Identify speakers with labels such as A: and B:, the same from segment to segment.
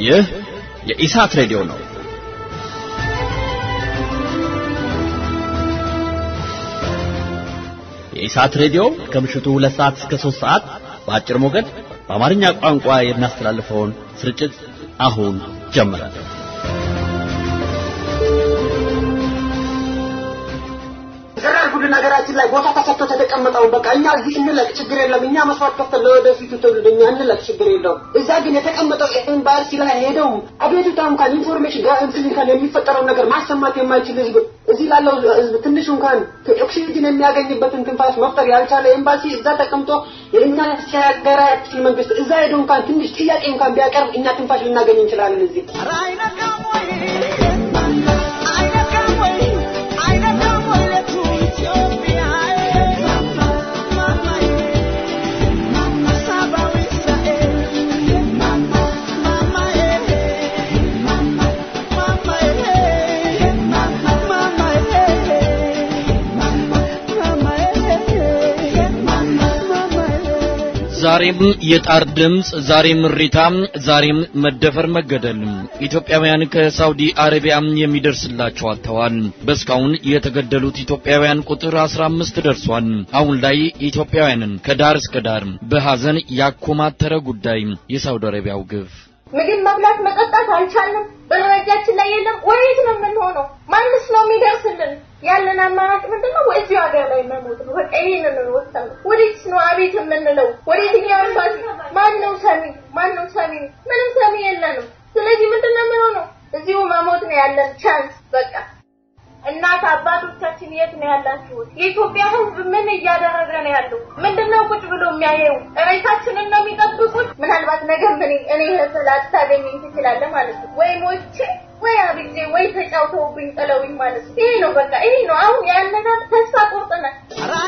A: ይህ የኢሳት ሬዲዮ ነው። የኢሳት ሬዲዮ ከምሽቱ ሁለት ሰዓት እስከ ሶስት ሰዓት በአጭር ሞገድ በአማርኛ ቋንቋ የሚያስተላልፈውን ስርጭት አሁን ጀመረ።
B: ይሰራል ሁሉ ነገራችን ላይ ቦታ ተሰጥቶ ተተቀመጠውን በቃ እኛ እዚህ እንለቅ ችግር የለም እኛ መስዋዕት ከፍተን ለወደፊቱ ትውልድ እኛ እንለቅ ችግር የለውም እዛ ግን የተቀመጠው ኤምባሲ ላይ ሄደው አቤቱታ እንኳን ኢንፎርሜሽን ጋር እንትን እንኳን የሚፈጠረውን ነገር ማሰማት የማይችል ህዝብ እዚህ ላለው ህዝብ ትንሽ እንኳን ኦክሲጅን የሚያገኝበትን ትንፋሽ መፍጠር ያልቻለ ኤምባሲ እዛ ተቀምጦ የእኛ ሀገራችን መንግስት እዛ ሄዶ እንኳን ትንሽ ጥያቄ እንኳን ቢያቀርብ እኛ ትንፋሽ ልናገኝ እንችላለን እዚህ
A: ዛሬም የጣር ድምፅ፣ ዛሬም እሪታ፣ ዛሬም መደፈር፣ መገደል ኢትዮጵያውያን ከሳውዲ አረቢያ የሚደርስላቸው አጥተዋል። በእስካሁን የተገደሉት ኢትዮጵያውያን ቁጥር 15 ደርሷል። አሁን ላይ ኢትዮጵያውያንን ከዳር እስከ ዳር በሐዘን ያኮማተረ ጉዳይ የሳውዲ አረቢያው ግፍ
C: ምግብ መብላት መጠጣት አልቻልንም። ብር እጃችን ላይ የለም። ወዴት ነው የምንሆነው? ማንስ ነው የሚደርስልን? ያለን አማራጭ ምንድነው? ወይ እዚሁ ሀገር ላይ መሞት ነው። በቃ ይሄንን ነው ወሰን። ወዴት ነው አቤት የምንለው? ወዴትኛው ኤምባሲ? ማን ነው ሰሚ? ማን ነው ሰሚ? ምንም ሰሚ የለንም። ስለዚህ ምንድነው የምንሆነው? እዚሁ መሞት ነው ያለን ቻንስ በቃ እናት አባቶቻችን የት ነው ያላችሁት? የኢትዮጵያ ሕዝብ ምን እያደረገ ነው ያለው? ምንድነው ቁጭ ብሎ የሚያየው? ሬሳችንን ነው የሚጠብቁት? ምናልባት ነገ ምን እኔ ስላታገኘኝ ትችላለህ ማለት ነው ወይ ሞቼ ወይ አብጄ ወይ ተጫውተውብኝ ጥለውኝ ማለት ነው። ይሄ ነው በቃ ይሄ ነው አሁን ያለና ተስፋ ቆርጠናል።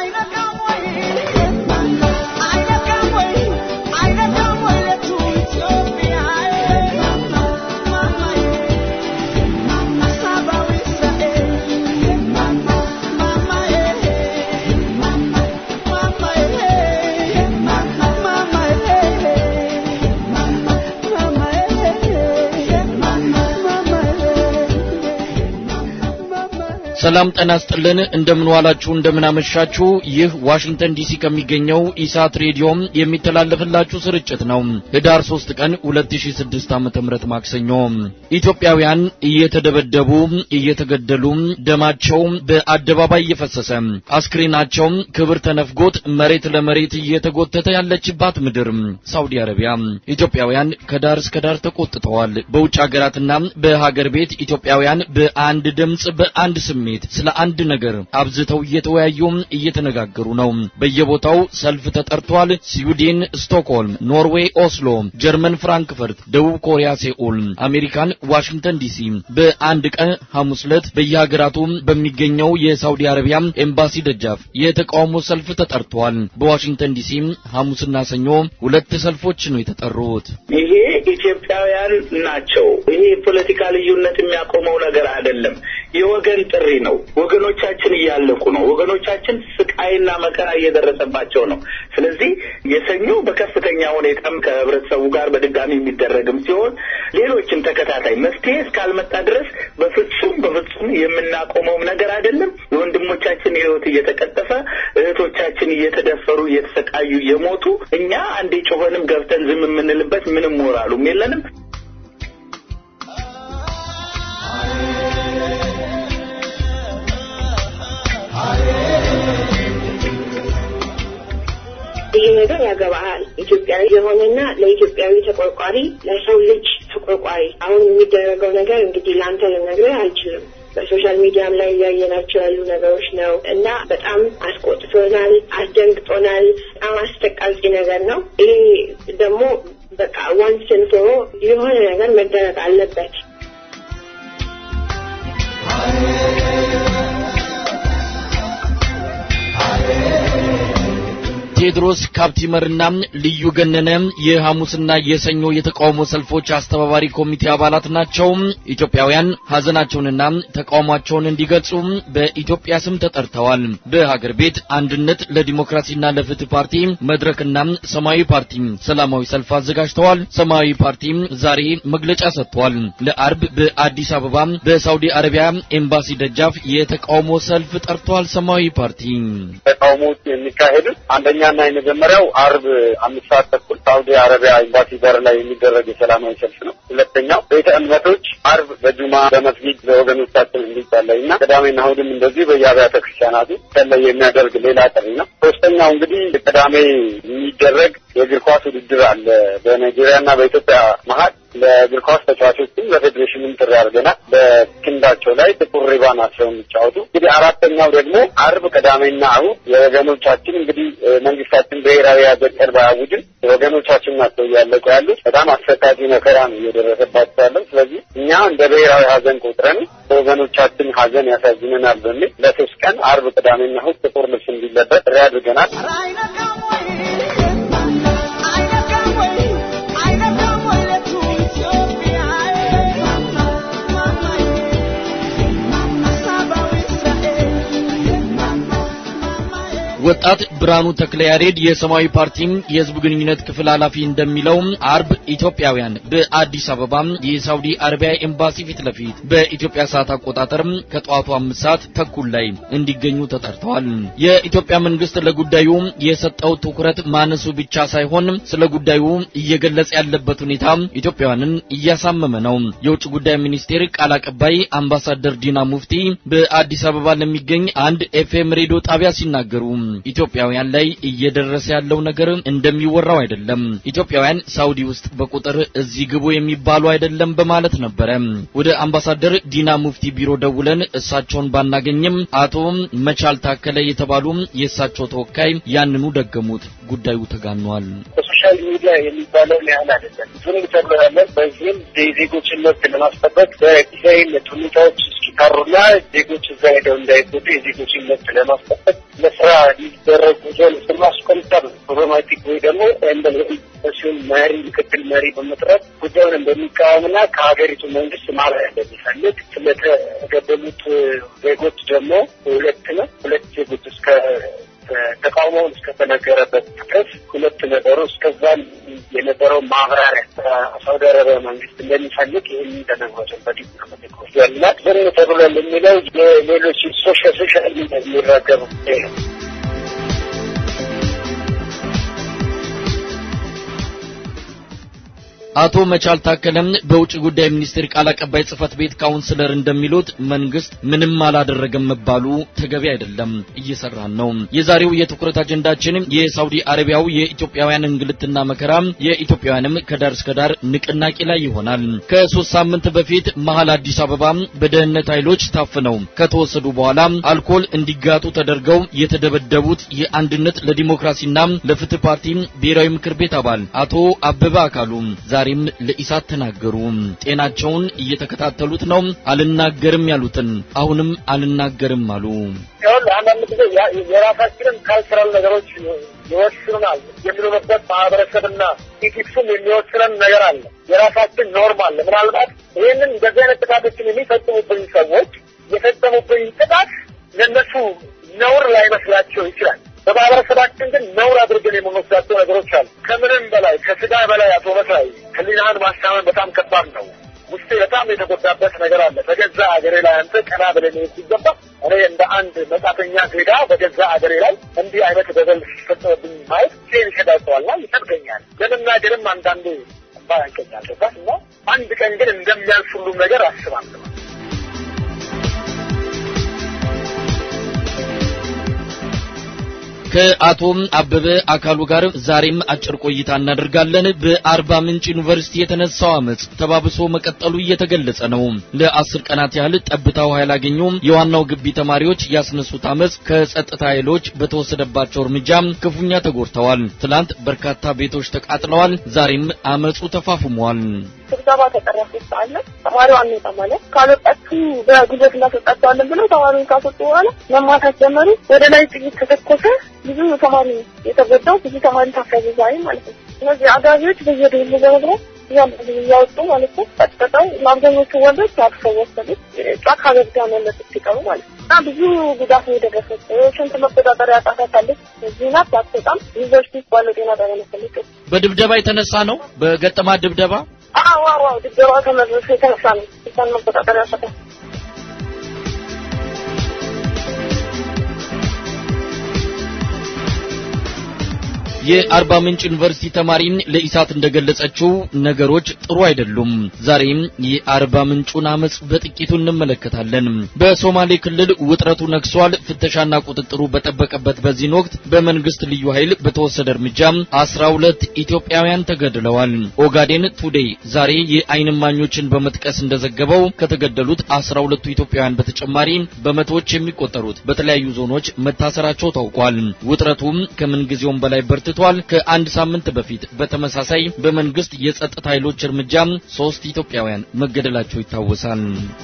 A: ሰላም ጤና ይስጥልን። እንደምን ዋላችሁ፣ እንደምን አመሻችሁ። ይህ ዋሽንግተን ዲሲ ከሚገኘው ኢሳት ሬዲዮም የሚተላለፍላችሁ ስርጭት ነው። ህዳር 3 ቀን 2006 ዓ.ም ማክሰኞ ኢትዮጵያውያን እየተደበደቡ እየተገደሉ ደማቸው በአደባባይ እየፈሰሰ አስክሬናቸው ክብር ተነፍጎት መሬት ለመሬት እየተጎተተ ያለችባት ምድር ሳውዲ አረቢያ ኢትዮጵያውያን ከዳር እስከ ዳር ተቆጥተዋል። በውጭ ሀገራትና በሀገር ቤት ኢትዮጵያውያን በአንድ ድምጽ በአንድ ስሜት ስለ አንድ ነገር አብዝተው እየተወያዩ እየተነጋገሩ ነው። በየቦታው ሰልፍ ተጠርቷል። ስዊድን ስቶክሆልም፣ ኖርዌይ ኦስሎ፣ ጀርመን ፍራንክፈርት፣ ደቡብ ኮሪያ ሴኡል፣ አሜሪካን ዋሽንግተን ዲሲ በአንድ ቀን ሐሙስ ዕለት በየሀገራቱ በሚገኘው የሳውዲ አረቢያ ኤምባሲ ደጃፍ የተቃውሞ ሰልፍ ተጠርቷል። በዋሽንግተን ዲሲ ሐሙስና ሰኞ ሁለት ሰልፎች ነው የተጠሩት።
D: ይሄ ኢትዮጵያውያን ናቸው። ይሄ የፖለቲካ ልዩነት የሚያቆመው ነገር አይደለም። የወገን ጥሪ ነው። ወገኖቻችን እያለቁ ነው። ወገኖቻችን ስቃይና መከራ እየደረሰባቸው ነው። ስለዚህ የሰኞ በከፍተኛ ሁኔታም ከህብረተሰቡ ጋር በድጋሚ የሚደረግም ሲሆን ሌሎችም ተከታታይ መፍትሄ እስካልመጣ ድረስ በፍጹም በፍጹም የምናቆመውም ነገር አይደለም። የወንድሞቻችን ህይወት እየተቀጠፈ እህቶቻችን እየተደፈሩ እየተሰቃዩ እየሞቱ እኛ አንዴ ጮኸንም ገብተን ዝም የምንልበት ምንም ሞራሉም የለንም።
E: ይህ ነገር ያገባሃል። ኢትዮጵያዊ የሆነና ለኢትዮጵያዊ ተቆርቋሪ፣ ለሰው ልጅ ተቆርቋሪ። አሁን የሚደረገው ነገር እንግዲህ ለአንተ ልነግርህ አልችልም። በሶሻል ሚዲያም ላይ እያየናቸው ያሉ ነገሮች ነው እና በጣም አስቆጥቶናል፣ አስደንግጦናል። በጣም አስጠቃቂ ነገር ነው። ይሄ ደግሞ በቃ ዋንስን ፎሮ የሆነ ነገር መደረግ አለበት።
A: ቴዎድሮስ ካፕቲመርና ልዩ ገነነ የሐሙስና የሰኞ የተቃውሞ ሰልፎች አስተባባሪ ኮሚቴ አባላት ናቸው። ኢትዮጵያውያን ሀዘናቸውንና ተቃውሟቸውን እንዲገልጹ በኢትዮጵያ ስም ተጠርተዋል። በሀገር ቤት አንድነት ለዲሞክራሲና ለፍትህ ፓርቲ መድረክና ሰማያዊ ፓርቲ ሰላማዊ ሰልፍ አዘጋጅተዋል። ሰማያዊ ፓርቲ ዛሬ መግለጫ ሰጥቷል። ለአርብ በአዲስ አበባ በሳውዲ አረቢያ ኤምባሲ ደጃፍ የተቃውሞ ሰልፍ ጠርቷል። ሰማያዊ ፓርቲ
F: ተቃውሞዎች የሚካሄዱት አንደኛና የመጀመሪያው አርብ አምስት ሰዓት ተኩል ሳውዲ አረቢያ ኤምባሲ በር ላይ የሚደረግ የሰላማዊ ሰልፍ ነው። ሁለተኛው ቤተ እምነቶች አርብ በጁማ በመስጊድ ለወገኖቻችን እንዲጸለይ እና ቅዳሜና እሑድም እንደዚህ በየአብያተ ክርስቲያናቱ ሰለይ የሚያደርግ ሌላ ጥሪ ነው። ሶስተኛው እንግዲህ ቅዳሜ የሚደረግ የእግር ኳስ ውድድር አለ በናይጄሪያና በኢትዮጵያ መሀል ለእግር ኳስ ተጫዋቾችም ለፌዴሬሽንም ጥሪ አድርገናል። በክንዳቸው ላይ ጥቁር ሪባን አስረው የሚጫወቱ እንግዲህ አራተኛው ደግሞ አርብ፣ ቅዳሜና እሑድ የወገኖቻችን እንግዲህ መንግስታችን ብሔራዊ ሀዘን ቀን ባያውጅም ወገኖቻችን ናቸው እያለቁ ያሉት። በጣም አሰቃቂ መከራ ነው እየደረሰባቸው ያለው። ስለዚህ እኛ እንደ ብሔራዊ ሀዘን ቆጥረን በወገኖቻችን ሀዘን ያሳዝነናል በሚል ለሶስት ቀን አርብ፣ ቅዳሜና እሑድ ጥቁር ልብስ እንዲለበስ ጥሪ አድርገናል።
A: ወጣት ብርሃኑ ተክለ ያሬድ የሰማያዊ ፓርቲ የህዝብ ግንኙነት ክፍል ኃላፊ እንደሚለው አርብ ኢትዮጵያውያን በአዲስ አበባ የሳውዲ አረቢያ ኤምባሲ ፊት ለፊት በኢትዮጵያ ሰዓት አቆጣጠር ከጠዋቱ አምስት ሰዓት ተኩል ላይ እንዲገኙ ተጠርተዋል። የኢትዮጵያ መንግስት ለጉዳዩ የሰጠው ትኩረት ማነሱ ብቻ ሳይሆን ስለ ጉዳዩ እየገለጸ ያለበት ሁኔታ ኢትዮጵያውያንን እያሳመመ ነው። የውጭ ጉዳይ ሚኒስቴር ቃል አቀባይ አምባሳደር ዲና ሙፍቲ በአዲስ አበባ ለሚገኝ አንድ ኤፍኤም ሬዲዮ ጣቢያ ሲናገሩ ኢትዮጵያውያን ላይ እየደረሰ ያለው ነገር እንደሚወራው አይደለም። ኢትዮጵያውያን ሳውዲ ውስጥ በቁጥር እዚህ ግቡ የሚባሉ አይደለም በማለት ነበረ። ወደ አምባሳደር ዲና ሙፍቲ ቢሮ ደውለን እሳቸውን ባናገኝም አቶ መቻል ታከለ የተባሉ የእሳቸው ተወካይ ያንኑ ደገሙት። ጉዳዩ ተጋኗል።
F: በሶሻል ሚዲያ የሚባለውን ያህል አይደለም። ዝም ተብሎ ያለን በዚህም የዜጎችን መብት ለማስጠበቅ በጊዜያዊነት ሁኔታዎች እስኪታሩና ዜጎች እዛ ሄደው እንዳይጎዱ የዜጎችን መብት ለማስጠበቅ ለስራ ሊደረጉ ዞን ስማስቆምጠር ፕሮብሌማቲክ ወይ ደግሞ ሲሆን መሪ ምክትል መሪ በመጥራት ጉዳዩን እንደሚቃወምና ከሀገሪቱ መንግስት ማብራሪያ እንደሚፈልግ ስለተገደሉት ዜጎች ደግሞ ሁለት ነው ሁለት ዜጎች እስከ ተቃውሞውን እስከተነገረበት ድረስ ሁለት ነበሩ። እስከዛም የነበረው ማብራሪያ ሳውዲ አረቢያ መንግስት እንደሚፈልግ ይህን ተነግሯቸው በዲፕሎማቲክ ያላት ዝም ተብሎ የሚለው የሌሎች ሶሻል ሶሻል ሚዲያ የሚራገቡ ነው።
A: አቶ መቻል ታከለም በውጭ ጉዳይ ሚኒስቴር ቃል አቀባይ ጽህፈት ቤት ካውንስለር እንደሚሉት መንግስት ምንም አላደረገም መባሉ ተገቢ አይደለም፣ እየሰራን ነው። የዛሬው የትኩረት አጀንዳችን የሳውዲ አረቢያው የኢትዮጵያውያን እንግልትና መከራ የኢትዮጵያውያንም ከዳር እስከ ዳር ንቅናቄ ላይ ይሆናል። ከሶስት ሳምንት በፊት መሀል አዲስ አበባ በደህንነት ኃይሎች ታፍነው ከተወሰዱ በኋላ አልኮል እንዲጋጡ ተደርገው የተደበደቡት የአንድነት ለዲሞክራሲና ለፍትህ ፓርቲ ብሔራዊ ምክር ቤት አባል አቶ አበበ አካሉ ዛሬም ለኢሳት ተናገሩ። ጤናቸውን እየተከታተሉት ነው። አልናገርም ያሉትን አሁንም አልናገርም አሉ።
F: ይኸውልህ አንዳንድ ጊዜ የራሳችንን ካልቸራል ነገሮች ይወስኑናል የሚኖርበት ማህበረሰብና ኢቲክሱም የሚወስነን ነገር አለ። የራሳችን ኖርም አለ። ምናልባት ይህንን እንደዚህ አይነት ጥቃቶችን የሚፈጽሙብኝ ሰዎች የፈጸሙብኝ ጥቃት ለእነሱ ነውር ላይመስላቸው ይችላል። በማህበረሰባችን ግን ነውር አድርገን የምንወስዳቸው ነገሮች አሉ። ከምንም በላይ ከስጋ በላይ አቶ መሳይ ህሊናህን ማስታመን በጣም ከባድ ነው። ውስጤ በጣም የተጎዳበት ነገር አለ። በገዛ አገሬ ላይ አንተ ቀና ብለን ሲገባ እኔ እንደ አንድ መጻተኛ ዜጋ በገዛ አገሬ ላይ እንዲህ አይነት በደል ሲፈጸምብኝ ማየት ሴን ይሸዳቸዋልና ይሰብገኛል። ለመናገርም አንዳንዴ ባ ያንቀኛል እና አንድ ቀን ግን እንደሚያልፍ ሁሉም ነገር አስባለሁ።
A: ከአቶ አበበ አካሉ ጋር ዛሬም አጭር ቆይታ እናደርጋለን። በአርባ ምንጭ ዩኒቨርሲቲ የተነሳው አመጽ ተባብሶ መቀጠሉ እየተገለጸ ነው። ለአስር ቀናት ያህል ጠብታ ውሃ ያላገኙ የዋናው ግቢ ተማሪዎች ያስነሱት አመጽ ከጸጥታ ኃይሎች በተወሰደባቸው እርምጃ ክፉኛ ተጎድተዋል። ትላንት በርካታ ቤቶች ተቃጥለዋል። ዛሬም አመጹ ተፋፍሟል።
C: ስብሰባ ተጠራፊ አለ። ተማሪው አንወጣ ማለት ካልወጣችሁ በጉልበት እናስወጣቸዋለን ብለው ተማሪውን ካስወጡ በኋላ መማታት ጀመሩ። ወደ ላይ ጥይት ተተኮሰ።
E: ብዙ ተማሪ የተጎዳው ብዙ ተማሪ ታፈዘ ዛሬ ማለት ነው። እነዚህ አጋዚዎች በየደሉ በመግባት እያንዳንዱ እያወጡ ማለት ነው። ቀጥቅጠው ለአብዛኞቹ ወንዶች አድርሰው ወሰዱት። ጫካ ገብታ መለጡት ሲቀሩ ማለት ነው። እና ብዙ ጉዳት ነው የደረሰው። ሽንት መቆጣጠሪያ ያጣታታለች። እዚህ ናት አትወጣም። ዩኒቨርሲቲ ውስጥ ባለው ጤና ጣቢያ መሰለች።
A: በድብደባ የተነሳ ነው። በገጠማት ድብደባ
E: አዎ አዎ አዎ፣ ድብደባ ከመድረሱ የተነሳ ነው ሽንቷን መቆጣጠሪያ ያጣታል።
A: የአርባ ምንጭ ዩኒቨርሲቲ ተማሪ ለኢሳት እንደገለጸችው ነገሮች ጥሩ አይደሉም። ዛሬም የአርባ ምንጩን አመጽ በጥቂቱ እንመለከታለን። በሶማሌ ክልል ውጥረቱ ነግሷል። ፍተሻና ቁጥጥሩ በጠበቀበት በዚህን ወቅት በመንግስት ልዩ ኃይል በተወሰደ እርምጃ አስራ ሁለት ኢትዮጵያውያን ተገድለዋል። ኦጋዴን ቱዴይ ዛሬ የዓይን እማኞችን በመጥቀስ እንደዘገበው ከተገደሉት አስራ ሁለቱ ኢትዮጵያውያን በተጨማሪ በመቶዎች የሚቆጠሩት በተለያዩ ዞኖች መታሰራቸው ታውቋል። ውጥረቱም ከምንጊዜውም በላይ በርትቷል። ከአንድ ሳምንት በፊት በተመሳሳይ በመንግስት የጸጥታ ኃይሎች እርምጃ ሶስት ኢትዮጵያውያን መገደላቸው ይታወሳል።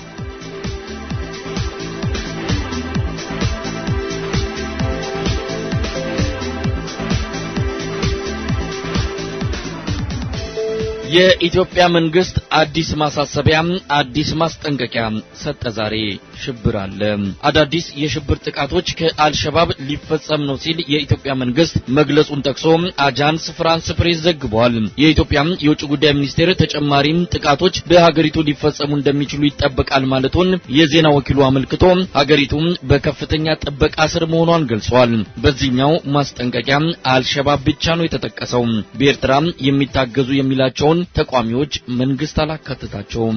A: የኢትዮጵያ መንግስት አዲስ ማሳሰቢያ፣ አዲስ ማስጠንቀቂያ ሰጠ። ዛሬ ሽብር አለ። አዳዲስ የሽብር ጥቃቶች ከአልሸባብ ሊፈጸም ነው ሲል የኢትዮጵያ መንግስት መግለጹን ጠቅሶ አጃንስ ፍራንስ ፕሬስ ዘግቧል። የኢትዮጵያ የውጭ ጉዳይ ሚኒስቴር ተጨማሪም ጥቃቶች በሀገሪቱ ሊፈጸሙ እንደሚችሉ ይጠበቃል ማለቱን የዜና ወኪሉ አመልክቶ ሀገሪቱ በከፍተኛ ጥበቃ ስር መሆኗን ገልጿል። በዚህኛው ማስጠንቀቂያ አልሸባብ ብቻ ነው የተጠቀሰው። በኤርትራ የሚታገዙ የሚላቸውን ተቋሚዎች መንግስት አላካተታቸውም።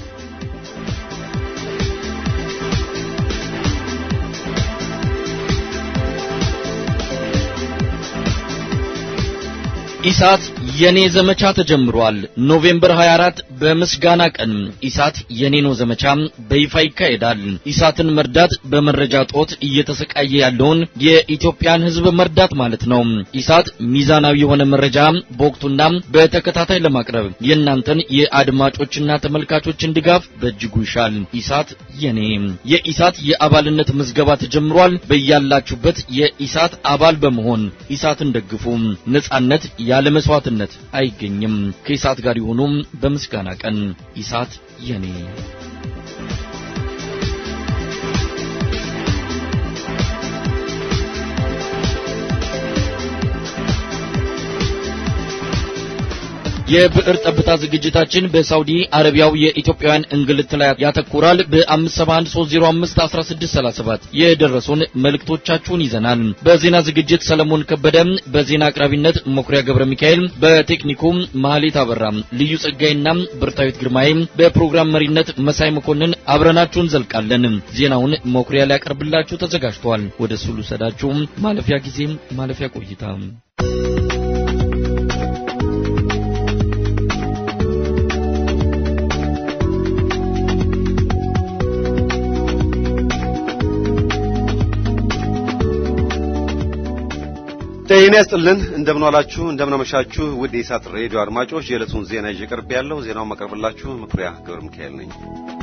A: ኢሳት የኔ ዘመቻ ተጀምሯል። ኖቬምበር 24 በምስጋና ቀን ኢሳት የኔ ነው ዘመቻ በይፋ ይካሄዳል። ኢሳትን መርዳት በመረጃ ጦት እየተሰቃየ ያለውን የኢትዮጵያን ሕዝብ መርዳት ማለት ነው። ኢሳት ሚዛናዊ የሆነ መረጃ በወቅቱና በተከታታይ ለማቅረብ የእናንተን የአድማጮችና ተመልካቾችን ድጋፍ በእጅጉ ይሻል። ኢሳት የኔ የኢሳት የአባልነት ምዝገባ ተጀምሯል። በያላችሁበት የኢሳት አባል በመሆን ኢሳትን ደግፉ። ነጻነት ያለ መስዋዕትነት አይገኝም። ከኢሳት ጋር የሆኑም በምስጋና ቀን ኢሳት የኔ የብዕር ጠብታ ዝግጅታችን በሳውዲ አረቢያው የኢትዮጵያውያን እንግልት ላይ ያተኩራል። በ571051637 የደረሱን መልእክቶቻችሁን ይዘናል። በዜና ዝግጅት ሰለሞን ከበደ፣ በዜና አቅራቢነት መኩሪያ ገብረ ሚካኤል፣ በቴክኒኩ ማህሌት አበራ፣ ልዩ ጸጋይና ብርታዊት ግርማይ፣ በፕሮግራም መሪነት መሳይ መኮንን አብረናችሁን እንዘልቃለን። ዜናውን መኩሪያ ሊያቀርብላችሁ ተዘጋጅቷል። ወደ እሱ ልውሰዳችሁ። ማለፊያ ጊዜም ማለፊያ ቆይታ
G: ጤና ይስጥልን እንደምን ዋላችሁ እንደምን አመሻችሁ ውድ የኢሳት ሬዲዮ አድማጮች የዕለቱን ዜና ይዤ ቀርብ ያለው ዜናውን ማቀርብላችሁ መኩሪያ ገብረ ሚካኤል ነኝ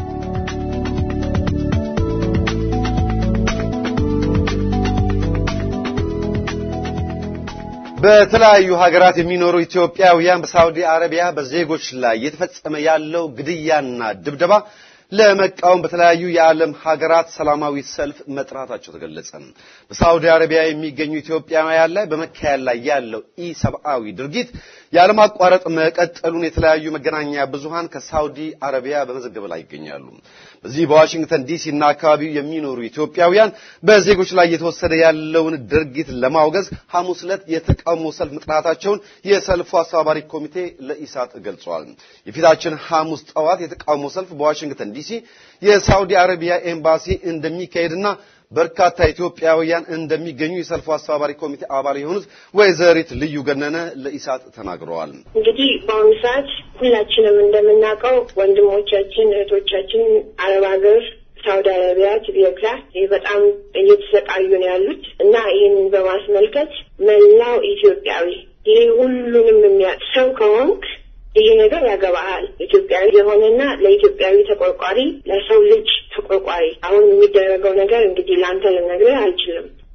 G: በተለያዩ ሀገራት የሚኖሩ ኢትዮጵያውያን በሳውዲ አረቢያ በዜጎች ላይ እየተፈጸመ ያለው ግድያና ድብደባ ለመቃወም በተለያዩ የዓለም ሀገራት ሰላማዊ ሰልፍ መጥራታቸው ተገለጸ። በሳውዲ አረቢያ የሚገኙ ኢትዮጵያውያን ላይ በመካሄድ ላይ ያለው ኢሰብአዊ ድርጊት ያለማቋረጥ መቀጠሉን የተለያዩ መገናኛ ብዙሃን ከሳውዲ አረቢያ በመዘገብ ላይ ይገኛሉ። በዚህ በዋሽንግተን ዲሲ እና አካባቢው የሚኖሩ ኢትዮጵያውያን በዜጎች ላይ እየተወሰደ ያለውን ድርጊት ለማውገዝ ሐሙስ ዕለት የተቃውሞ ሰልፍ መጥራታቸውን የሰልፉ አስተባባሪ ኮሚቴ ለኢሳት ገልጿል። የፊታችን ሐሙስ ጠዋት የተቃውሞ ሰልፍ በዋሽንግተን ዲሲ የሳውዲ አረቢያ ኤምባሲ እንደሚካሄድና በርካታ ኢትዮጵያውያን እንደሚገኙ የሰልፉ አስተባባሪ ኮሚቴ አባል የሆኑት ወይዘሪት ልዩ ገነነ ለኢሳት ተናግረዋል።
E: እንግዲህ በአሁኑ ሰዓት ሁላችንም እንደምናውቀው ወንድሞቻችን እህቶቻችን አረብ ሀገር ሳውዲ አረቢያ ቲቢዮክላ በጣም እየተሰቃዩ ነው ያሉት እና ይህንን በማስመልከት መላው ኢትዮጵያዊ ይህ ሁሉንም የሚያውቅ ሰው ከሆንክ ይህ ነገር ያገባሃል። ኢትዮጵያዊ የሆነና ለኢትዮጵያዊ ተቆርቋሪ፣ ለሰው ልጅ ተቆርቋሪ። አሁን የሚደረገው ነገር እንግዲህ ለአንተ ልነግርህ አልችልም።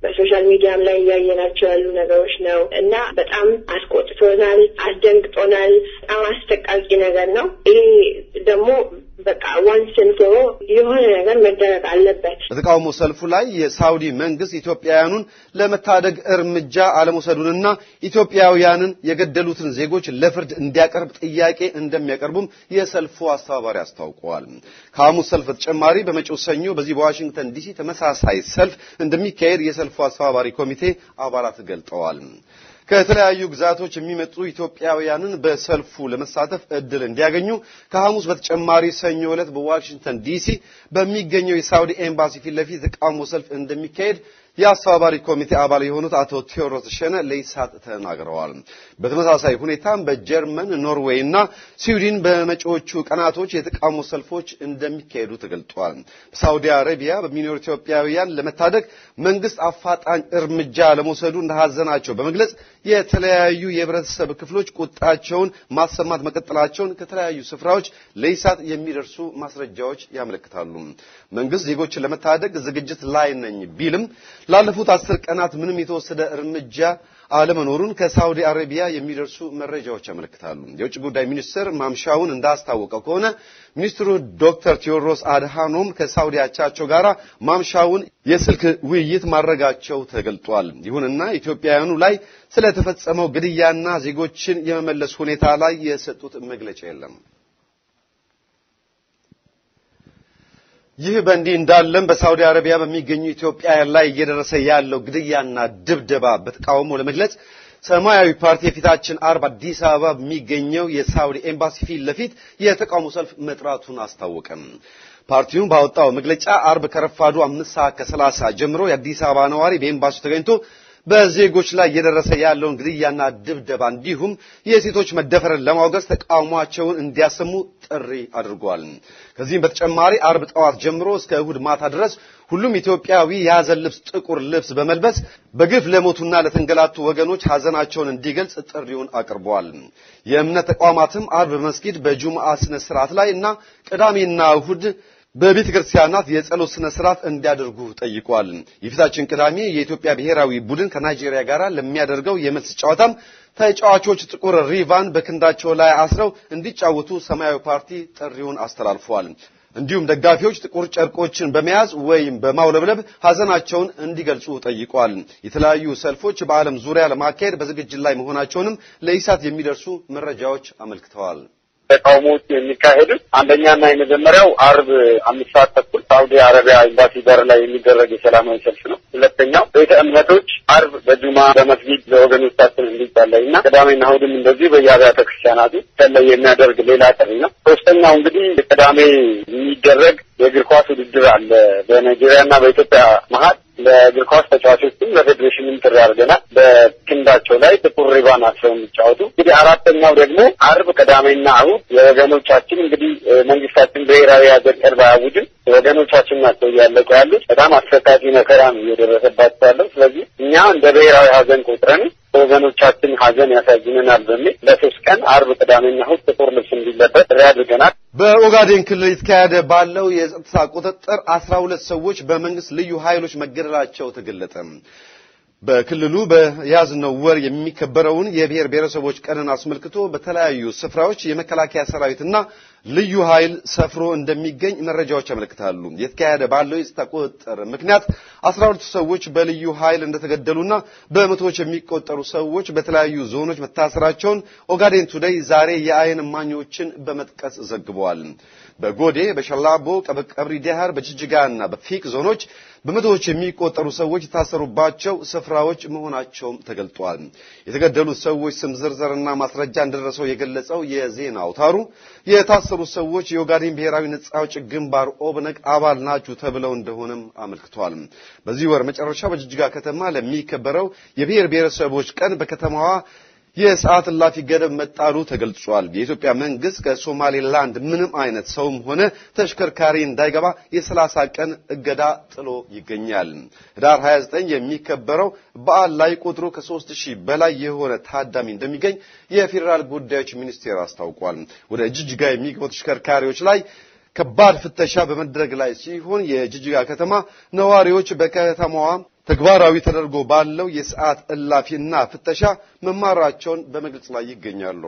E: በሶሻል ሚዲያም ላይ እያየናቸው ያሉ ነገሮች ነው እና በጣም አስቆጥቶናል፣ አስደንግጦናል። በጣም አስጠቃቂ ነገር ነው። ይሄ ደግሞ በቃ ዋንስን ፎሮ የሆነ ነገር መደረግ አለበት።
G: በተቃውሞ ሰልፉ ላይ የሳውዲ መንግስት ኢትዮጵያውያኑን ለመታደግ እርምጃ አለመውሰዱንና ኢትዮጵያውያንን የገደሉትን ዜጎች ለፍርድ እንዲያቀርብ ጥያቄ እንደሚያቀርቡም የሰልፉ አስተባባሪ አስታውቀዋል። ከሐሙስ ሰልፍ በተጨማሪ በመጪው ሰኞ በዚህ በዋሽንግተን ዲሲ ተመሳሳይ ሰልፍ እንደሚካሄድ የሰልፉ አስተባባሪ ኮሚቴ አባላት ገልጠዋል። ከተለያዩ ግዛቶች የሚመጡ ኢትዮጵያውያንን በሰልፉ ለመሳተፍ እድል እንዲያገኙ ከሐሙስ በተጨማሪ ሰኞ ዕለት በዋሽንግተን ዲሲ በሚገኘው የሳውዲ ኤምባሲ ፊት ለፊት የተቃውሞ ሰልፍ እንደሚካሄድ የአስተባባሪ ኮሚቴ አባል የሆኑት አቶ ቴዎድሮስ ሸነ ለኢሳት ተናግረዋል። በተመሳሳይ ሁኔታም በጀርመን፣ ኖርዌይ እና ስዊድን በመጪዎቹ ቀናቶች የተቃውሞ ሰልፎች እንደሚካሄዱ ተገልጧል። በሳውዲ አረቢያ በሚኖሩ ኢትዮጵያውያን ለመታደግ መንግስት አፋጣኝ እርምጃ ለመውሰዱ እንደሐዘናቸው በመግለጽ የተለያዩ የህብረተሰብ ክፍሎች ቁጣቸውን ማሰማት መቀጠላቸውን ከተለያዩ ስፍራዎች ለኢሳት የሚደርሱ ማስረጃዎች ያመለክታሉ። መንግስት ዜጎችን ለመታደግ ዝግጅት ላይ ነኝ ቢልም ላለፉት አስር ቀናት ምንም የተወሰደ እርምጃ አለመኖሩን ከሳውዲ አረቢያ የሚደርሱ መረጃዎች ያመለክታሉ። የውጭ ጉዳይ ሚኒስትር ማምሻውን እንዳስታወቀው ከሆነ ሚኒስትሩ ዶክተር ቴዎድሮስ አድሃኖም ከሳውዲ አቻቸው ጋር ማምሻውን የስልክ ውይይት ማድረጋቸው ተገልጧል። ይሁንና ኢትዮጵያውያኑ ላይ ስለተፈጸመው ግድያና ዜጎችን የመመለስ ሁኔታ ላይ የሰጡት መግለጫ የለም። ይህ በእንዲህ እንዳለም በሳውዲ አረቢያ በሚገኙ ኢትዮጵያውያን ላይ እየደረሰ ያለው ግድያና ድብደባ በተቃውሞ ለመግለጽ ሰማያዊ ፓርቲ የፊታችን አርብ አዲስ አበባ በሚገኘው የሳውዲ ኤምባሲ ፊት ለፊት የተቃውሞ ሰልፍ መጥራቱን አስታወቀም። ፓርቲውን ባወጣው መግለጫ አርብ ከረፋዱ አምስት ሰዓት ከሰላሳ ጀምሮ የአዲስ አበባ ነዋሪ በኤምባሲው ተገኝቶ በዜጎች ላይ እየደረሰ ያለውን ግድያና ድብደባ እንዲሁም የሴቶች መደፈርን ለማውገዝ ተቃውሟቸውን እንዲያሰሙ ጥሪ አድርጓል። ከዚህም በተጨማሪ አርብ ጠዋት ጀምሮ እስከ እሁድ ማታ ድረስ ሁሉም ኢትዮጵያዊ የሐዘን ልብስ ጥቁር ልብስ በመልበስ በግፍ ለሞቱና ለተንገላቱ ወገኖች ሐዘናቸውን እንዲገልጽ ጥሪውን አቅርበዋል። የእምነት ተቋማትም አርብ በመስጊድ በጁምዓ ስነ ስርዓት ላይ እና ቅዳሜና እሁድ በቤተ ክርስቲያናት የጸሎት ስነ ስርዓት እንዲያደርጉ ጠይቋል። የፊታችን ቅዳሜ የኢትዮጵያ ብሔራዊ ቡድን ከናይጄሪያ ጋር ለሚያደርገው የመልስ ጨዋታም ተጫዋቾች ጥቁር ሪቫን በክንዳቸው ላይ አስረው እንዲጫወቱ ሰማያዊ ፓርቲ ጥሪውን አስተላልፏል። እንዲሁም ደጋፊዎች ጥቁር ጨርቆችን በመያዝ ወይም በማውለብለብ ሐዘናቸውን እንዲገልጹ ጠይቋል። የተለያዩ ሰልፎች በዓለም ዙሪያ ለማካሄድ በዝግጅት ላይ መሆናቸውንም ለኢሳት የሚደርሱ መረጃዎች አመልክተዋል።
F: ተቃውሞዎች የሚካሄዱት አንደኛና የመጀመሪያው አርብ አምስት ሰዓት ተኩል ሳውዲ አረቢያ ኤምባሲ በር ላይ የሚደረግ የሰላማዊ ሰልፍ ነው። ሁለተኛው ቤተ እምነቶች አርብ በጁማ በመስጊድ ለወገኖቻችን እንዲጸለይ እና ቅዳሜና እሑድም እንደዚሁ በየአብያተ ክርስቲያናቱ ሰለይ የሚያደርግ ሌላ ጥሪ ነው። ሶስተኛው እንግዲህ ቅዳሜ የሚደረግ የእግር ኳስ ውድድር አለ በናይጄሪያና በኢትዮጵያ መሀል ለእግር ኳስ ተጫዋቾችም ለፌዴሬሽንም ጥሪ አድርገናል። በክንዳቸው ላይ ጥቁር ሪባን አስረው የሚጫወቱ እንግዲህ አራተኛው ደግሞ አርብ፣ ቅዳሜና እሑድ የወገኖቻችን እንግዲህ መንግስታችን ብሔራዊ ሀዘን ቀን ባያውጅም ወገኖቻችን ናቸው እያለቁ ያሉት። በጣም አሰቃቂ መከራ ነው እየደረሰባቸው ያለው። ስለዚህ እኛ እንደ ብሔራዊ ሀዘን ቆጥረን ወገኖቻችን ሀዘን ያሳዝነናል በሚል ለሶስት ቀን አርብ፣ ቅዳሜና እሑድ ጥቁር ልብስ እንዲለበስ ጥሪ አድርገናል።
G: በኦጋዴን ክልል የተካሄደ ባለው የጸጥታ ቁጥጥር አስራ ሁለት ሰዎች በመንግስት ልዩ ኃይሎች መገደላቸው ተገለጠ። በክልሉ በያዝነው ወር የሚከበረውን የብሔር ብሔረሰቦች ቀንን አስመልክቶ በተለያዩ ስፍራዎች የመከላከያ ሰራዊትና ልዩ ኃይል ሰፍሮ እንደሚገኝ መረጃዎች ያመለክታሉ። የተካሄደ ባለው የጸጥታ ቁጥጥር ምክንያት አስራ ሁለቱ ሰዎች በልዩ ኃይል እንደተገደሉና በመቶዎች የሚቆጠሩ ሰዎች በተለያዩ ዞኖች መታሰራቸውን ኦጋዴን ቱዴይ ዛሬ የአይን እማኞችን በመጥቀስ ዘግበዋል። በጎዴ፣ በሸላቦ፣ ቀብሪ ዳሃር፣ በጅጅጋና በፊቅ ዞኖች በመቶዎች የሚቆጠሩ ሰዎች የታሰሩባቸው ስፍራዎች መሆናቸውም ተገልጧል። የተገደሉት ሰዎች ስም ዝርዝርና ማስረጃ እንደደረሰው የገለጸው የዜና አውታሩ የታሰሩት ሰዎች የኦጋዴን ብሔራዊ ነጻ አውጪ ግንባር ኦብነግ አባል ናችሁ ተብለው እንደሆነም አመልክቷል። በዚህ ወር መጨረሻ በጅጅጋ ከተማ ለሚከበረው የብሔር ብሔረሰቦች ቀን በከተማዋ የሰዓት እላፊ ገደብ መጣሉ ተገልጿል። የኢትዮጵያ መንግስት ከሶማሌላንድ ምንም አይነት ሰውም ሆነ ተሽከርካሪ እንዳይገባ የሰላሳ ቀን እገዳ ጥሎ ይገኛል። ህዳር 29 የሚከበረው በዓል ላይ ቁጥሩ ከሦስት ሺህ በላይ የሆነ ታዳሚ እንደሚገኝ የፌዴራል ጉዳዮች ሚኒስቴር አስታውቋል። ወደ ጅጅጋ የሚገቡ ተሽከርካሪዎች ላይ ከባድ ፍተሻ በመደረግ ላይ ሲሆን የጅጅጋ ከተማ ነዋሪዎች በከተማዋ ተግባራዊ ተደርጎ ባለው የሰዓት እላፊና ፍተሻ መማራቸውን በመግለጽ ላይ ይገኛሉ።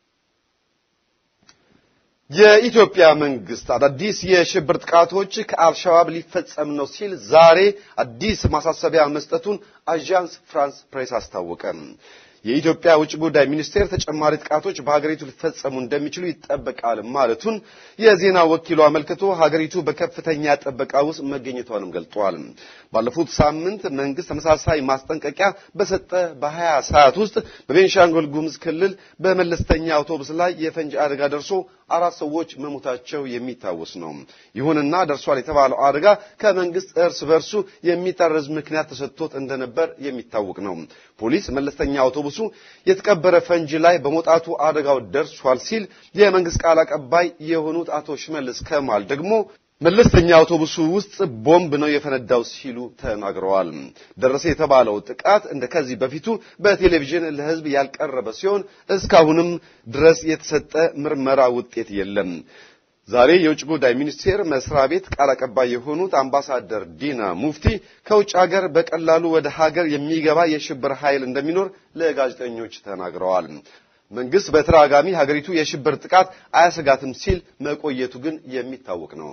G: የኢትዮጵያ መንግስት አዳዲስ የሽብር ጥቃቶች ከአልሸባብ ሊፈጸም ነው ሲል ዛሬ አዲስ ማሳሰቢያ መስጠቱን አዣንስ ፍራንስ ፕሬስ አስታወቀ። የኢትዮጵያ ውጭ ጉዳይ ሚኒስቴር ተጨማሪ ጥቃቶች በሀገሪቱ ሊፈጸሙ እንደሚችሉ ይጠበቃል ማለቱን የዜና ወኪሉ አመልክቶ ሀገሪቱ በከፍተኛ ጥበቃ ውስጥ መገኘቷንም ገልጧል። ባለፉት ሳምንት መንግስት ተመሳሳይ ማስጠንቀቂያ በሰጠ በ20 ሰዓት ውስጥ በቤንሻንጉል ጉሙዝ ክልል በመለስተኛ አውቶቡስ ላይ የፈንጂ አደጋ ደርሶ አራት ሰዎች መሞታቸው የሚታወስ ነው። ይሁንና ደርሷል የተባለው አደጋ ከመንግስት እርስ በርሱ የሚጠረዝ ምክንያት ተሰጥቶት እንደነበር የሚታወቅ ነው። ፖሊስ መለስተኛ አውቶቡሱ የተቀበረ ፈንጂ ላይ በመውጣቱ አደጋው ደርሷል ሲል፣ የመንግስት ቃል አቀባይ የሆኑት አቶ ሽመልስ ከማል ደግሞ መለስተኛ አውቶቡሱ ውስጥ ቦምብ ነው የፈነዳው ሲሉ ተናግረዋል። ደረሰ የተባለው ጥቃት እንደ ከዚህ በፊቱ በቴሌቪዥን ለሕዝብ ያልቀረበ ሲሆን እስካሁንም ድረስ የተሰጠ ምርመራ ውጤት የለም። ዛሬ የውጭ ጉዳይ ሚኒስቴር መስሪያ ቤት ቃል አቀባይ የሆኑት አምባሳደር ዲና ሙፍቲ ከውጭ ሀገር በቀላሉ ወደ ሀገር የሚገባ የሽብር ኃይል እንደሚኖር ለጋዜጠኞች ተናግረዋል። መንግስት በተደጋጋሚ ሀገሪቱ የሽብር ጥቃት አያሰጋትም ሲል መቆየቱ ግን የሚታወቅ ነው።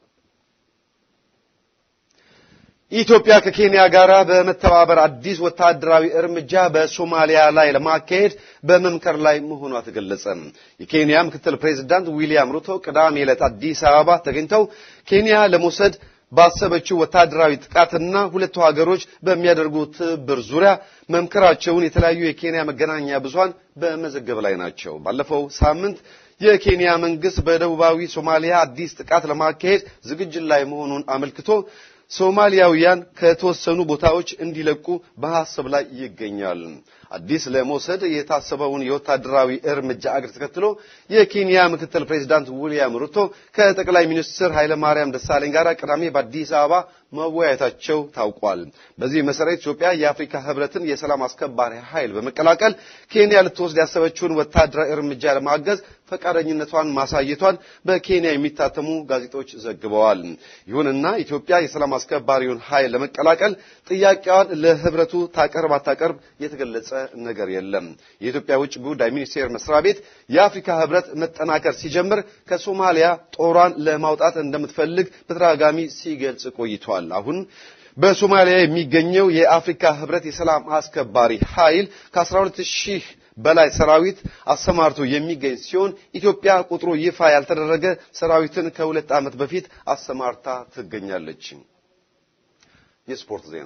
G: ኢትዮጵያ ከኬንያ ጋር በመተባበር አዲስ ወታደራዊ እርምጃ በሶማሊያ ላይ ለማካሄድ በመምከር ላይ መሆኗ ተገለጸ። የኬንያ ምክትል ፕሬዝዳንት ዊሊያም ሩቶ ቅዳሜ ዕለት አዲስ አበባ ተገኝተው ኬንያ ለመውሰድ ባሰበችው ወታደራዊ ጥቃትና ሁለቱ ሀገሮች በሚያደርጉት ትብብር ዙሪያ መምከራቸውን የተለያዩ የኬንያ መገናኛ ብዙሃን በመዘገብ ላይ ናቸው። ባለፈው ሳምንት የኬንያ መንግስት በደቡባዊ ሶማሊያ አዲስ ጥቃት ለማካሄድ ዝግጅት ላይ መሆኑን አመልክቶ ሶማሊያውያን ከተወሰኑ ቦታዎች እንዲለቁ በሐሳብ ላይ ይገኛል። አዲስ ለመውሰድ የታሰበውን የወታደራዊ እርምጃ አገር ተከትሎ የኬንያ ምክትል ፕሬዚዳንት ዊልያም ሩቶ ከጠቅላይ ሚኒስትር ኃይለማርያም ደሳለኝ ጋር ቅዳሜ በአዲስ አበባ መወያየታቸው ታውቋል። በዚህ መሰረት ኢትዮጵያ የአፍሪካ ህብረትን የሰላም አስከባሪ ኃይል በመቀላቀል ኬንያ ልትወስድ ያሰበችውን ወታደራዊ እርምጃ ለማገዝ ፈቃደኝነቷን ማሳየቷን በኬንያ የሚታተሙ ጋዜጦች ዘግበዋል። ይሁንና ኢትዮጵያ የሰላም አስከባሪውን ኃይል ለመቀላቀል ጥያቄዋን ለህብረቱ ታቀርብ አታቀርብ የተገለጸ ነገር የለም። የኢትዮጵያ ውጭ ጉዳይ ሚኒስቴር መስሪያ ቤት የአፍሪካ ህብረት መጠናከር ሲጀምር ከሶማሊያ ጦሯን ለማውጣት እንደምትፈልግ በተደጋጋሚ ሲገልጽ ቆይቷል። አሁን በሶማሊያ የሚገኘው የአፍሪካ ህብረት የሰላም አስከባሪ ኃይል ከ12 ሺህ በላይ ሰራዊት አሰማርቶ የሚገኝ ሲሆን ኢትዮጵያ ቁጥሩ ይፋ ያልተደረገ ሰራዊትን ከሁለት ዓመት በፊት አሰማርታ ትገኛለች። የስፖርት ዜና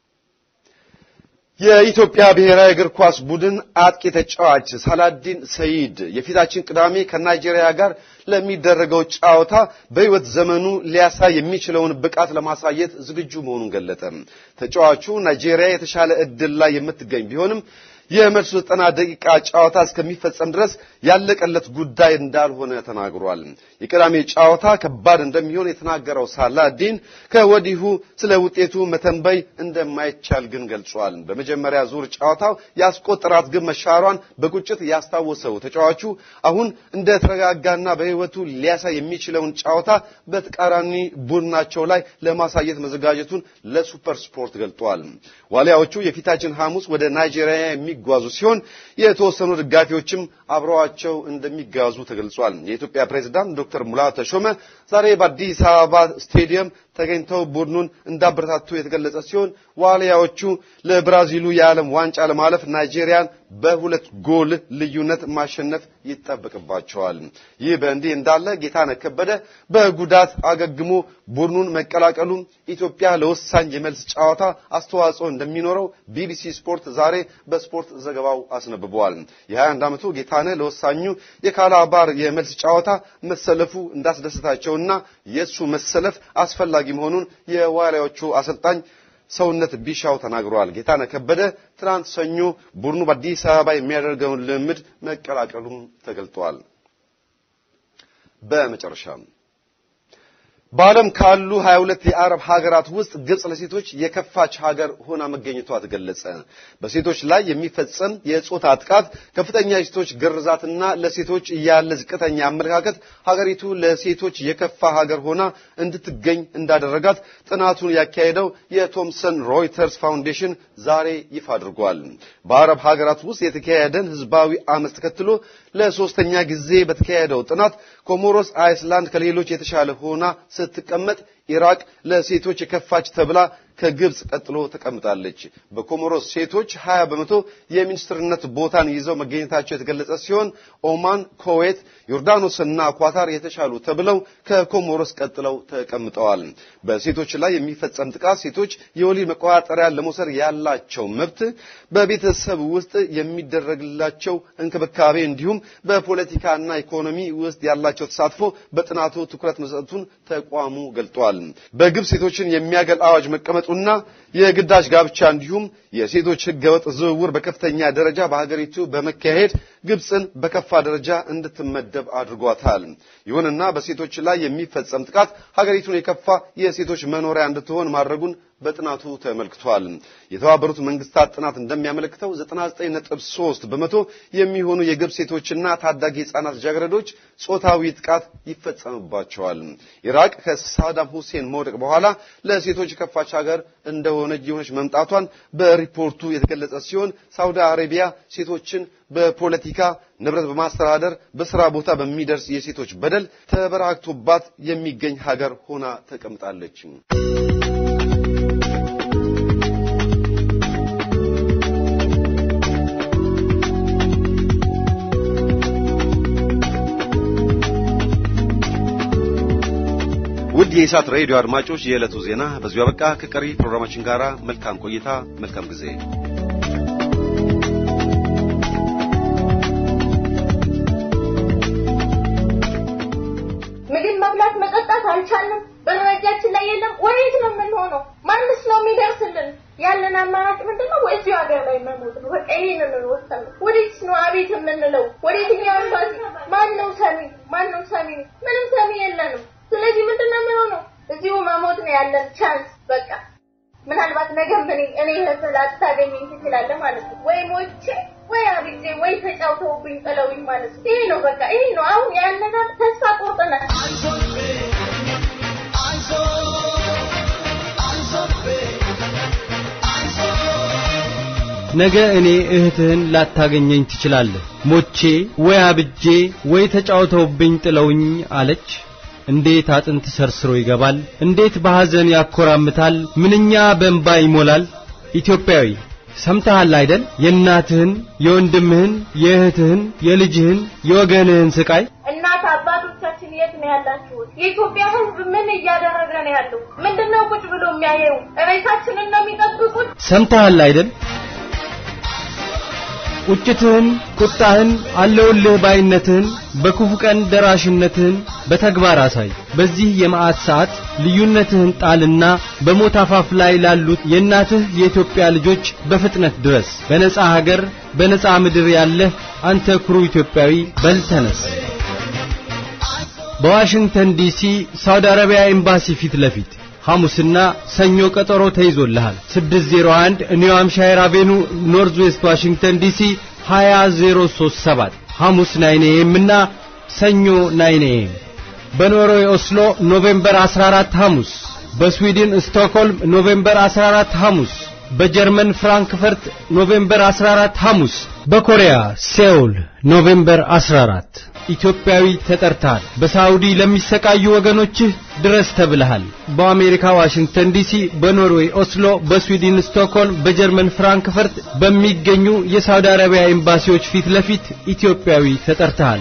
G: የኢትዮጵያ ብሔራዊ እግር ኳስ ቡድን አጥቂ ተጫዋች ሳላዲን ሰይድ የፊታችን ቅዳሜ ከናይጄሪያ ጋር ለሚደረገው ጨዋታ በሕይወት ዘመኑ ሊያሳይ የሚችለውን ብቃት ለማሳየት ዝግጁ መሆኑን ገለጠ። ተጫዋቹ ናይጄሪያ የተሻለ ዕድል ላይ የምትገኝ ቢሆንም የመልሱ ዘጠና ደቂቃ ጨዋታ እስከሚፈጸም ድረስ ያለቀለት ጉዳይ እንዳልሆነ ተናግሯል። የቅዳሜ ጨዋታ ከባድ እንደሚሆን የተናገረው ሳላዲን ከወዲሁ ስለ ውጤቱ መተንበይ እንደማይቻል ግን ገልጿል። በመጀመሪያ ዙር ጨዋታው ያስቆጠራት ግብ መሻሯን በቁጭት ያስታወሰው ተጫዋቹ አሁን እንደ ተረጋጋና በሕይወቱ ሊያሳይ የሚችለውን ጨዋታ በተቃራኒ ቡድናቸው ላይ ለማሳየት መዘጋጀቱን ለሱፐር ስፖርት ገልጧል። ዋሊያዎቹ የፊታችን ሐሙስ ወደ ናይጄሪያ የሚጓዙ ሲሆን የተወሰኑ ደጋፊዎችም አብረዋቸው እንደሚጓዙ ተገልጿል። የኢትዮጵያ ፕሬዝዳንት ዶክተር ሙላቱ ተሾመ ዛሬ በአዲስ አበባ ስቴዲየም ተገኝተው ቡድኑን እንዳበረታቱ የተገለጸ ሲሆን ዋልያዎቹ ለብራዚሉ የዓለም ዋንጫ ለማለፍ ናይጄሪያን በሁለት ጎል ልዩነት ማሸነፍ ይጠበቅባቸዋል። ይህ በእንዲህ እንዳለ ጌታነህ ከበደ በጉዳት አገግሞ ቡድኑን መቀላቀሉ ኢትዮጵያ ለወሳኝ የመልስ ጨዋታ አስተዋጽኦ እንደሚኖረው ቢቢሲ ስፖርት ዛሬ በስፖርት ዘገባው አስነብበዋል። የ21 ዓመቱ ጌታነህ ለወሳኙ የካላባር የመልስ ጨዋታ መሰለፉ እንዳስደሰታቸውና የእሱ መሰለፍ አስፈላጊ መሆኑን የዋልያዎቹ አሰልጣኝ ሰውነት ቢሻው ተናግረዋል። ጌታነህ ከበደ ትናንት ሰኞ ቡድኑ በአዲስ አበባ የሚያደርገውን ልምምድ መቀላቀሉም ተገልጧል። በመጨረሻም በዓለም ካሉ 22 የአረብ ሀገራት ውስጥ ግብጽ ለሴቶች የከፋች ሀገር ሆና መገኘቷ ተገለጸ። በሴቶች ላይ የሚፈጸም የጾታ ጥቃት፣ ከፍተኛ የሴቶች ግርዛትና ለሴቶች ያለ ዝቅተኛ አመለካከት ሀገሪቱ ለሴቶች የከፋ ሀገር ሆና እንድትገኝ እንዳደረጋት ጥናቱን ያካሄደው የቶምሰን ሮይተርስ ፋውንዴሽን ዛሬ ይፋ አድርጓል። በአረብ ሀገራት ውስጥ የተካሄደን ህዝባዊ አመፅ ተከትሎ ለሶስተኛ ጊዜ በተካሄደው ጥናት ኮሞሮስ አይስላንድ ከሌሎች የተሻለ ሆና ስትቀመጥ ኢራቅ ለሴቶች የከፋች ተብላ ከግብጽ ቀጥሎ ተቀምጣለች። በኮሞሮስ ሴቶች 20 በመቶ የሚኒስትርነት ቦታን ይዘው መገኘታቸው የተገለጸ ሲሆን ኦማን፣ ኩዌት፣ ዮርዳኖስና ኳታር የተሻሉ ተብለው ከኮሞሮስ ቀጥለው ተቀምጠዋል። በሴቶች ላይ የሚፈጸም ጥቃት ሴቶች የወሊድ መቆጣጠሪያ ለመውሰድ ያላቸው መብት፣ በቤተሰብ ውስጥ የሚደረግላቸው እንክብካቤ እንዲሁም በፖለቲካና ኢኮኖሚ ውስጥ ያላቸው ተሳትፎ በጥናቱ ትኩረት መስጠቱን ተቋሙ ገልጧል። በግብጽ ሴቶችን የሚያገል አዋጅ መቀመጡና የግዳጅ ጋብቻ እንዲሁም የሴቶች ህገወጥ ዝውውር በከፍተኛ ደረጃ በሀገሪቱ በመካሄድ ግብጽን በከፋ ደረጃ እንድትመደብ አድርጓታል። ይሁንና በሴቶች ላይ የሚፈጸም ጥቃት ሀገሪቱን የከፋ የሴቶች መኖሪያ እንድትሆን ማድረጉን በጥናቱ ተመልክቷል። የተባበሩት መንግስታት ጥናት እንደሚያመለክተው 99.3 በመቶ የሚሆኑ የግብጽ ሴቶችና ታዳጊ ህጻናት ልጃገረዶች ጾታዊ ጥቃት ይፈጸምባቸዋል። ኢራቅ ከሳዳም ሁሴን መውደቅ በኋላ ለሴቶች የከፋች ሀገር እንደሆነች የሆነች መምጣቷን በሪፖርቱ የተገለጸ ሲሆን ሳውዲ አረቢያ ሴቶችን በፖለቲካ ንብረት በማስተዳደር በስራ ቦታ በሚደርስ የሴቶች በደል ተበራክቶባት የሚገኝ ሀገር ሆና ተቀምጣለች። ውድ የኢሳት ሬዲዮ አድማጮች የዕለቱ ዜና በዚሁ አበቃ። ከቀሪ ፕሮግራማችን ጋር መልካም ቆይታ፣ መልካም ጊዜ።
C: ምግብ መብላት መጠጣት አልቻልንም። በደረጃችን ላይ የለም። ወዴት ነው የምንሆነው? ማንስ ነው የሚደርስልን? ያለን አማራጭ ምንድን ነው? ወይ እዚሁ ሀገር ላይ መሞት ነው። በቃ ይሄንን ነው የወሰንነው። ወዴት ነው አቤት የምንለው? ወዴትኛው ኤምባሲ? ማን ነው ሰሚ? ማን ነው ሰሚ? ምንም ሰሚ የለንም። ስለዚህ ምንድን ነው የሚሆነው? እዚሁ መሞት ነው ያለን ቻንስ። በቃ ምናልባት ነገ ምን እኔ ህስላት ታገኘኝ ትችላለህ ማለት ነው። ወይ ሞቼ ወይ አብጄ ወይ ተጫውተውብኝ ጥለውኝ ማለት ነው። ይሄ ነው በቃ ይሄ ነው አሁን ያለን ተስፋ ቆርጠናል።
H: ነገ እኔ እህትህን ላታገኘኝ ትችላለህ። ሞቼ ወይ አብጄ ወይ ተጫውተውብኝ ጥለውኝ አለች። እንዴት አጥንት ሰርስሮ ይገባል! እንዴት በሐዘን ያኮራምታል! ምንኛ በእንባ ይሞላል! ኢትዮጵያዊ ሰምተሃል አይደል? የእናትህን፣ የወንድምህን፣ የእህትህን፣ የልጅህን፣ የወገንህን ስቃይ
C: እናት አባቶቻችን የት ነው ያላችሁት? የኢትዮጵያ ሕዝብ ምን እያደረገ ነው ያለው? ምንድነው ቁጭ ብሎ የሚያየው? ሬሳችንን ነው የሚጠብቁት?
H: ሰምተሃል አይደል? ቁጭትህን፣ ቁጣህን፣ አለውልህ ባይነትህን፣ በክፉ ቀን ደራሽነትህን በተግባር አሳይ። በዚህ የመዓት ሰዓት ልዩነትህን ጣልና በሞት አፋፍ ላይ ላሉት የእናትህ የኢትዮጵያ ልጆች በፍጥነት ድረስ። በነጻ ሀገር በነጻ ምድር ያለህ አንተ ኩሩ ኢትዮጵያዊ በል ተነስ። በዋሽንግተን ዲሲ ሳውዲ አረቢያ ኤምባሲ ፊት ለፊት ሐሙስና ሰኞ ቀጠሮ ተይዞልሃል። 601 ኒው ሃምሻየር አቬኑ ኖርዝ ዌስት ዋሽንግተን ዲሲ 20037 ሐሙስ 9 ኤም እና ሰኞ 9 ኤም። በኖርዌይ ኦስሎ ኖቬምበር 14 ሐሙስ፣ በስዊድን ስቶክሆልም ኖቬምበር 14 ሐሙስ፣ በጀርመን ፍራንክፈርት ኖቬምበር 14 ሐሙስ፣ በኮሪያ ሴውል ኖቬምበር 14 ኢትዮጵያዊ ተጠርተሃል። በሳውዲ ለሚሰቃዩ ወገኖችህ ድረስ ተብለሃል። በአሜሪካ ዋሽንግተን ዲሲ፣ በኖርዌይ ኦስሎ፣ በስዊድን ስቶክሆልም፣ በጀርመን ፍራንክፈርት በሚገኙ የሳውዲ አረቢያ ኤምባሲዎች ፊት ለፊት ኢትዮጵያዊ ተጠርተሃል።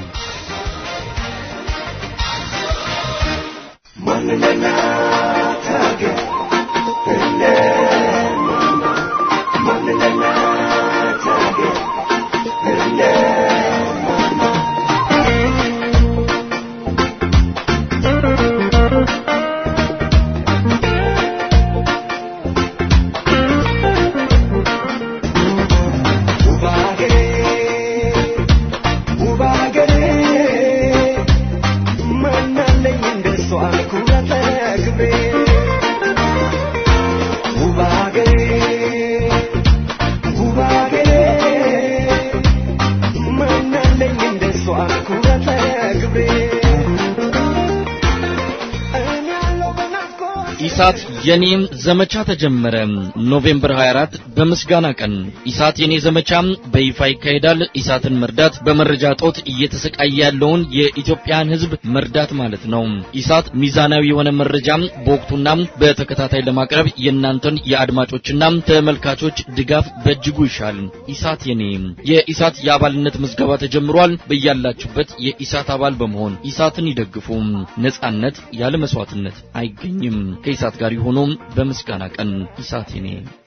I: Manale
A: ኢሳት የኔም ዘመቻ ተጀመረ። ኖቬምበር 24 በምስጋና ቀን ኢሳት የኔ ዘመቻ በይፋ ይካሄዳል። ኢሳትን መርዳት በመረጃ ጦት እየተሰቃየ ያለውን የኢትዮጵያን ሕዝብ መርዳት ማለት ነው። ኢሳት ሚዛናዊ የሆነ መረጃ በወቅቱና በተከታታይ ለማቅረብ የእናንተን የአድማጮችና ተመልካቾች ድጋፍ በእጅጉ ይሻል። ኢሳት የኔ የኢሳት የአባልነት ምዝገባ ተጀምሯል። በያላችሁበት የኢሳት አባል በመሆን ኢሳትን ይደግፉ። ነጻነት ያለ መስዋዕትነት አይገኝም። ከኢሳት ጋር የሆኑ በምስጋና ቀን ኢሳት የኔ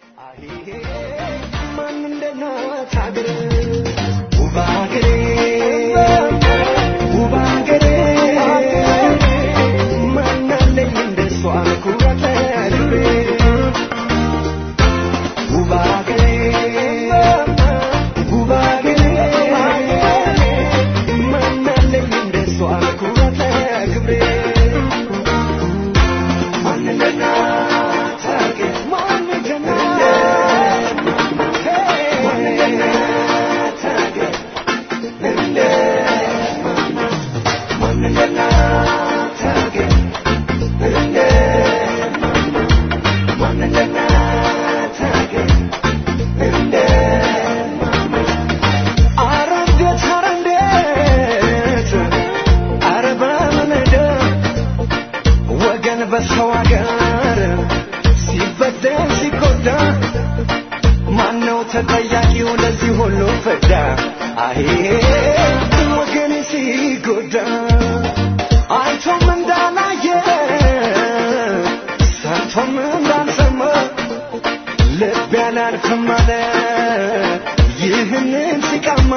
I: በሰው ሀገር ሲበደል ሲጎዳ ማነው ተጠያቂው ለዚህ ሁሉ ፍዳ? አሄ ወገኔ ሲጎዳ አይቶም እንዳላየ ሰምቶም እንዳልሰማ ልብ ያላልፍም አለ ይህንን ሲቀማ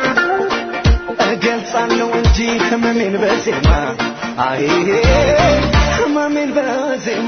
I: እገልጻለሁ እንጂ ህመሜን በዜማ አሄ ህመሜን በዜማ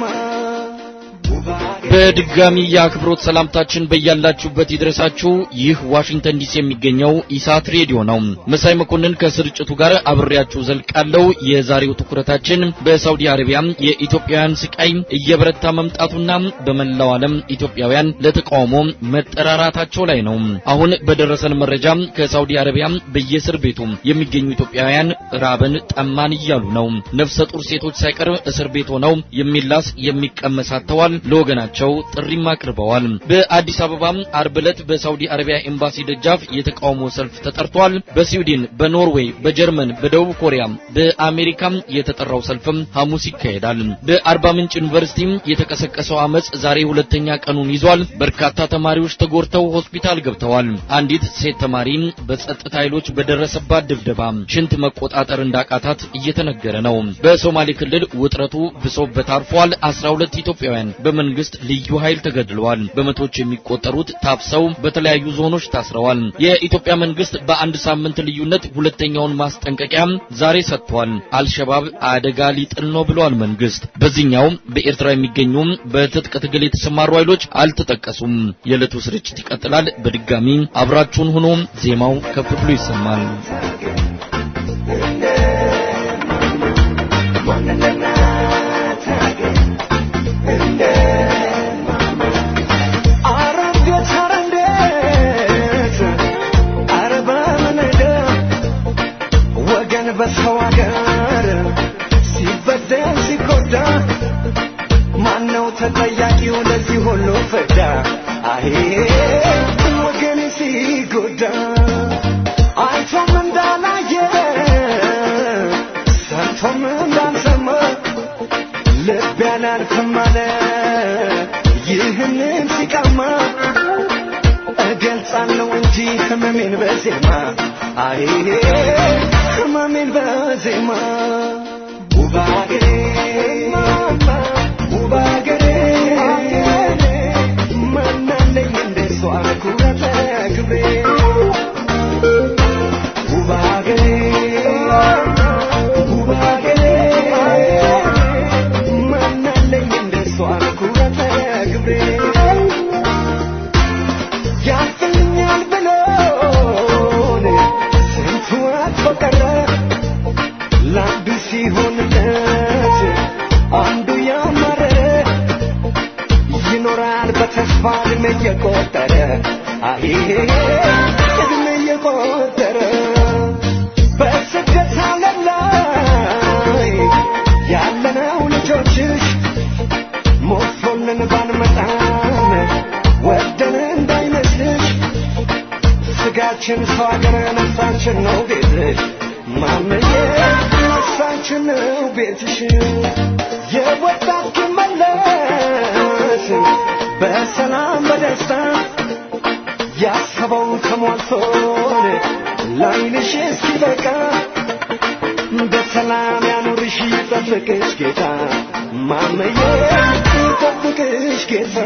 A: በድጋሚ የአክብሮት ሰላምታችን በያላችሁበት ይድረሳችሁ። ይህ ዋሽንግተን ዲሲ የሚገኘው ኢሳት ሬዲዮ ነው። መሳይ መኮንን ከስርጭቱ ጋር አብሬያችሁ ዘልቃለሁ። የዛሬው ትኩረታችን በሳውዲ አረቢያ የኢትዮጵያውያን ስቃይ እየበረታ መምጣቱና በመላው ዓለም ኢትዮጵያውያን ለተቃውሞ መጠራራታቸው ላይ ነው። አሁን በደረሰን መረጃ ከሳውዲ አረቢያ በየእስር ቤቱ የሚገኙ ኢትዮጵያውያን ራበን ጠማን እያሉ ነው። ነፍሰ ጡር ሴቶች ሳይቀር እስር ቤት ሆነው የሚላስ የሚቀመስ አጥተዋል። ለወገናቸው ጥሪም አቅርበዋል። በአዲስ አበባ አርብ ዕለት በሳውዲ አረቢያ ኤምባሲ ደጃፍ የተቃውሞ ሰልፍ ተጠርቷል። በስዊድን፣ በኖርዌይ፣ በጀርመን፣ በደቡብ ኮሪያ፣ በአሜሪካ የተጠራው ሰልፍም ሐሙስ ይካሄዳል። በአርባ ምንጭ ዩኒቨርሲቲ የተቀሰቀሰው አመጽ ዛሬ ሁለተኛ ቀኑን ይዟል። በርካታ ተማሪዎች ተጎድተው ሆስፒታል ገብተዋል። አንዲት ሴት ተማሪ በጸጥታ ኃይሎች በደረሰባት ድብደባ ሽንት መቆጣጠር እንዳቃታት እየተነገረ ነው። በሶማሌ ክልል ውጥረቱ ብሶበት አርፏል። 12 ኢትዮጵያውያን በመንግስት ልዩ ኃይል ተገድለዋል። በመቶዎች የሚቆጠሩት ታፍሰው በተለያዩ ዞኖች ታስረዋል። የኢትዮጵያ መንግስት በአንድ ሳምንት ልዩነት ሁለተኛውን ማስጠንቀቂያ ዛሬ ሰጥቷል። አልሸባብ አደጋ ሊጥል ነው ብሏል መንግስት። በዚህኛው በኤርትራ የሚገኙ በትጥቅ ትግል የተሰማሩ ኃይሎች አልተጠቀሱም። የዕለቱ ስርጭት ይቀጥላል። በድጋሚ አብራችሁን ሆኖ ዜማው ከፍ ብሎ ይሰማል።
I: በሰው ሀገር ሲበደል ሲጎዳ ማነው ተጠያቂው ለዚህ ሁሉ ፍዳ? አሄ ወገኔ ሲጎዳ አይቶም እንዳላየ ሰምቶም እንዳልሰማ ልብ ያላልፍም አለ ይህንን ሲቀማ እገልጻለሁ እንጂ ህመሜን በዜማ አይ ህመሜን በዜማ ውብ አገሬ ውብ አገሬ ማናለኝ እንደሷ ኩራተ ክብሬ ውብ አገሬ ውብ አገሬ ማናለኝ እንደሷ ኩራተ ክብሬ ያልፍልኛል ብሎን ስንቱ አጥፎ ቀረ ለአንዱ ሲሆንለት አንዱ ያማረረ ይኖራል በተስፋ እድሜ እየቆጠረ አይ እድሜ እየቆጠረ በስደት ዓለም ላይ ያለነው ልጆችሽ ስጋችን ሰው ሀገር ነፍሳችን ነው ቤትሽ ማመዬ ነፍሳችን ነው ቤትሽ የወጣት መለስ በሰላም በደስታ ያሰበው ተሟልቶ ላይንሽ እስኪበቃ በሰላም ያኑርሽ ይጠብቅሽ ጌታ ማመዬ ይጠብቅሽ ጌታ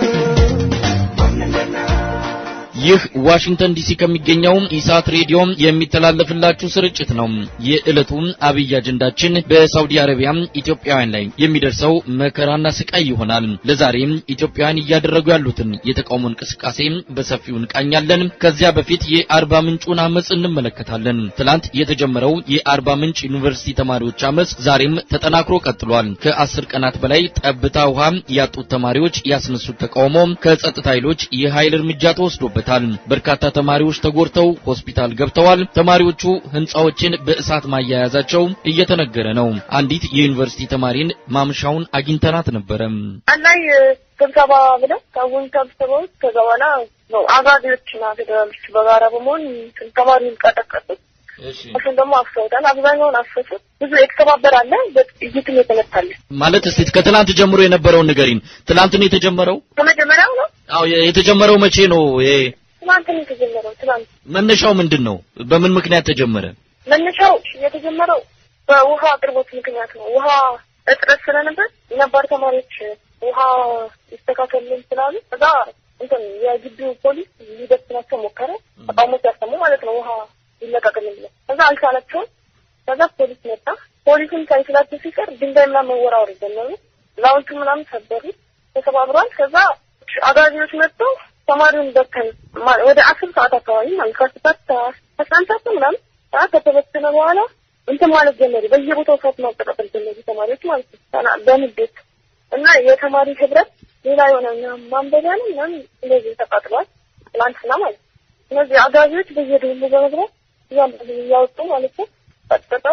A: ይህ ዋሽንግተን ዲሲ ከሚገኘው ኢሳት ሬዲዮ የሚተላለፍላችሁ ስርጭት ነው። የዕለቱ አብይ አጀንዳችን በሳውዲ አረቢያ ኢትዮጵያውያን ላይ የሚደርሰው መከራና ስቃይ ይሆናል። ለዛሬም ኢትዮጵያውያን እያደረጉ ያሉትን የተቃውሞ እንቅስቃሴ በሰፊው እንቃኛለን። ከዚያ በፊት የአርባ ምንጩን አመጽ እንመለከታለን። ትላንት የተጀመረው የአርባ ምንጭ ዩኒቨርሲቲ ተማሪዎች አመጽ ዛሬም ተጠናክሮ ቀጥሏል። ከአስር ቀናት በላይ ጠብታ ውሃ ያጡት ተማሪዎች ያስነሱት ተቃውሞ ከጸጥታ ኃይሎች የኃይል እርምጃ ተወስዶበታል። በርካታ ተማሪዎች ተጎድተው ሆስፒታል ገብተዋል። ተማሪዎቹ ህንጻዎችን በእሳት ማያያዛቸው እየተነገረ ነው። አንዲት የዩኒቨርሲቲ ተማሪን ማምሻውን አግኝተናት ነበረ።
J: ላይ ስብሰባ ብለው ሰውን ሰብስበው ከዛ በኋላ ነው አጋዚዎችና ፌዴራሎች በጋራ በመሆን ተማሪውን ቀጠቀጡት። እሱን ደግሞ አፍሰውታል። አብዛኛውን አፈሱት። ብዙ የተሰባበር አለ፣ በጥይትም የተመታለ
A: ማለት እስቲ ከትላንት ጀምሮ የነበረውን ንገሪን። ትላንት ነው የተጀመረው?
J: ከመጀመሪያው ነው
A: አዎ የተጀመረው መቼ ነው? ይሄ
J: ትናንት ነው የተጀመረው። ትናንት
A: መነሻው ምንድን ነው? በምን ምክንያት ተጀመረ?
J: መነሻው የተጀመረው በውሃ አቅርቦት ምክንያት ነው። ውሃ እጥረት ስለነበር ነባር ተማሪዎች ውሃ ይስተካከልን ስላሉ እዛ እንትን የግቢው ፖሊስ ሊደርስናቸው ሞከረ። ተቃውሞ ሲያሰሙ ማለት ነው ውሃ ይለቀቅልን ብለው ከዛ አልቻላቸውም። ከዛ ፖሊስ መጣ። ፖሊስም ሳይችላቸው ሲቀር ድንጋይ ምናምን መወራወር ጀመሩ። ላውንቱ ምናምን ሰበሩ፣ ተሰባብሯል። ከዛ አጋዚዎች መጥተው ተማሪውን በተን ወደ አስር ሰዓት አካባቢ ማለት ከስታት አስራ አንድ ሰዓት ምናምን ሰዓት ከተበተነ በኋላ እንትን ማለት ጀመሩ። በየቦታው ሰዓት ማቀጣጠል ጀመሩ ተማሪዎች ማለት ነው በንዴት እና የተማሪ ህብረት ሌላ የሆነ ማንበቢያ ነው ምናምን እንደዚህ ተቃጥሏል። ትላንትና ማለት ነው። እነዚህ አጋዚዎች በየደሉ በመግባት እያንዳንዱ እያወጡ ማለት ነው ቀጥቅጠው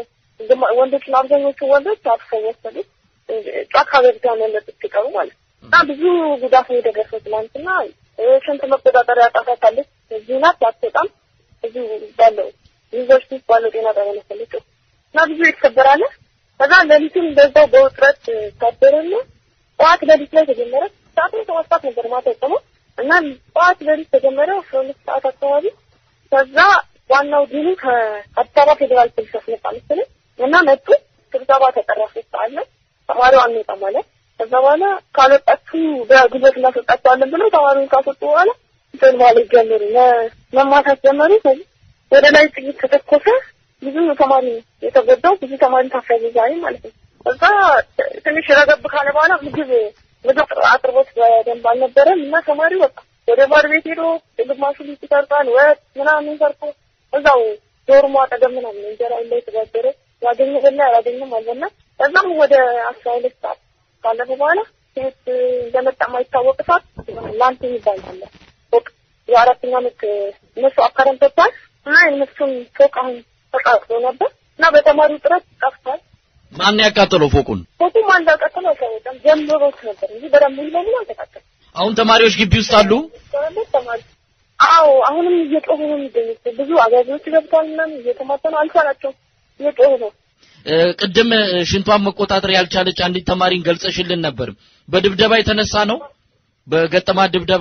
J: ወንዶችና አብዛኞቹ ወንዶች አፍሰው ወሰዱት። ጫካ ገብታ መለጡት ሲቀሩ ማለት ነው። እና ብዙ ጉዳት ነው የደረሰው ትናንትና። ሽንት መቆጣጠሪያ ጣፋታለች እዚህ ናት አትወጣም። እዚህ ባለው ዩኒቨርሲቲ ውስጥ ባለው ጤና ጣቢያ መሰለችው እና ብዙ የተሰበራለ። ከዛ ሌሊቱን በዛው በውጥረት ታደረና ጠዋት ሌሊት ላይ ተጀመረ። ሰዓቱ ሰባት ሰዓት ነበር ማታ የቆመው እና ጠዋት ሌሊት ተጀመረ አስራ ሁለት ሰዓት አካባቢ ከዛ ዋናው ዲኑ ከአዲስ አበባ ፌዴራል ፖሊስ አስመጣ መሰለኝ እና መጡ። ስብሰባ ተጠራ ሶስት ሰዓት ላይ ተማሪው አንወጣም አለ። ከዛ በኋላ ካልወጣችሁ በጉልበት እናስወጣቸዋለን ብለው ተማሪውን ካስወጡ በኋላ እንትን ማለት ጀመሩ፣ መማታት ጀመሩ። ከዚህ ወደ ላይ ጥይት ተተኮሰ። ብዙ ተማሪ የተጎዳው ብዙ ተማሪ ታፈዘ ዛሬ ማለት ነው። ከዛ ትንሽ ረገብ ካለ በኋላ ምግብ ምግብ አቅርቦት በደንብ አልነበረም እና ተማሪው በቃ ወደ ባር ቤት ሄዶ ግማሹ ልጅ ሰርቷል፣ ወጥ ምናምን ሰርቶ እዛው ዶርሞ አጠገብ ምናምን እንጀራ ላይ ተጋገረ። ያገኘ በላ ያላገኘም አልበላ። ከዛም ወደ አስራ ሁለት ሰዓት ካለፈ በኋላ ሴት እንደመጣ የማይታወቅ ሰዓት ላንት የሚባል አለ ፎቅ የአራተኛ ዓመት እነሱ አካረም ተቷል እና የእነሱን ፎቅ አሁን ተቃጥሎ ነበር እና በተማሪው ጥረት ጠፍቷል።
A: ማን ያቃጠለው ፎቁን?
J: ፎቁ ማን እንዳቃጠለው አይታወቅም። ጀምሮት ነበር እንጂ በደንብ ሙሉ በሙሉ አልተቃጠለም።
A: አሁን ተማሪዎች ግቢ ውስጥ አሉ።
J: ተማሪ አዎ፣ አሁንም እየጮሁ ነው የሚገኙት። ብዙ አጋዚዎች ገብተዋል ምናምን እየተማተኑ አልቻላቸውም፣ እየጮሁ ነው።
A: ቅድም ሽንቷን መቆጣጠር ያልቻለች አንዲት ተማሪን ገልጸሽልን ነበር። በድብደባ የተነሳ ነው? በገጠማት ድብደባ?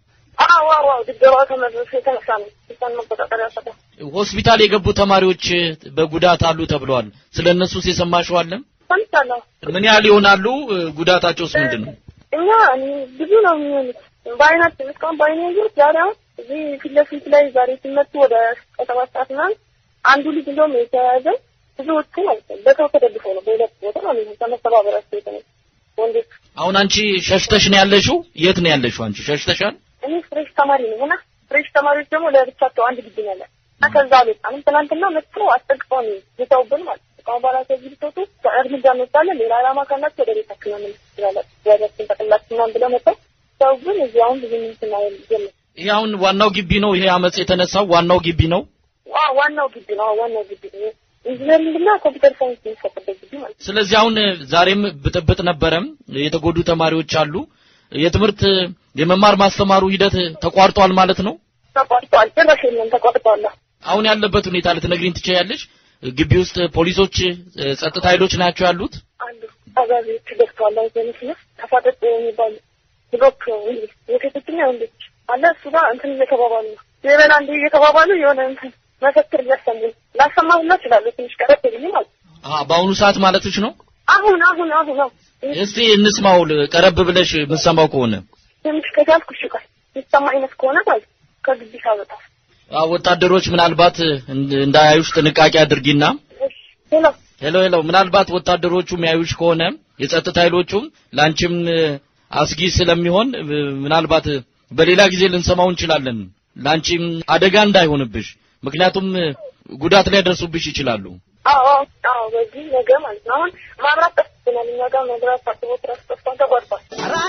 J: አዎ አዎ፣ ድብደባ ተመለሰ የተነሳ ነው። ሽንቷን መቆጣጠር ያልቻለ
A: ሆስፒታል የገቡ ተማሪዎች በጉዳት አሉ ተብለዋል። ስለ እነሱስ የሰማሽው አለ?
J: ሰምቻለሁ።
A: ምን ያህል ይሆናሉ? ጉዳታቸውስ ምንድን ነው?
J: እኛ ብዙ ነው የሚሆኑት። በአይናችን እስካሁን በአይኔ ያየሁት ዛሬ አሁን እዚህ ፊት ለፊት ላይ ዛሬ ሲመጡ ወደ ከሰባት ሰዓት ምናምን አንዱ ልጅ እንደውም የተያያዘ ብዙዎቹ ማለት ነው በሰው ተደግፈው ነው በሁለት ቦታ ማለት ነው ከመሰባበራቸው የተነሳ ወንዶች።
A: አሁን አንቺ ሸሽተሽ ነው ያለሽው? የት ነው ያለሽው አንቺ? ሸሽተሻል?
J: እኔ ፍሬሽ ተማሪ ነኝ እና ፍሬሽ ተማሪዎች ደግሞ ለብቻቸው አንድ ግቢ ነው ያለን እና ከዛ አልወጣንም። ትናንትና መጥተው አስጠግፈው ነው የተውብን ማለት ነው። ከአሁን በኋላ ከዚህ ብትወጡ እርምጃ እንወስዳለን፣ ሌላ ዓላማ ካላችሁ ወደ ቤታችን መመለስ ትችላላችሁ፣ ወደችን ጠቅላችሁ ምናምን ብለው መጥተው ሰው ግን እዚህ አሁን ብዙ ምንትና የለም።
A: ይሄ አሁን ዋናው ግቢ ነው። ይሄ አመጽ የተነሳው ዋናው ግቢ ነው።
J: ዋናው ግቢ ነው። ዋናው ግቢ ነው። ኢንጂነሪንግ እና ኮምፒውተር ሳይንስ የሚሰጥበት ግቢ ማለት ነው።
A: ስለዚህ አሁን ዛሬም ብጥብጥ ነበረም፣ የተጎዱ ተማሪዎች አሉ። የትምህርት የመማር ማስተማሩ ሂደት ተቋርጧል ማለት ነው።
J: ተቋርጧል። ጭራሽ የለም ተቋርጧል።
A: አሁን ያለበት ሁኔታ ልትነግሪኝ ትችያለሽ? ግቢ ውስጥ ፖሊሶች፣ ጸጥታ ኃይሎች ናቸው ያሉት?
J: አንዱ አዛዦች ገብተዋል። በምስሉ ተፋጠጥ የሚባል ብሎክ የሴቶችና ወንዶች አለ። እሱ ጋር እንትን እየተባባሉ ነው የበላ እንዲ እየተባባሉ የሆነ እንትን መፈክር እያሰሙ ላሰማ ሁላ እችላለሁ። ትንሽ ቀረብ ብዬ ማለት
A: አዎ፣ በአሁኑ ሰዓት ማለትሽ ነው?
J: አሁን አሁን አሁን አሁን
A: እስቲ እንስማው፣ ቀረብ ብለሽ የምትሰማው ከሆነ
J: ትንሽ ከቻልኩ እሺ፣ ቆይ የሚሰማ አይነት ከሆነ ማለት ከግቢ ሳወጣ
A: አዎ፣ ወታደሮች ምናልባት እንዳያዩሽ ጥንቃቄ አድርጊና።
J: ሄሎ
A: ሄሎ ሄሎ፣ ምናልባት ወታደሮቹ የሚያዩሽ ከሆነ የጸጥታ ኃይሎቹም ላንቺም አስጊ ስለሚሆን ምናልባት በሌላ ጊዜ ልንሰማው እንችላለን። ላንቺም አደጋ እንዳይሆንብሽ፣ ምክንያቱም ጉዳት ሊያደርሱብሽ ይችላሉ።
J: አዎ አዎ፣ በዚህ ነገ ማለት ነው። አሁን ማብራት ጠፍቶናል። እኛ ጋር መብራት ታጥቦ ትራስ ጠፍቷል፣ ተቋርጧል።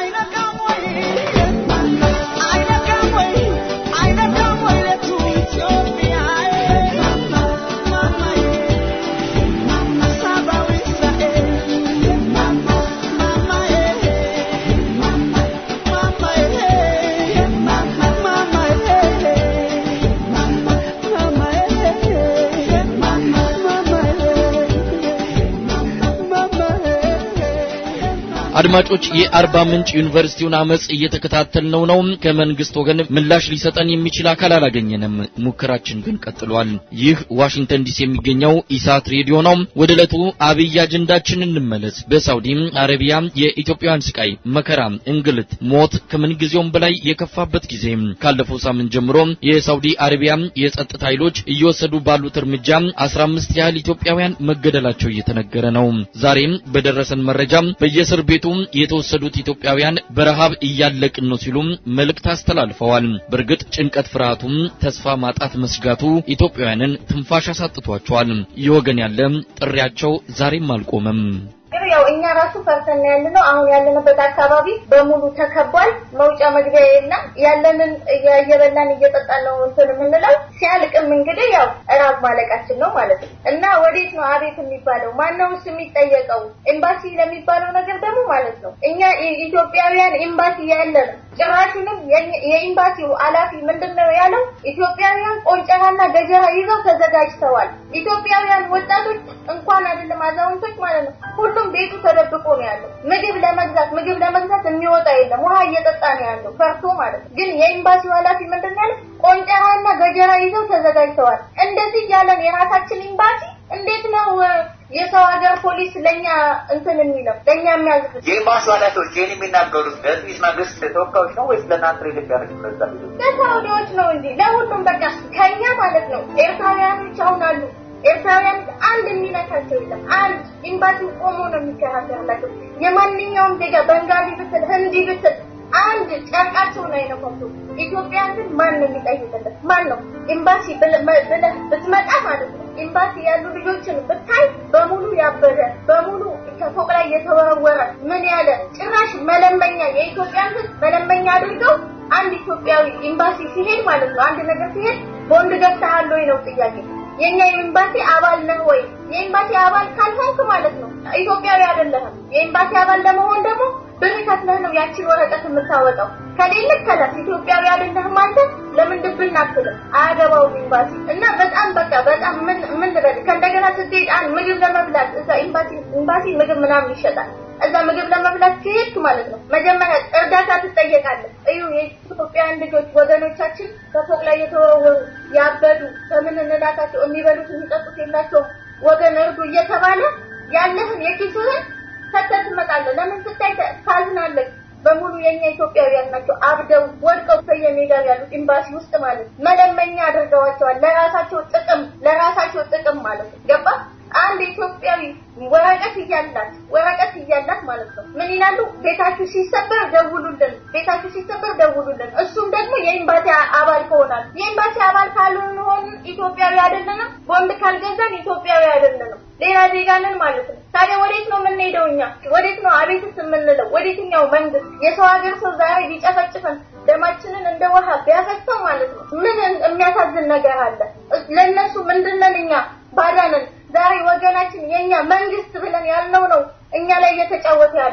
A: አድማጮች የአርባ ምንጭ ዩኒቨርሲቲውን አመጽ እየተከታተልነው ነው። ከመንግስት ወገን ምላሽ ሊሰጠን የሚችል አካል አላገኘንም። ሙከራችን ግን ቀጥሏል። ይህ ዋሽንግተን ዲሲ የሚገኘው ኢሳት ሬዲዮ ነው። ወደ ዕለቱ አብይ አጀንዳችን እንመለስ። በሳውዲ አረቢያ የኢትዮጵያውያን ስቃይ፣ መከራ፣ እንግልት፣ ሞት ከምን ጊዜውም በላይ የከፋበት ጊዜ ካለፈው ሳምንት ጀምሮ የሳውዲ አረቢያ የጸጥታ ኃይሎች እየወሰዱ ባሉት እርምጃ 15 ያህል ኢትዮጵያውያን መገደላቸው እየተነገረ ነው። ዛሬም በደረሰን መረጃ በየእስር ቤቱ የተወሰዱት ኢትዮጵያውያን በረሃብ እያለቅን ነው ሲሉም መልእክት አስተላልፈዋል። በእርግጥ ጭንቀት፣ ፍርሃቱም ተስፋ ማጣት መስጋቱ ኢትዮጵያውያንን ትንፋሽ አሳጥቷቸዋል። የወገን ያለ ጥሪያቸው ዛሬም አልቆመም።
C: ግን ያው እኛ ራሱ ፈርተን ያለነው አሁን ያለንበት አካባቢ በሙሉ ተከቧል። መውጫ መግቢያ የለም። ያለንን እየበላን እየጠጣን ነው እንትን የምንለው። ሲያልቅም እንግዲህ ያው እራብ ማለቃችን ነው ማለት ነው። እና ወዴት ነው አቤት የሚባለው? ማነውስ የሚጠየቀው? ኤምባሲ ለሚባለው ነገር ደግሞ ማለት ነው እኛ ኢትዮጵያውያን ኤምባሲ ያለን ጭራሹንም የኤምባሲው ኃላፊ ምንድን ነው ያለው? ኢትዮጵያውያን ቆንጨራና ገጀራ ይዘው ተዘጋጅተዋል። ኢትዮጵያውያን ወጣቶች እንኳን አይደለም አዛውንቶች ማለት ነው ሁሉም ቤቱ ተደብቆ ነው ያለው። ምግብ ለመግዛት ምግብ ለመግዛት የሚወጣ የለም። ውሃ እየጠጣ ነው ያለው ፈርቶ ማለት ነው። ግን የኤምባሲው ኃላፊ ምንድን ነው ያለው? ቆንጨራና ገጀራ ይዘው ተዘጋጅተዋል። እንደዚህ ያለን የራሳችን ኤምባሲ እንዴት ነው የሰው ሀገር ፖሊስ ለኛ እንትን የሚለው ለኛ የሚያዝብ?
K: የኤምባሲው ኃላፊዎች ይህን የሚናገሩት ለእንግሊዝ መንግስት ተወካዮች ነው ወይስ ለእናንተ ለኢትዮጵያ ለዛ
C: ለሳውዲዎች ነው እንጂ ለሁሉም በቃ ከኛ ማለት ነው። ኤርትራውያኖች አሁን አሉ ኤርትራውያን አንድ የሚነካቸው የለም። አንድ ኤምባሲ ቆሞ ነው የሚከራከርላቸው። የማንኛውም ዜጋ በንጋሊ ብትል ህንዲ ብትል አንድ ጨርቃቸውን አይነኳቸው። ኢትዮጵያን ግን ማን ነው የሚጠይቅለት? ማን ነው ኤምባሲ ብለህ ብትመጣ ማለት ነው ኤምባሲ ያሉ ልጆችን ብታይ በሙሉ ያበደ በሙሉ ከፎቅ ላይ የተወረወረ ምን ያለ ጭራሽ መለመኛ የኢትዮጵያን ህዝብ መለመኛ አድርገው አንድ ኢትዮጵያዊ ኤምባሲ ሲሄድ ማለት ነው አንድ ነገር ሲሄድ ቦንድ ገብተሃል ወይ ነው ጥያቄ። የኛ የኤምባሲ አባል ነህ ወይ? የኤምባሲ አባል ካልሆንክ ማለት ነው ኢትዮጵያዊ አይደለህም። የኤምባሲ አባል ለመሆን ደግሞ ብር ከፍለህ ነው ያቺን ወረቀት የምታወጣው። ከሌለ ከላስ ኢትዮጵያዊ አይደለህም አንተ ለምን ድብን አትልም? አያገባውም ኤምባሲ እና በጣም በቃ በጣም ምን ምን ልበል ከእንደገና ስትሄድ አንድ ምግብ ለመብላት እዛ ኤምባሲ ኤምባሲ ምግብ ምናምን ይሸጣል። እዛ ምግብ ለመብላት ከሄድክ ማለት ነው መጀመሪያ እርዳታ ትጠየቃለህ። እዩ የኢትዮጵያውያን ልጆች ወገኖቻችን ከፎቅ ላይ የተወረወሩ ያበዱ በምን እንላታቸው የሚበሉት የሚጠጡት የላቸውም ወገን እርዱ እየተባለ ያለህን የኪስህን ሰተህ ትመጣለህ። ለምን ስታይ ታዝናለህ። በሙሉ የኛ ኢትዮጵያውያን ናቸው። አብደው ወድቀው በየሜዳው ያሉት ኤምባሲ ውስጥ ማለት መለመኛ አድርገዋቸዋል። ለራሳቸው ጥቅም ለራሳቸው ጥቅም ማለት ነው። ገባ አንድ ኢትዮጵያዊ ወረቀት እያላት ወረቀት እያላት ማለት ነው ምን ይላሉ? ቤታችሁ ሲሰበር ደውሉልን፣ ቤታችሁ ሲሰበር ደውሉልን። እሱም ደግሞ የኤምባሲ አባል ከሆናል የኤምባሲ አባል ካልሆን ኢትዮጵያዊ አይደለንም። ቦንድ ካልገዛን ኢትዮጵያዊ አይደለንም። ሌላ ዜጋ ነን ማለት ነው። ታዲያ ወዴት ነው የምንሄደው? እኛ ወዴት ነው አቤትስ የምንለው? ወዴትኛው መንግስት? የሰው ሀገር ሰው ዛሬ ቢጨፈጭፈን ደማችንን እንደ ውሃ ቢያፈሰው ማለት ነው ምን የሚያሳዝን ነገር አለ? ለእነሱ ምንድነን እኛ ባዳንን ዛሬ ወገናችን የኛ መንግስት ብለን ያልነው ነው እኛ ላይ እየተጫወተ ያለው።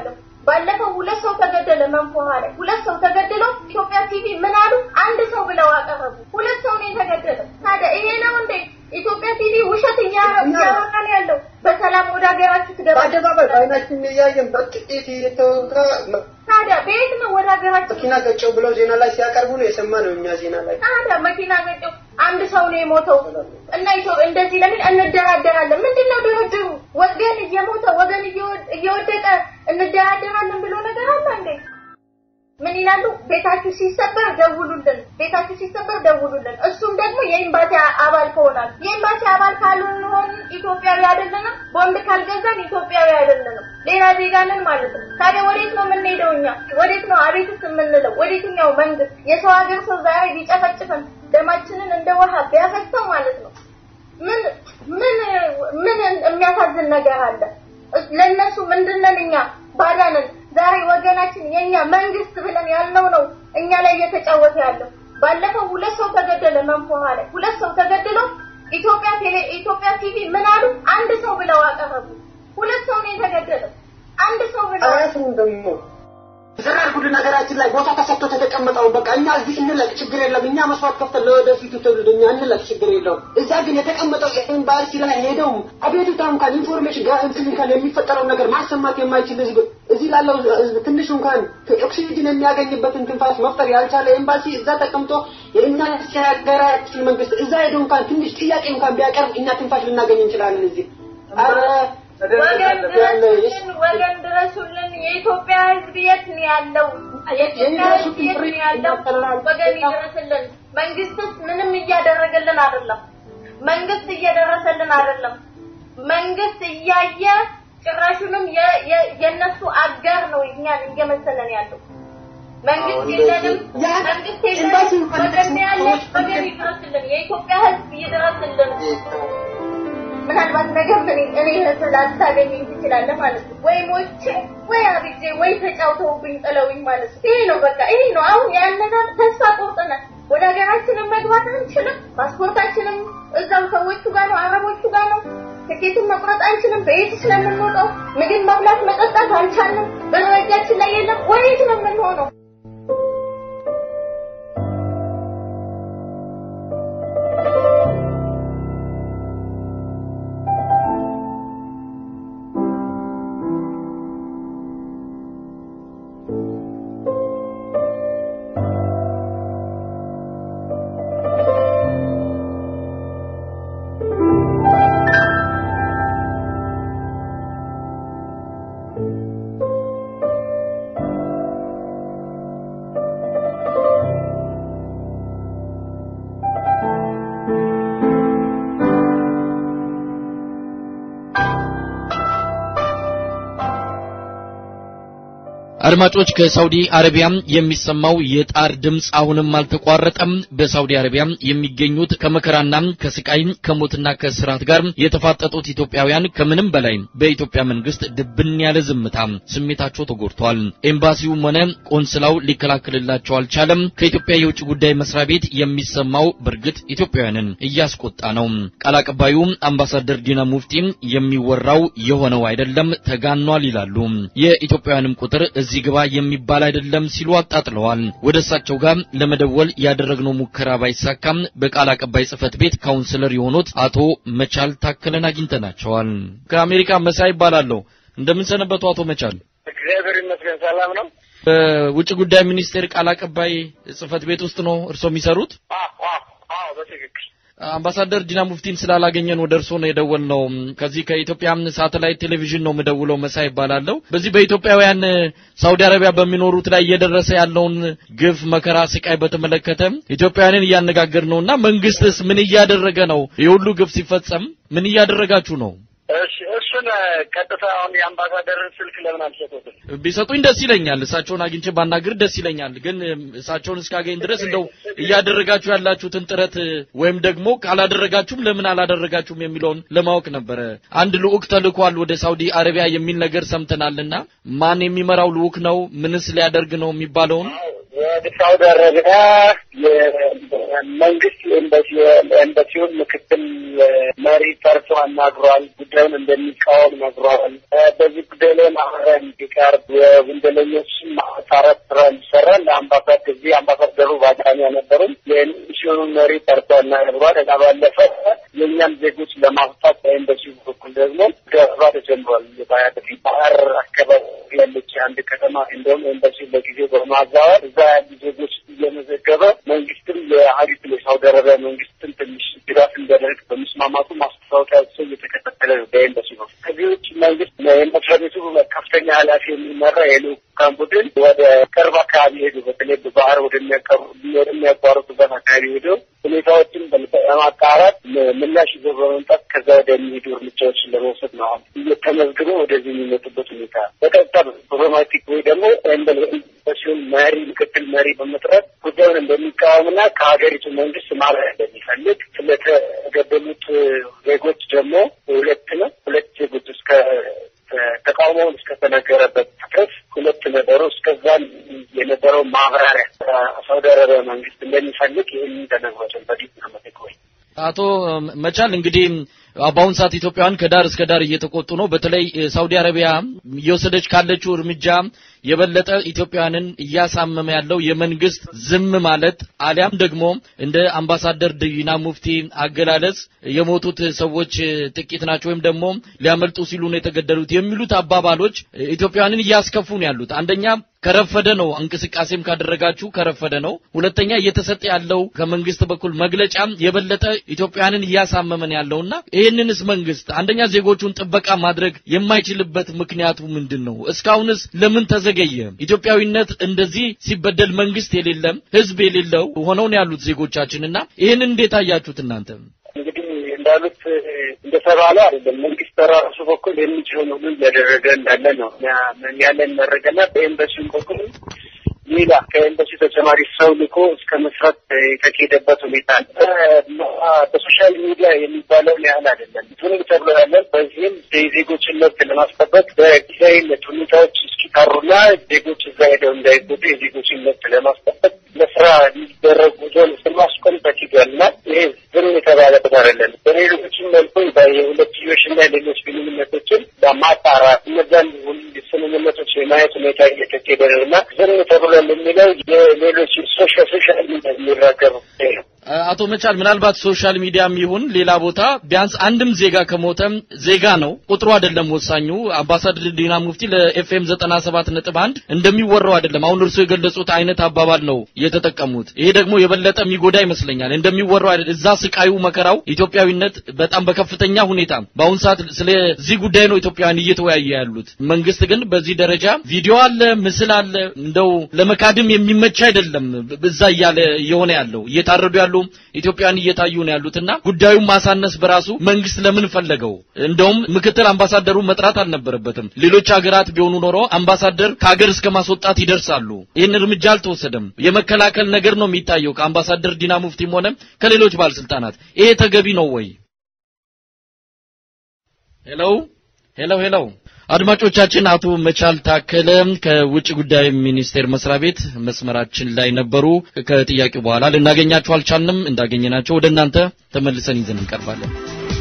C: ባለፈው ሁለት ሰው ተገደለ መንፎሃ ላይ ሁለት ሰው ተገድለው ኢትዮጵያ ቲቪ ምን አሉ? አንድ ሰው ብለው አቀረቡ። ሁለት ሰው ነው የተገደለው። ታዲያ ይሄ ነው እንዴ ኢትዮጵያ ቲቪ ውሸት እያወራ ነው ያለው? በሰላም ወደ ሀገራችሁ ትገባ
B: በአደባባይ በአይናችን እያየን በጥቂት የተወጋ
C: ታዲያ በየት ነው ወደ ሀገራችሁ
B: መኪና ገጨው ብለው ዜና ላይ ሲያቀርቡ ነው የሰማነው እኛ ዜና ላይ።
C: ታዲያ መኪና ገጨው አንድ ሰው ነው የሞተው እና ኢትዮ- እንደዚህ ለምን እንደራደራለን? ምንድነው ድርድሩ? ወገን እየሞተ ወገን እየወ- እየወደቀ እንደራደራለን ብሎ ነገር አለ እንዴ? ምን ይላሉ? ቤታችሁ ሲሰበር ደውሉልን፣ ቤታችሁ ሲሰበር ደውሉልን። እሱም ደግሞ የኤምባሲ አባል ከሆናል የኤምባሲ አባል ካልሆን ኢትዮጵያዊ አይደለንም፣ ቦንድ ካልገዛን ኢትዮጵያዊ አይደለንም፣ ሌላ ዜጋ ነን ማለት ነው። ታዲያ ወዴት ነው የምንሄደው እኛ? ወዴት ነው አቤትስ የምንለው? ወዴትኛው መንግስት? የሰው ሀገር ሰው ዛሬ ቢጨፈጭፈን ደማችንን እንደ ውሃ ቢያፈሰው ማለት ነው ምን ምን ምን የሚያሳዝን ነገር አለ? ለነሱ ምንድነን እኛ ባዳንን ዛሬ ወገናችን የኛ መንግስት ብለን ያልነው ነው እኛ ላይ እየተጫወተ ያለው። ባለፈው ሁለት ሰው ተገደለ መንፎሃ ላይ ሁለት ሰው ተገድለው ኢትዮጵያ ቴሌ ኢትዮጵያ ቲቪ ምን አሉ? አንድ ሰው ብለው አቀረቡ። ሁለት ሰው ነው የተገደለው። አንድ ሰው ብለው
B: አያስቡም ደግሞ ዘራርጉልን ሀገራችን ላይ ቦታ ተሰጥቶ ተተቀመጠውን በቃ እኛ እዚህ እንለቅ ችግር የለም እኛ መስዋዕት ከፍተን ለወደፊቱ ትውልድ እኛ እንለቅ ችግር የለውም እዛ ግን የተቀመጠው ኤምባሲ ላይ ሄደው አቤቱታ እንኳን ኢንፎርሜሽን ጋር እንትን እንኳን የሚፈጠረውን ነገር ማሰማት የማይችል ህዝብ እዚህ ላለው ህዝብ ትንሽ እንኳን ኦክሲጅን የሚያገኝበትን ትንፋስ መፍጠር ያልቻለ ኤምባሲ እዛ ተቀምጦ የእኛ ሀገራችን መንግስት እዛ ሄዶ እንኳን ትንሽ ጥያቄ እንኳን ቢያቀርብ እኛ ትንፋሽ ልናገኝ እንችላለን እዚህ ኧረ
C: ወገን ድረሱልን፣ ወገን ድረሱልን። የኢትዮጵያ ህዝብ የት ነው ያለው? የኢትዮጵያ ህዝብ የት ነው ያለው? ወገን ይድረስልን። መንግስትስ ምንም እያደረገልን አይደለም። መንግስት እየደረሰልን አይደለም። መንግስት እያየ ጭራሹንም የ- የ- የእነሱ አጋር ነው እኛን እየመሰለን ያለው። መንግስት የለንም፣ መንግስት የለንም። ወገን ነው ያለ፣ ወገን ይድረስልን። የኢትዮጵያ ህዝብ ይድረስልን። ምናልባት ነገር ምን እኔ እህት ላታገኘኝ ትችላለህ ማለት ነው። ወይ ሞቼ ወይ አብጄ ወይ ተጫውተውብኝ ጥለውኝ ማለት ነው። ይሄ ነው በቃ ይሄ ነው። አሁን ያንን ተስፋ ቆርጠናል። ወደ ሀገራችንም መግባት አንችልም። ፓስፖርታችንም እዛው ሰዎቹ ጋር ነው፣ አረቦቹ ጋር ነው። ትኬትን መቁረጥ አንችልም። በየት ስለምንወጣው ምግብ መብላት መጠጣት አልቻልንም። ብር በእጃችን ላይ የለም። ወዴት ነው የምንሆነው?
A: አድማጮች ከሳውዲ አረቢያ የሚሰማው የጣር ድምፅ አሁንም አልተቋረጠም። በሳውዲ አረቢያ የሚገኙት ከመከራና ከስቃይ ከሞትና ከስራት ጋር የተፋጠጡት ኢትዮጵያውያን ከምንም በላይ በኢትዮጵያ መንግስት ድብን ያለ ዝምታ ስሜታቸው ተጎድቷል። ኤምባሲውም ሆነ ቆንስላው ሊከላከልላቸው አልቻለም። ከኢትዮጵያ የውጭ ጉዳይ መስሪያ ቤት የሚሰማው በእርግጥ ኢትዮጵያውያንን እያስቆጣ ነው። ቃል አቀባዩ አምባሳደር ዲና ሙፍቲ የሚወራው የሆነው አይደለም ተጋኗል ይላሉ። የኢትዮጵያውያንም ቁጥር እዚህ ግባ የሚባል አይደለም ሲሉ አጣጥለዋል። ወደ እሳቸው ጋር ለመደወል ያደረግነው ሙከራ ባይሳካም በቃል አቀባይ ጽህፈት ቤት ካውንስለር የሆኑት አቶ መቻል ታከለን አግኝተናቸዋል። ከአሜሪካ መሳይ ይባላለሁ። እንደምን ሰነበቱ አቶ መቻል?
F: እግዚአብሔር ይመስገን ሰላም ነው።
A: በውጭ ጉዳይ ሚኒስቴር ቃል አቀባይ ጽህፈት ቤት ውስጥ ነው እርስዎ የሚሰሩት?
F: አዎ በትክክል
A: አምባሳደር ዲና ሙፍቲን ስላላገኘን ወደ እርስዎ ነው የደወልነው። ከዚህ ከኢትዮጵያ ሳተላይት ቴሌቪዥን ነው የምደውለው። መሳይ ይባላለሁ። በዚህ በኢትዮጵያውያን ሳውዲ አረቢያ በሚኖሩት ላይ እየደረሰ ያለውን ግፍ፣ መከራ፣ ስቃይ በተመለከተ ኢትዮጵያውያንን እያነጋገር ነውና መንግስትስ ምን እያደረገ ነው? የሁሉ ግፍ ሲፈጸም ምን እያደረጋችሁ ነው?
F: እሺ እሱን ቀጥታ አሁን የአምባሳደርን ስልክ ለምን አልሰጡትም?
A: ቢሰጡኝ ደስ ይለኛል። እሳቸውን አግኝቼ ባናግር ደስ ይለኛል። ግን እሳቸውን እስካገኝ ድረስ እንደው እያደረጋችሁ ያላችሁትን ጥረት ወይም ደግሞ ካላደረጋችሁም ለምን አላደረጋችሁም የሚለውን ለማወቅ ነበረ። አንድ ልዑክ ተልኳል ወደ ሳውዲ አረቢያ የሚል ነገር ሰምተናልና ማን የሚመራው ልዑክ ነው? ምንስ ሊያደርግ ነው የሚባለውን
F: ሳውዲ አረቢያ የመንግስት ኤምባሲውን ምክትል መሪ ጠርቶ አናግሯል። ጉዳዩን እንደሚቃወም ነግሯል። በዚህ ጉዳይ ላይ ማህበራዊ እንዲቀርብ የወንጀለኞችን ማጣራት ስራ እንዲሰራ ለአምባሳደር እዚህ አምባሳደሩ በአጋጣሚ አልነበሩም። የሚሽኑን መሪ ጠርቶ አናግሯል። ከዛ ባለፈ የእኛም ዜጎች ለማፍታት በኤምባሲው በኩል ደግሞ ገባ ተጀምሯል። ባህር አካባቢ ያለች አንድ ከተማ እንደውም ኤምባሲ ለጊዜው በማዛወር እዛ ያሉ ዜጎች እየመዘገበ መንግስትም የሀገሪቱ የሳውዲ አረቢያ መንግስትን ትንሽ ድጋፍ እንዲያደርግ በመስማማቱ ማስታወቂያቸው እየተከታተለ ነው በኤምባሲ ነው። ከዚህ ውጭ መንግስት የመስሪያ ቤቱ ከፍተኛ ኃላፊ የሚመራ የልኡካን ቡድን ወደ ቅርብ አካባቢ ሄዱ። በተለይ በባህር ወደሚያቋርጡበት አካባቢ ሄደው ሁኔታዎችን በማጣራት ምላሽ ይዘው በመምጣት ከዛ ወደሚሄዱ እርምጃዎችን ለመውሰድ ነው። አሁን እየተመዝግበው ወደዚህ የሚመጡበት ሁኔታ በቀጥታ ዲፕሎማቲክ ወይ ደግሞ ኤምባሲውን መሪ ምክትል መሪ በመጥራት ጉዳዩን እንደሚቃወምና ከሀገሪቱ መንግስት ማብራሪያ እንደሚፈልግ ስለተገደሉት ዜጎች ደግሞ ሁለት ነው ሁለት ዜጎች እስከ ተቃውሞውን እስከተነገረበት ድረስ ሁለት ነበሩ። እስከዛም የነበረው ማብራሪያ ሳውዲ አረቢያ መንግስት እንደሚፈልግ ይህን ተነግሯቸውን በዲፕሎማቲክ ወይ
A: አቶ መቻል እንግዲህ በአሁን ሰዓት ኢትዮጵያውያን ከዳር እስከ ዳር እየተቆጡ ነው። በተለይ ሳውዲ አረቢያ እየወሰደች ካለችው እርምጃ የበለጠ ኢትዮጵያውያንን እያሳመመ ያለው የመንግስት ዝም ማለት አሊያም ደግሞ እንደ አምባሳደር ዲና ሙፍቲ አገላለጽ የሞቱት ሰዎች ጥቂት ናቸው ወይም ደግሞ ሊያመልጡ ሲሉ ነው የተገደሉት የሚሉት አባባሎች ኢትዮጵያውያንን እያስከፉ ነው ያሉት። አንደኛ ከረፈደ ነው እንቅስቃሴም ካደረጋችሁ ከረፈደ ነው። ሁለተኛ እየተሰጠ ያለው ከመንግስት በኩል መግለጫ የበለጠ ኢትዮጵያውያንን እያሳመመን ያለውና ይህንንስ መንግስት አንደኛ ዜጎቹን ጥበቃ ማድረግ የማይችልበት ምክንያቱ ምንድን ነው? እስካሁንስ ለምን ተዘገየ? ኢትዮጵያዊነት እንደዚህ ሲበደል መንግስት የሌለም ህዝብ የሌለው ሆነው ነው ያሉት ዜጎቻችንና ይህንን እንዴት አያችሁት እናንተ?
F: እንግዲህ እንዳሉት እንደተባለ አይደለም። መንግስት በራሱ በኩል የሚችለውን ሁሉ እያደረገ እንዳለ ነው ያለን መረጃና በኤምባሲው በኩል ሌላ ከኤምባሲ ተጨማሪ ሰው ልኮ እስከ መስራት የተካሄደበት ሁኔታ በሶሻል ሚዲያ የሚባለውን ያህል አይደለም። ዝም ተብሎ ያለን በዚህም የዜጎችን መብት ለማስጠበቅ በጊዜያዊነት ሁኔታዎች እስኪቀሩና ዜጎች እዛ ሄደው እንዳይጎዱ የዜጎችን መብት ለማስጠበቅ ለስራ የሚደረግ ጉዞን ስማስቆም ተኪዷል እና ይሄ ዝም የተባለበት አይደለም። በሌሎችም መልኩ የሁለትዮሽና ሌሎች ግንኙነቶችን በማጣራት እነዛን ስምምነቶች የማየት ሁኔታ እየተካሄደ ነው እና ዝም ተብሎ የሚለው የሌሎች ሶሻል ሶሻል ሚዲያ የሚራገቡ ነው።
A: አቶ መቻል ምናልባት ሶሻል ሚዲያም ይሁን ሌላ ቦታ ቢያንስ አንድም ዜጋ ከሞተም ዜጋ ነው፣ ቁጥሩ አይደለም ወሳኙ። አምባሳደር ዲና ሙፍቲ ለኤፍኤም 97 ነጥብ አንድ እንደሚወራው አይደለም። አሁን እርስዎ የገለጹት አይነት አባባል ነው የተጠቀሙት። ይሄ ደግሞ የበለጠ የሚጎዳ ይመስለኛል። እንደሚወራው አይደለም። እዛ ስቃዩ፣ መከራው፣ ኢትዮጵያዊነት በጣም በከፍተኛ ሁኔታ በአሁን ሰዓት ስለዚህ ጉዳይ ነው ኢትዮጵያውያን እየተወያየ ያሉት። መንግስት ግን በዚህ ደረጃ ቪዲዮ አለ፣ ምስል አለ፣ እንደው ለመካድም የሚመች አይደለም። እዛ እያለ እየሆነ ያለው እየታረዱ ያሉ ኢትዮጵያን እየታዩ ነው ያሉትና ጉዳዩን ማሳነስ በራሱ መንግስት ለምን ፈለገው? እንደውም ምክትል አምባሳደሩ መጥራት አልነበረበትም። ሌሎች ሀገራት ቢሆኑ ኖሮ አምባሳደር ከሀገር እስከ ማስወጣት ይደርሳሉ። ይህን እርምጃ አልተወሰደም። የመከላከል ነገር ነው የሚታየው ከአምባሳደር ዲና ሙፍቲም ሆነ ከሌሎች ባለስልጣናት። ይሄ ተገቢ ነው ወይ? ሄሎ ሄሎ ሄሎ አድማጮቻችን አቶ መቻል ታከለ ከውጭ ጉዳይ ሚኒስቴር መስሪያ ቤት መስመራችን ላይ ነበሩ። ከጥያቄው በኋላ ልናገኛቸው አልቻልንም። እንዳገኘናቸው ወደ እናንተ ተመልሰን ይዘን እንቀርባለን።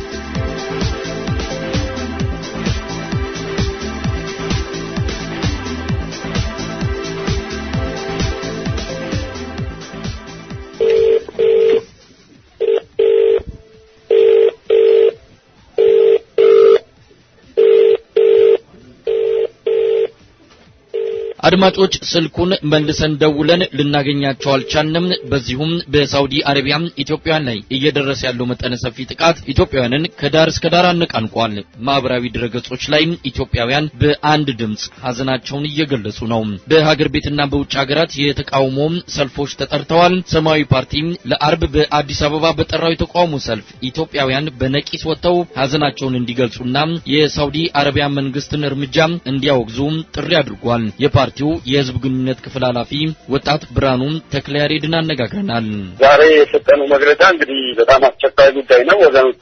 A: አድማጮች ስልኩን መልሰን ደውለን ልናገኛቸው አልቻልንም። በዚሁም በሳውዲ አረቢያ ኢትዮጵያውያን ላይ እየደረሰ ያለው መጠነ ሰፊ ጥቃት ኢትዮጵያውያንን ከዳር እስከ ዳር አነቃንቋል። ማህበራዊ ድረገጾች ላይ ኢትዮጵያውያን በአንድ ድምፅ ሀዘናቸውን እየገለጹ ነው። በሀገር ቤትና በውጭ ሀገራት የተቃውሞ ሰልፎች ተጠርተዋል። ሰማያዊ ፓርቲ ለአርብ በአዲስ አበባ በጠራው የተቃውሞ ሰልፍ ኢትዮጵያውያን በነቂስ ወጥተው ሀዘናቸውን እንዲገልጹና የሳውዲ አረቢያ መንግስትን እርምጃ እንዲያወግዙ ጥሪ አድርጓል። የፓርቲው የህዝብ ግንኙነት ክፍል ኃላፊ ወጣት ብርሃኑ ተክለያሬድን አነጋግረናል።
F: ዛሬ የሰጠነው መግለጫ እንግዲህ በጣም አስቸኳይ ጉዳይ ነው። ወገኖቻችን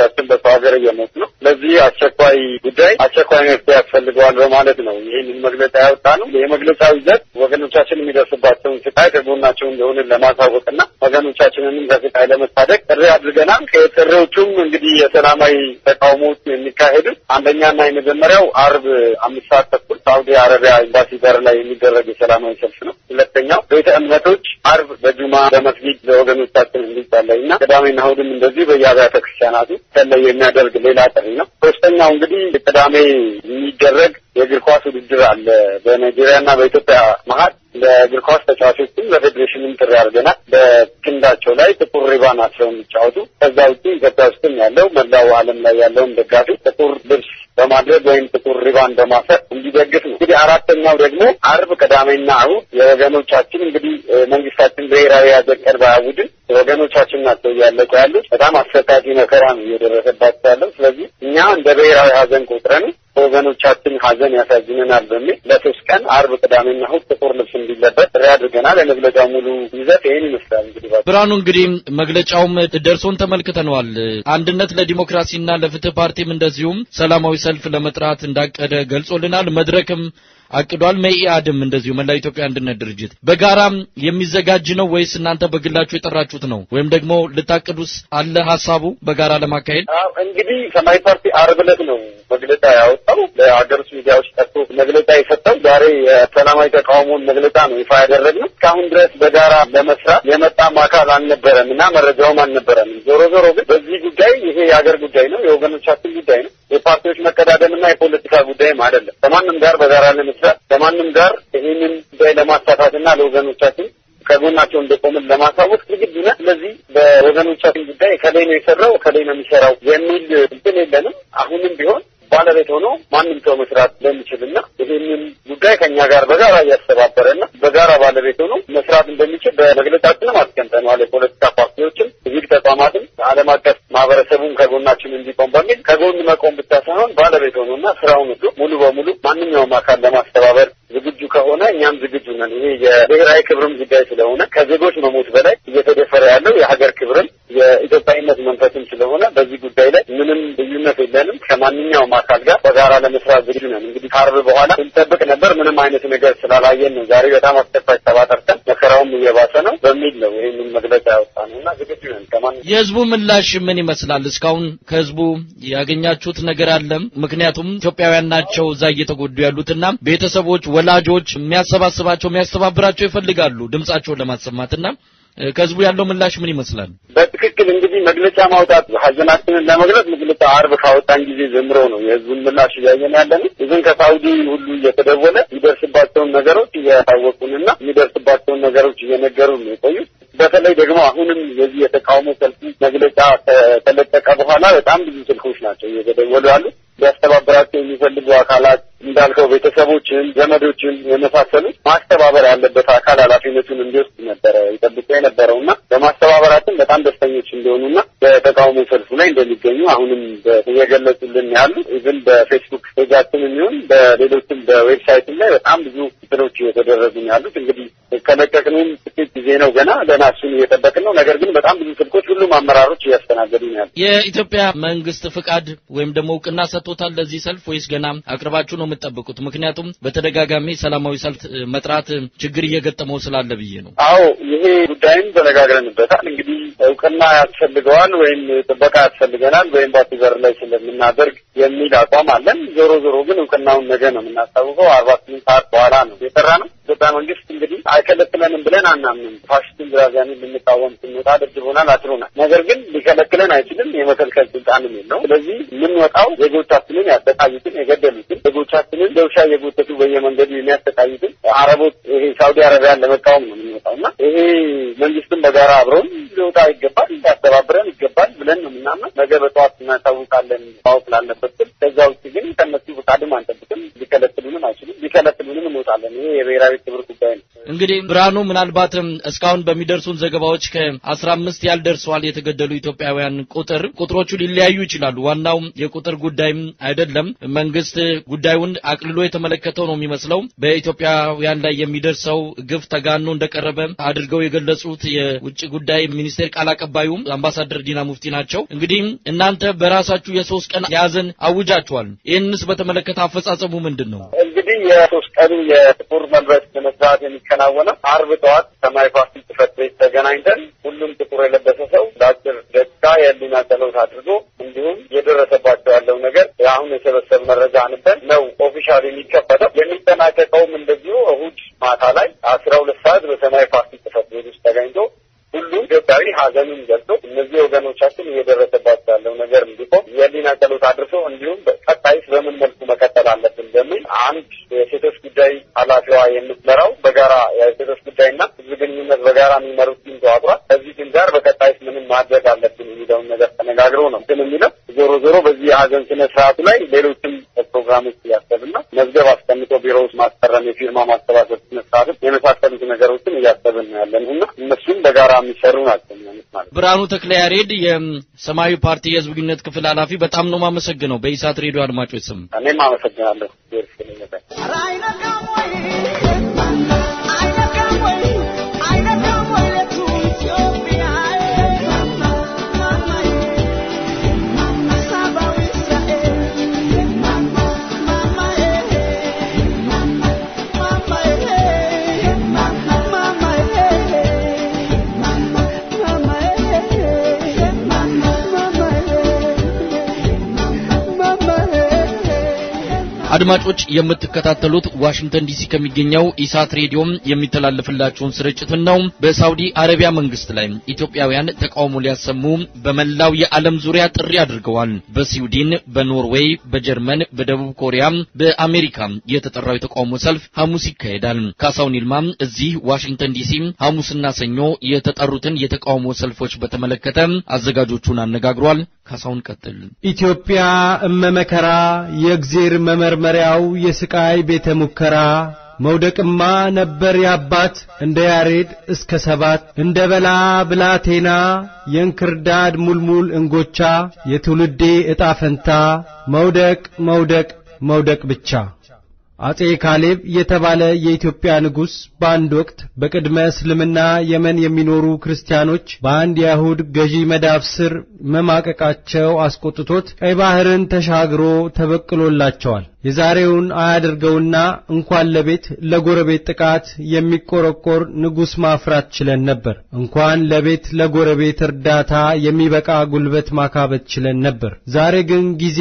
F: በሰው ሀገር እየሞት ነው። ለዚህ አስቸኳይ ጉዳይ አስቸኳይ መፍትሄ ያስፈልገዋል በማለት ነው ይህንን መግለጫ ያወጣ ነው። የመግለጫው ይዘት ወገኖቻችን የሚደርስባቸውን ስቃይ ከጎናቸው እንደሆነ ለማሳወቅና ወገኖቻችንንም ከስቃይ ለመታደግ ጥሪ አድርገናል። ከጥሪዎቹም እንግዲህ የሰላማዊ ተቃውሞዎች የሚካሄዱት አንደኛና የመጀመሪያው አርብ አምስት ሰዓት ተኩል ሳውዲ አረቢያ ኤምባሲ በር ላይ የሚደረግ የሰላማዊ ሰልፍ ነው። ሁለተኛው ቤተ እምነቶች አርብ በጁማ በመስጊድ ለወገኖቻችን እንዲጸለይ እና ቅዳሜና እሑድም እንደዚህ በየአብያተ ክርስቲያናቱ ሰለይ የሚያደርግ ሌላ ጥሪ ነው። ሶስተኛው እንግዲህ ቅዳሜ የሚደረግ የእግር ኳስ ውድድር አለ በናይጄሪያና በኢትዮጵያ መሀል ለእግር ኳስ ተጫዋቾችም ለፌዴሬሽንም ጥሪ አድርገናል። በክንዳቸው ላይ ጥቁር ሪባን አስረው እንዲጫወቱ። ከዛ ውጭ ኢትዮጵያ ውስጥም ያለው መላው ዓለም ላይ ያለውን ደጋፊ ጥቁር ልብስ በማድረግ ወይም ጥቁር ሪባን በማሰር እንዲደግፍ ነው። እንግዲህ አራተኛው ደግሞ አርብ፣ ቅዳሜና እሑድ የወገኖቻችን እንግዲህ መንግስታችን ብሔራዊ ሐዘን ቀን ባያውጅም ወገኖቻችን ናቸው እያለቁ ያሉት። በጣም አሰቃቂ መከራ ነው እየደረሰባቸው ያለው። ስለዚህ እኛ እንደ ብሔራዊ ሐዘን ቆጥረን በወገኖቻችን ሐዘን ያሳዝነናል በሚል ለሶስት ቀን አርብ፣ ቅዳሜና እሑድ ጥቁር ልብስ እንዲለበስ ጥሪ አድርገናል። የመግለጫው ሙሉ ይዘት ይህን ይመስላል። እንግዲህ
A: ብርሃኑ፣ እንግዲህ መግለጫውም ደርሶን ተመልክተነዋል። አንድነት ለዲሞክራሲና ለፍትህ ፓርቲም እንደዚሁም ሰላማዊ ሰልፍ ለመጥራት እንዳቀደ ገልጾልናል። መድረክም አቅዷል። መኢአድም እንደዚሁ መላ ኢትዮጵያ አንድነት ድርጅት በጋራ የሚዘጋጅ ነው ወይስ እናንተ በግላችሁ የጠራችሁት ነው? ወይም ደግሞ ልታቅዱስ አለ ሀሳቡ በጋራ ለማካሄድ?
F: እንግዲህ ሰማያዊ ፓርቲ ዓርብ ዕለት ነው መግለጫ ያወጣው ለሀገር ውስጥ ሚዲያዎች ጠርቶ መግለጫ የሰጠው ዛሬ የሰላማዊ ተቃውሞን መግለጫ ነው ይፋ ያደረግነው። እስካሁን ድረስ በጋራ ለመስራት የመጣም አካል አልነበረም እና መረጃውም አልነበረንም። ዞሮ ዞሮ ግን በዚህ ጉዳይ ይሄ የሀገር ጉዳይ ነው፣ የወገኖቻችን ጉዳይ ነው። የፓርቲዎች መቀዳደምና የፖለቲካ ጉዳይም አይደለም። ከማንም ጋር በጋራ ለመስራት ከማንም ጋር ይህንን ጉዳይ ለማሳካትና ለወገኖቻችን ከጎናቸው እንደቆምን ለማሳወቅ ዝግጁ ነን። ስለዚህ በወገኖቻችን ጉዳይ ከላይ ነው የሰራው ከላይ ነው የሚሰራው የሚል እንትን የለንም። አሁንም ቢሆን ባለቤት ሆኖ ማንም ሰው መስራት እንደሚችልና ይህንን ጉዳይ ከእኛ ጋር በጋራ እያስተባበረና በጋራ ባለቤት ሆኖ መስራት እንደሚችል በመግለጫችንም አስቀምጠነዋል። የፖለቲካ ፓርቲዎችም ሲቪል ተቋማትም ዓለም አቀፍ ማህበረሰቡም ከጎናችን እንዲቆም በሚል ከጎን መቆም ብቻ ሳይሆን ባለቤት ሆኖና ስራውን ሁሉ ሙሉ በሙሉ ማንኛውም አካል ለማስተባበር ዝግጁ ከሆነ እኛም ዝግጁ ነን። ይሄ የብሔራዊ ክብርም ጉዳይ ስለሆነ ከዜጎች መሞት በላይ እየተደፈረ ያለው የሀገር ክብርም የኢትዮጵያዊነት መንፈስም ስለሆነ በዚህ ጉዳይ ላይ ምንም ልዩነት የለንም። ከማንኛውም አካል ጋር በጋራ ለመስራት ዝግጁ ነን። እንግዲህ ከአርብ በኋላ ስንጠብቅ ነበር። ምንም አይነት ነገር ስላላየን ነው ዛሬ በጣም አስቸኳይ ተባጠርተን መከራውም እየባሰ ነው በሚል ነው ይህንን መግለጫ ያወጣ ነው እና ዝግጁ ነን። ከማን
A: የህዝቡ ምላሽ ምን ይመስላል? እስካሁን ከህዝቡ ያገኛችሁት ነገር አለም? ምክንያቱም ኢትዮጵያውያን ናቸው እዛ እየተጎዱ ያሉትና ቤተሰቦች፣ ወላጆች የሚያሰባስባቸው የሚያስተባብራቸው ይፈልጋሉ ድምጻቸውን ለማሰማትና ከህዝቡ ያለው ምላሽ ምን ይመስላል?
F: በትክክል እንግዲህ መግለጫ ማውጣት ሀዘናችንን ለመግለጽ መግለጫ አርብ ካወጣን ጊዜ ጀምሮ ነው የህዝቡን ምላሽ እያየን ያለን። ይዝን ከሳውዲ ሁሉ እየተደወለ የሚደርስባቸውን ነገሮች እያሳወቁንና የሚደርስባቸውን ነገሮች እየነገሩ ነው የቆዩት። በተለይ ደግሞ አሁንም የዚህ የተቃውሞ ሰልፍ መግለጫ ከተለቀቀ በኋላ በጣም ብዙ ስልኮች ናቸው እየተደወሉ ያሉት። ሊያስተባበራቸው የሚፈልጉ አካላት እንዳልከው ቤተሰቦችን፣ ዘመዶችን የመሳሰሉት ማስተባበር ያለበት አካል ኃላፊነቱን እንዲወስድ ነበረ ይጠብቁ የነበረው እና በማስተባበራችን በጣም ደስተኞች እንደሆኑና በተቃውሞ ሰልፉ ላይ እንደሚገኙ አሁንም እየገለጹልን ያሉ ኢቭን በፌስቡክ ፔጃችን የሚሆን በሌሎችም በዌብሳይትም ላይ በጣም ብዙ እንትኖች እየተደረጉ ነው ያሉት። እንግዲህ ከለቀቅንም ጥቂት ጊዜ ነው ገና ገና እሱን እየጠበቅን ነው። ነገር ግን በጣም ብዙ ስልኮች ሁሉም አመራሮች እያስተናገዱ ነው ያሉት።
A: የኢትዮጵያ መንግስት ፍቃድ ወይም ደግሞ እውቅና ሰጥቶታል ለዚህ ሰልፍ ወይስ ገና አቅርባችሁ ነው የምትጠብቁት? ምክንያቱም በተደጋጋሚ ሰላማዊ ሰልፍ መጥራት ችግር እየገጠመው ስላለ ብዬ ነው።
F: አዎ ይሄ ጉዳይም ተነጋግረንበታል። እንግዲህ እውቅና ያስፈልገዋል ወይም ጥበቃ ያስፈልገናል ወይም ባቲ በር ላይ ስለምናደርግ የሚል አቋም አለን። ዞሮ ዞሮ ግን እውቅናውን ነገ ነው የምናስታውቀው። አርባ ስምንት ሰዓት በኋላ ነው የሰራ ነው። ኢትዮጵያ መንግስት እንግዲህ አይከለክለንም ብለን አናምንም። ፋሽስትን ግራዚያኒ ልንቃወም ስንወጣ ደብድቦናል፣ አስሮናል። ነገር ግን ሊከለክለን አይችልም። የመከልከል ስልጣንም የለውም። ስለዚህ የምንወጣው ዜጎቻችንን ያሰቃዩትን፣ የገደሉትን ዜጎቻችንን ለውሻ እየጎተቱ በየመንገዱ የሚያሰቃዩትን አረቦች ይሄ ሳውዲ አረቢያን ለመቃወም ነው የምንወጣው እና ይሄ መንግስትም በጋራ አብረውን ሊወጣ ይገባል፣ ሊያስተባብረን ይገባል ብለን ነው የምናምነው። ነገ በጠዋት እናሳውቃለን ማወቅ ላለበት ስል ከዛ ውጭ ግን ከነሱ ፍቃድም አንጠብቅም። ሊከለክሉንም አይችሉም። ሊከለክሉንም እንወጣለን። ይሄ የብሔራዊ ክብር ጉዳይ ነው።
A: እንግዲህ ብርሃኑ ምናልባትም እስካሁን በሚደርሱን ዘገባዎች ከአስራ አምስት ያልደርሰዋል የተገደሉ ኢትዮጵያውያን ቁጥር ቁጥሮቹ ሊለያዩ ይችላሉ። ዋናው የቁጥር ጉዳይም አይደለም። መንግስት ጉዳዩን አቅልሎ የተመለከተው ነው የሚመስለው። በኢትዮጵያውያን ላይ የሚደርሰው ግፍ ተጋኖ እንደቀረበ አድርገው የገለጹት የውጭ ጉዳይ ሚኒስቴር ቃል አቀባዩ አምባሳደር ዲና ሙፍቲ ናቸው። እንግዲህ እናንተ በራሳችሁ የሶስት ቀን የሀዘን አውጃችኋል። ይህንስ በተመለከተ አፈጻጸሙ ምንድን ነው?
F: እንግዲህ የሶስት ቀኑ የጥቁር መልበስ ስነ ስርዓት የሚከናወነው አርብ ጠዋት ሰማያዊ ፓርቲ ጽሕፈት ቤት ተገናኝተን ሁሉም ጥቁር የለበሰ ሰው ለአጭር ደቂቃ የህሊና ጸሎት አድርጎ እንዲሁም የደረሰባቸው ያለው ነገር አሁን የሰበሰብ መረጃ አንበን ነው ኦፊሻል የሚከፈተው። የሚጠናቀቀውም እንደዚሁ እሁድ ማታ ላይ አስራ ሁለት ሰዓት በሰማያዊ ፓርቲ ጽሕፈት ቤት ውስጥ ተገኝቶ ሁሉም ኢትዮጵያዊ ሀዘኑን ገልጾ እነዚህ ወገኖቻችን እየደረሰባቸው ያለው ነገር እንዲቆም የህሊና ጸሎት አድርሶ እንዲሁም ቀጣይስ በምን መልኩ መቀጠል አለብን በሚል አንድ የሴቶች ጉዳይ ኃላፊዋ የምትመራው በጋራ የሴቶች ጉዳይና ህዝብ ግንኙነት በጋራ የሚመሩት ቲም ተዋቅሯል። ከዚህ ቲም ጋር በቀጣይስ ምንም ማድረግ አለብን የሚለውን ነገር ተነጋግሮ ነው ግን የሚለው ዞሮ ዞሮ በዚህ የሀዘን ስነ ስርዓቱ ላይ ሌሎችም ፕሮግራሞች እያሰብና መዝገብ አስቀምጦ ቢሮ ውስጥ ማስፈረም፣ የፊርማ ማሰባሰብ ስነ ስርዓትም የመሳሰሉት ነገሮችን እያሰብን ነው ያለን እና እነሱም በጋራ የሚሰሩ ናቸው የሚሆኑት ማለት ነው።
A: ብርሃኑ ተክለ ያሬድ የሰማያዊ ፓርቲ የህዝብ ግንኙነት ክፍል ኃላፊ፣ በጣም ነው ማመሰግነው በኢሳት ሬዲዮ አድማጮች ስም
F: እኔም አመሰግናለሁ።
A: አድማጮች የምትከታተሉት ዋሽንግተን ዲሲ ከሚገኘው ኢሳት ሬዲዮም የሚተላለፍላችሁን ስርጭትን ነው። በሳውዲ አረቢያ መንግስት ላይ ኢትዮጵያውያን ተቃውሞ ሊያሰሙ በመላው የዓለም ዙሪያ ጥሪ አድርገዋል። በስዊድን፣ በኖርዌይ፣ በጀርመን፣ በደቡብ ኮሪያ፣ በአሜሪካ የተጠራው የተቃውሞ ሰልፍ ሐሙስ ይካሄዳል። ካሳውን ይልማ እዚህ ዋሽንግተን ዲሲ ሐሙስና ሰኞ የተጠሩትን የተቃውሞ ሰልፎች በተመለከተ አዘጋጆቹን አነጋግሯል። ካሳውን ቀጥል።
H: ኢትዮጵያ እመመከራ የእግዜር መመርመሪያው የስቃይ ቤተ ሙከራ መውደቅማ ነበር ያባት እንደ ያሬድ እስከ ሰባት እንደ በላ ብላቴና የእንክርዳድ ሙልሙል እንጎቻ የትውልዴ ዕጣ ፈንታ መውደቅ መውደቅ መውደቅ ብቻ። አጼ ካሌብ የተባለ የኢትዮጵያ ንጉሥ በአንድ ወቅት በቅድመ እስልምና የመን የሚኖሩ ክርስቲያኖች በአንድ የአይሁድ ገዢ መዳፍ ስር መማቀቃቸው አስቆጥቶት ቀይ ባሕርን ተሻግሮ ተበቅሎላቸዋል። የዛሬውን አያድርገውና እንኳን ለቤት ለጎረቤት ጥቃት የሚቆረቆር ንጉሥ ማፍራት ችለን ነበር። እንኳን ለቤት ለጎረቤት እርዳታ የሚበቃ ጉልበት ማካበት ችለን ነበር። ዛሬ ግን ጊዜ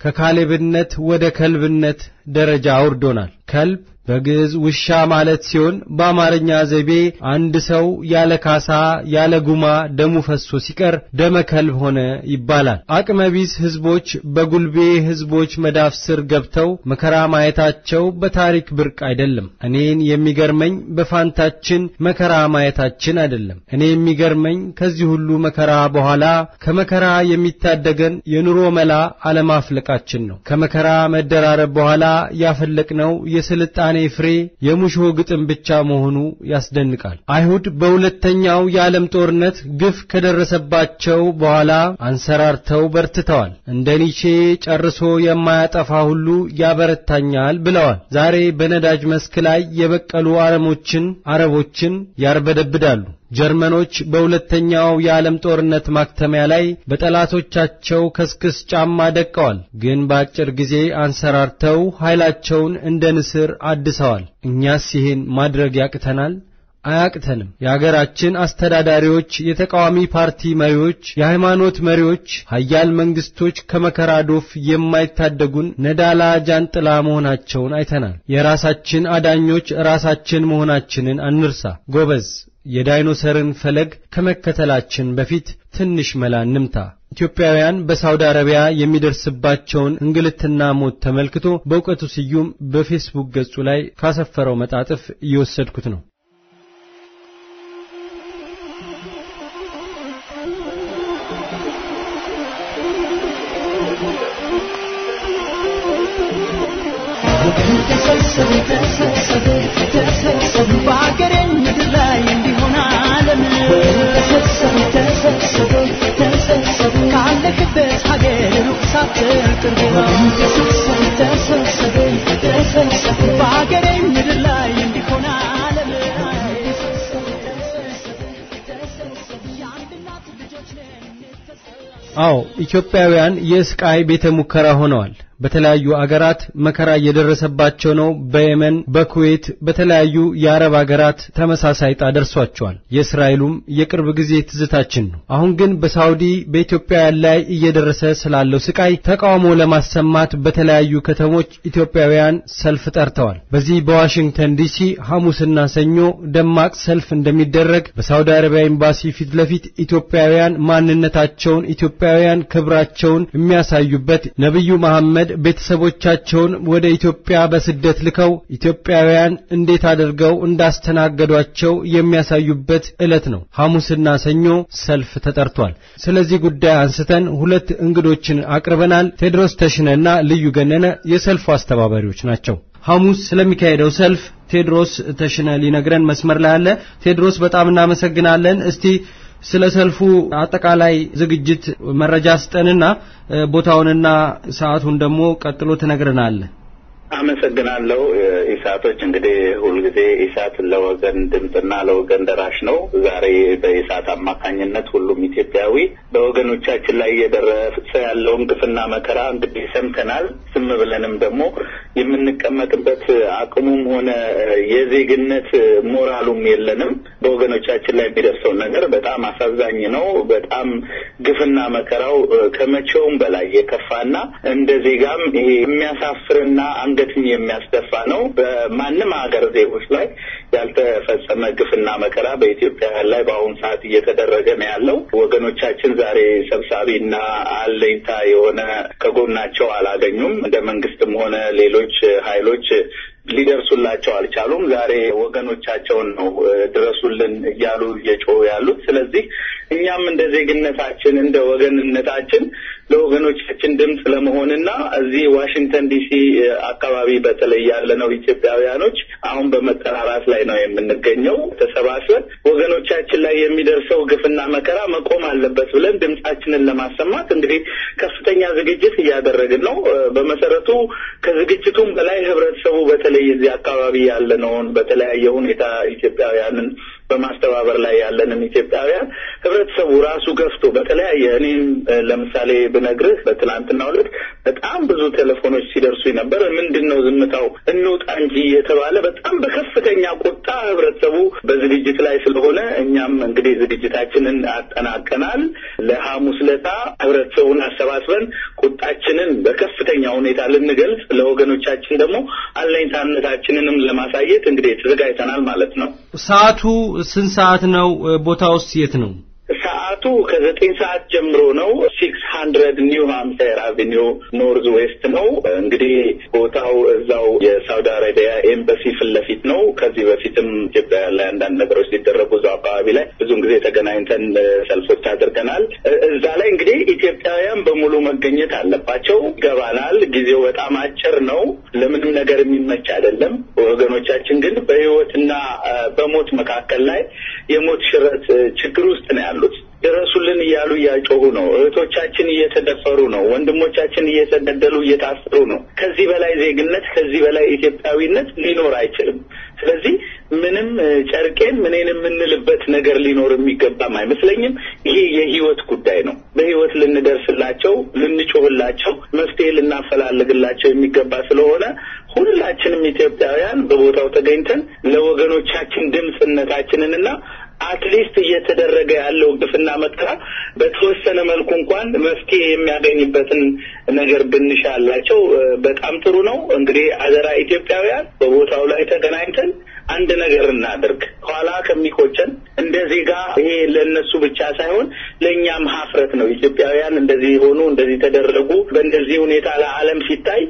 H: ከካሌብነት ወደ ከልብነት ደረጃ አውርዶናል። ከልብ በግዕዝ ውሻ ማለት ሲሆን በአማርኛ ዘይቤ አንድ ሰው ያለ ካሳ ያለ ጉማ ደሙ ፈሶ ሲቀር ደመ ከልብ ሆነ ይባላል። አቅመቢስ ሕዝቦች በጉልቤ ሕዝቦች መዳፍ ስር ገብተው መከራ ማየታቸው በታሪክ ብርቅ አይደለም። እኔን የሚገርመኝ በፋንታችን መከራ ማየታችን አይደለም። እኔ የሚገርመኝ ከዚህ ሁሉ መከራ በኋላ ከመከራ የሚታደገን የኑሮ መላ አለማፍለቃችን ነው። ከመከራ መደራረብ በኋላ ያፈለቅነው የስልጣኔ ፍሬ የሙሾ ግጥም ብቻ መሆኑ ያስደንቃል። አይሁድ በሁለተኛው የዓለም ጦርነት ግፍ ከደረሰባቸው በኋላ አንሰራርተው በርትተዋል። እንደ ኒቼ ጨርሶ የማያጠፋ ሁሉ ያበረታኛል ብለዋል። ዛሬ በነዳጅ መስክ ላይ የበቀሉ አረሞችን አረቦችን ያርበደብዳሉ። ጀርመኖች በሁለተኛው የዓለም ጦርነት ማክተሚያ ላይ በጠላቶቻቸው ከስክስ ጫማ ደቀዋል። ግን በአጭር ጊዜ አንሰራርተው ኃይላቸውን እንደ ንስር አድሰዋል። እኛስ ይህን ማድረግ ያቅተናል? አያቅተንም። የአገራችን አስተዳዳሪዎች፣ የተቃዋሚ ፓርቲ መሪዎች፣ የሃይማኖት መሪዎች፣ ሀያል መንግስቶች ከመከራ ዶፍ የማይታደጉን ነዳላ ጃንጥላ መሆናቸውን አይተናል። የራሳችን አዳኞች ራሳችን መሆናችንን አንርሳ። ጎበዝ የዳይኖሰርን ፈለግ ከመከተላችን በፊት ትንሽ መላ እንምታ። ኢትዮጵያውያን በሳውዲ አረቢያ የሚደርስባቸውን እንግልትና ሞት ተመልክቶ በእውቀቱ ስዩም በፌስቡክ ገጹ ላይ ካሰፈረው መጣጥፍ እየወሰድኩት ነው።
I: ተሰብሰቡ ተሰብሰቡ ተሰብሰቡ በአገሬ ካለክበት ሀገር ሩቅ ሳትል ቅርብ ነው ተሰብሰብ ተሰብሰብ ተሰብሰብ በሀገሬ ምድር ላይ እንዲሆን ዓለም ላይ ተሰብሰብ ተሰብሰብ ተሰብሰብ የአንድ እናት ልጆች ነን እንተሰብ
H: አዎ ኢትዮጵያውያን የስቃይ ቤተ ሙከራ ሆነዋል። በተለያዩ አገራት መከራ እየደረሰባቸው ነው። በየመን፣ በኩዌት፣ በተለያዩ የአረብ አገራት ተመሳሳይ ዕጣ ደርሷቸዋል። የእስራኤሉም የቅርብ ጊዜ ትዝታችን ነው። አሁን ግን በሳውዲ በኢትዮጵያውያን ላይ እየደረሰ ስላለው ስቃይ ተቃውሞ ለማሰማት በተለያዩ ከተሞች ኢትዮጵያውያን ሰልፍ ጠርተዋል። በዚህ በዋሽንግተን ዲሲ ሐሙስና ሰኞ ደማቅ ሰልፍ እንደሚደረግ በሳውዲ አረቢያ ኤምባሲ ፊት ለፊት ኢትዮጵያውያን ማንነታቸውን ኢትዮጵያውያን ክብራቸውን የሚያሳዩበት ነብዩ መሐመድ ቤተሰቦቻቸውን ወደ ኢትዮጵያ በስደት ልከው ኢትዮጵያውያን እንዴት አድርገው እንዳስተናገዷቸው የሚያሳዩበት ዕለት ነው። ሐሙስና ሰኞ ሰልፍ ተጠርቷል። ስለዚህ ጉዳይ አንስተን ሁለት እንግዶችን አቅርበናል። ቴድሮስ ተሽነና ልዩ ገነነ የሰልፉ አስተባባሪዎች ናቸው። ሐሙስ ስለሚካሄደው ሰልፍ ቴድሮስ ተሽነ ሊነግረን መስመር ላይ አለ። ቴድሮስ በጣም እናመሰግናለን። እስቲ ስለ ሰልፉ አጠቃላይ ዝግጅት መረጃ ስጠንና ቦታውንና ሰዓቱን ደግሞ ቀጥሎ ትነግረናለህ።
D: አመሰግናለሁ። ኢሳቶች እንግዲህ ሁልጊዜ ኢሳት ለወገን ድምፅና ለወገን ደራሽ ነው። ዛሬ በኢሳት አማካኝነት ሁሉም ኢትዮጵያዊ በወገኖቻችን ላይ እየደረሰ ያለውን ግፍና መከራ እንግዲህ ሰምተናል። ዝም ብለንም ደግሞ የምንቀመጥበት አቅሙም ሆነ የዜግነት ሞራሉም የለንም። በወገኖቻችን ላይ የሚደርሰው ነገር በጣም አሳዛኝ ነው። በጣም ግፍና መከራው ከመቼውም በላይ የከፋና እንደ ዜጋም ይሄ የሚያሳፍርና አንገትን የሚያስደፋ ነው። በማንም ሀገር ዜጎች ላይ ያልተፈጸመ ግፍና መከራ በኢትዮጵያውያን ላይ በአሁኑ ሰዓት እየተደረገ ነው ያለው። ወገኖቻችን ዛሬ ሰብሳቢና አለኝታ የሆነ ከጎናቸው አላገኙም። እንደ መንግስትም ሆነ ሌሎች ኃይሎች ሊደርሱላቸው አልቻሉም። ዛሬ ወገኖቻቸውን ነው ድረሱልን እያሉ እየጮሁ ያሉት። ስለዚህ እኛም እንደ ዜግነታችን እንደ ወገንነታችን ለወገኖቻችን ድምፅ ለመሆንና እዚህ ዋሽንግተን ዲሲ አካባቢ በተለይ ያለነው ኢትዮጵያውያኖች አሁን በመጠራራት ላይ ነው የምንገኘው። ተሰባስበን ወገኖቻችን ላይ የሚደርሰው ግፍና መከራ መቆም አለበት ብለን ድምፃችንን ለማሰማት እንግዲህ ከፍተኛ ዝግጅት እያደረግን ነው። በመሰረቱ ከዝግጅቱም በላይ ህብረተሰቡ በተለይ እዚህ አካባቢ ያለነውን በተለያየ ሁኔታ ኢትዮጵያውያንን በማስተባበር ላይ ያለንን ኢትዮጵያውያን ህብረተሰቡ ራሱ ገፍቶ በተለያየ እኔም ለምሳሌ ብነግርህ በትናንትናው ዕለት በጣም ብዙ ቴሌፎኖች ሲደርሱ ነበር። ምንድን ነው ዝምታው እንውጣ እንጂ የተባለ በጣም በከፍተኛ ቁጣ ህብረተሰቡ በዝግጅት ላይ ስለሆነ እኛም እንግዲህ ዝግጅታችንን አጠናቀናል። ለሐሙስ ለታ ህብረተሰቡን አሰባስበን ቁጣችንን በከፍተኛ ሁኔታ ልንገልጽ ለወገኖቻችን ደግሞ አለኝታነታችንንም ለማሳየት እንግዲህ ተዘጋጅተናል ማለት ነው።
H: ሰዓቱ ስንት ሰዓት ነው? ቦታውስ የት ነው?
D: ሰዓቱ ከዘጠኝ ሰዓት ጀምሮ ነው። ሲክስ ሀንድረድ ኒው ሃምፕሻየር አቬኒው ኖርዝ ዌስት ነው። እንግዲህ ቦታው እዛው የሳውዲ አረቢያ ኤምባሲ ፊት ለፊት ነው። ከዚህ በፊትም ኢትዮጵያ ላይ አንዳንድ ነገሮች ሲደረጉ እዛው አካባቢ ላይ ብዙን ጊዜ ተገናኝተን ሰልፎች አድርገናል። እዛ ላይ እንግዲህ ኢትዮጵያውያን በሙሉ መገኘት አለባቸው። ይገባናል። ጊዜው በጣም አጭር ነው። ለምንም ነገር የሚመች አይደለም። ወገኖቻችን ግን በህይወትና በሞት መካከል ላይ የሞት ሽረት ችግር ውስጥ ነው ያሉት። ድረሱልን እያሉ እያጮሁ ነው። እህቶቻችን እየተደፈሩ ነው። ወንድሞቻችን እየተገደሉ እየታሰሩ ነው። ከዚህ በላይ ዜግነት፣ ከዚህ በላይ ኢትዮጵያዊነት ሊኖር አይችልም። ስለዚህ ምንም ጨርቄን ምኔን የምንልበት ነገር ሊኖር የሚገባም አይመስለኝም። ይሄ የህይወት ጉዳይ ነው። በህይወት ልንደርስላቸው፣ ልንጮህላቸው፣ መፍትሄ ልናፈላልግላቸው የሚገባ ስለሆነ ሁላችንም ኢትዮጵያውያን በቦታው ተገኝተን ለወገኖቻችን ድምፅነታችንንና አትሊስት እየተደረገ ያለው ግፍና መከራ በተወሰነ መልኩ እንኳን መፍትሄ የሚያገኝበትን ነገር ብንሻላቸው በጣም ጥሩ ነው። እንግዲህ አደራ ኢትዮጵያውያን በቦታው ላይ ተገናኝተን አንድ ነገር እናድርግ። ኋላ ከሚቆጨን እንደ ዜጋ ይሄ ለእነሱ ብቻ ሳይሆን ለእኛም ሀፍረት ነው። ኢትዮጵያውያን እንደዚህ ሆኑ፣ እንደዚህ ተደረጉ፣ በእንደዚህ ሁኔታ ለዓለም ሲታይ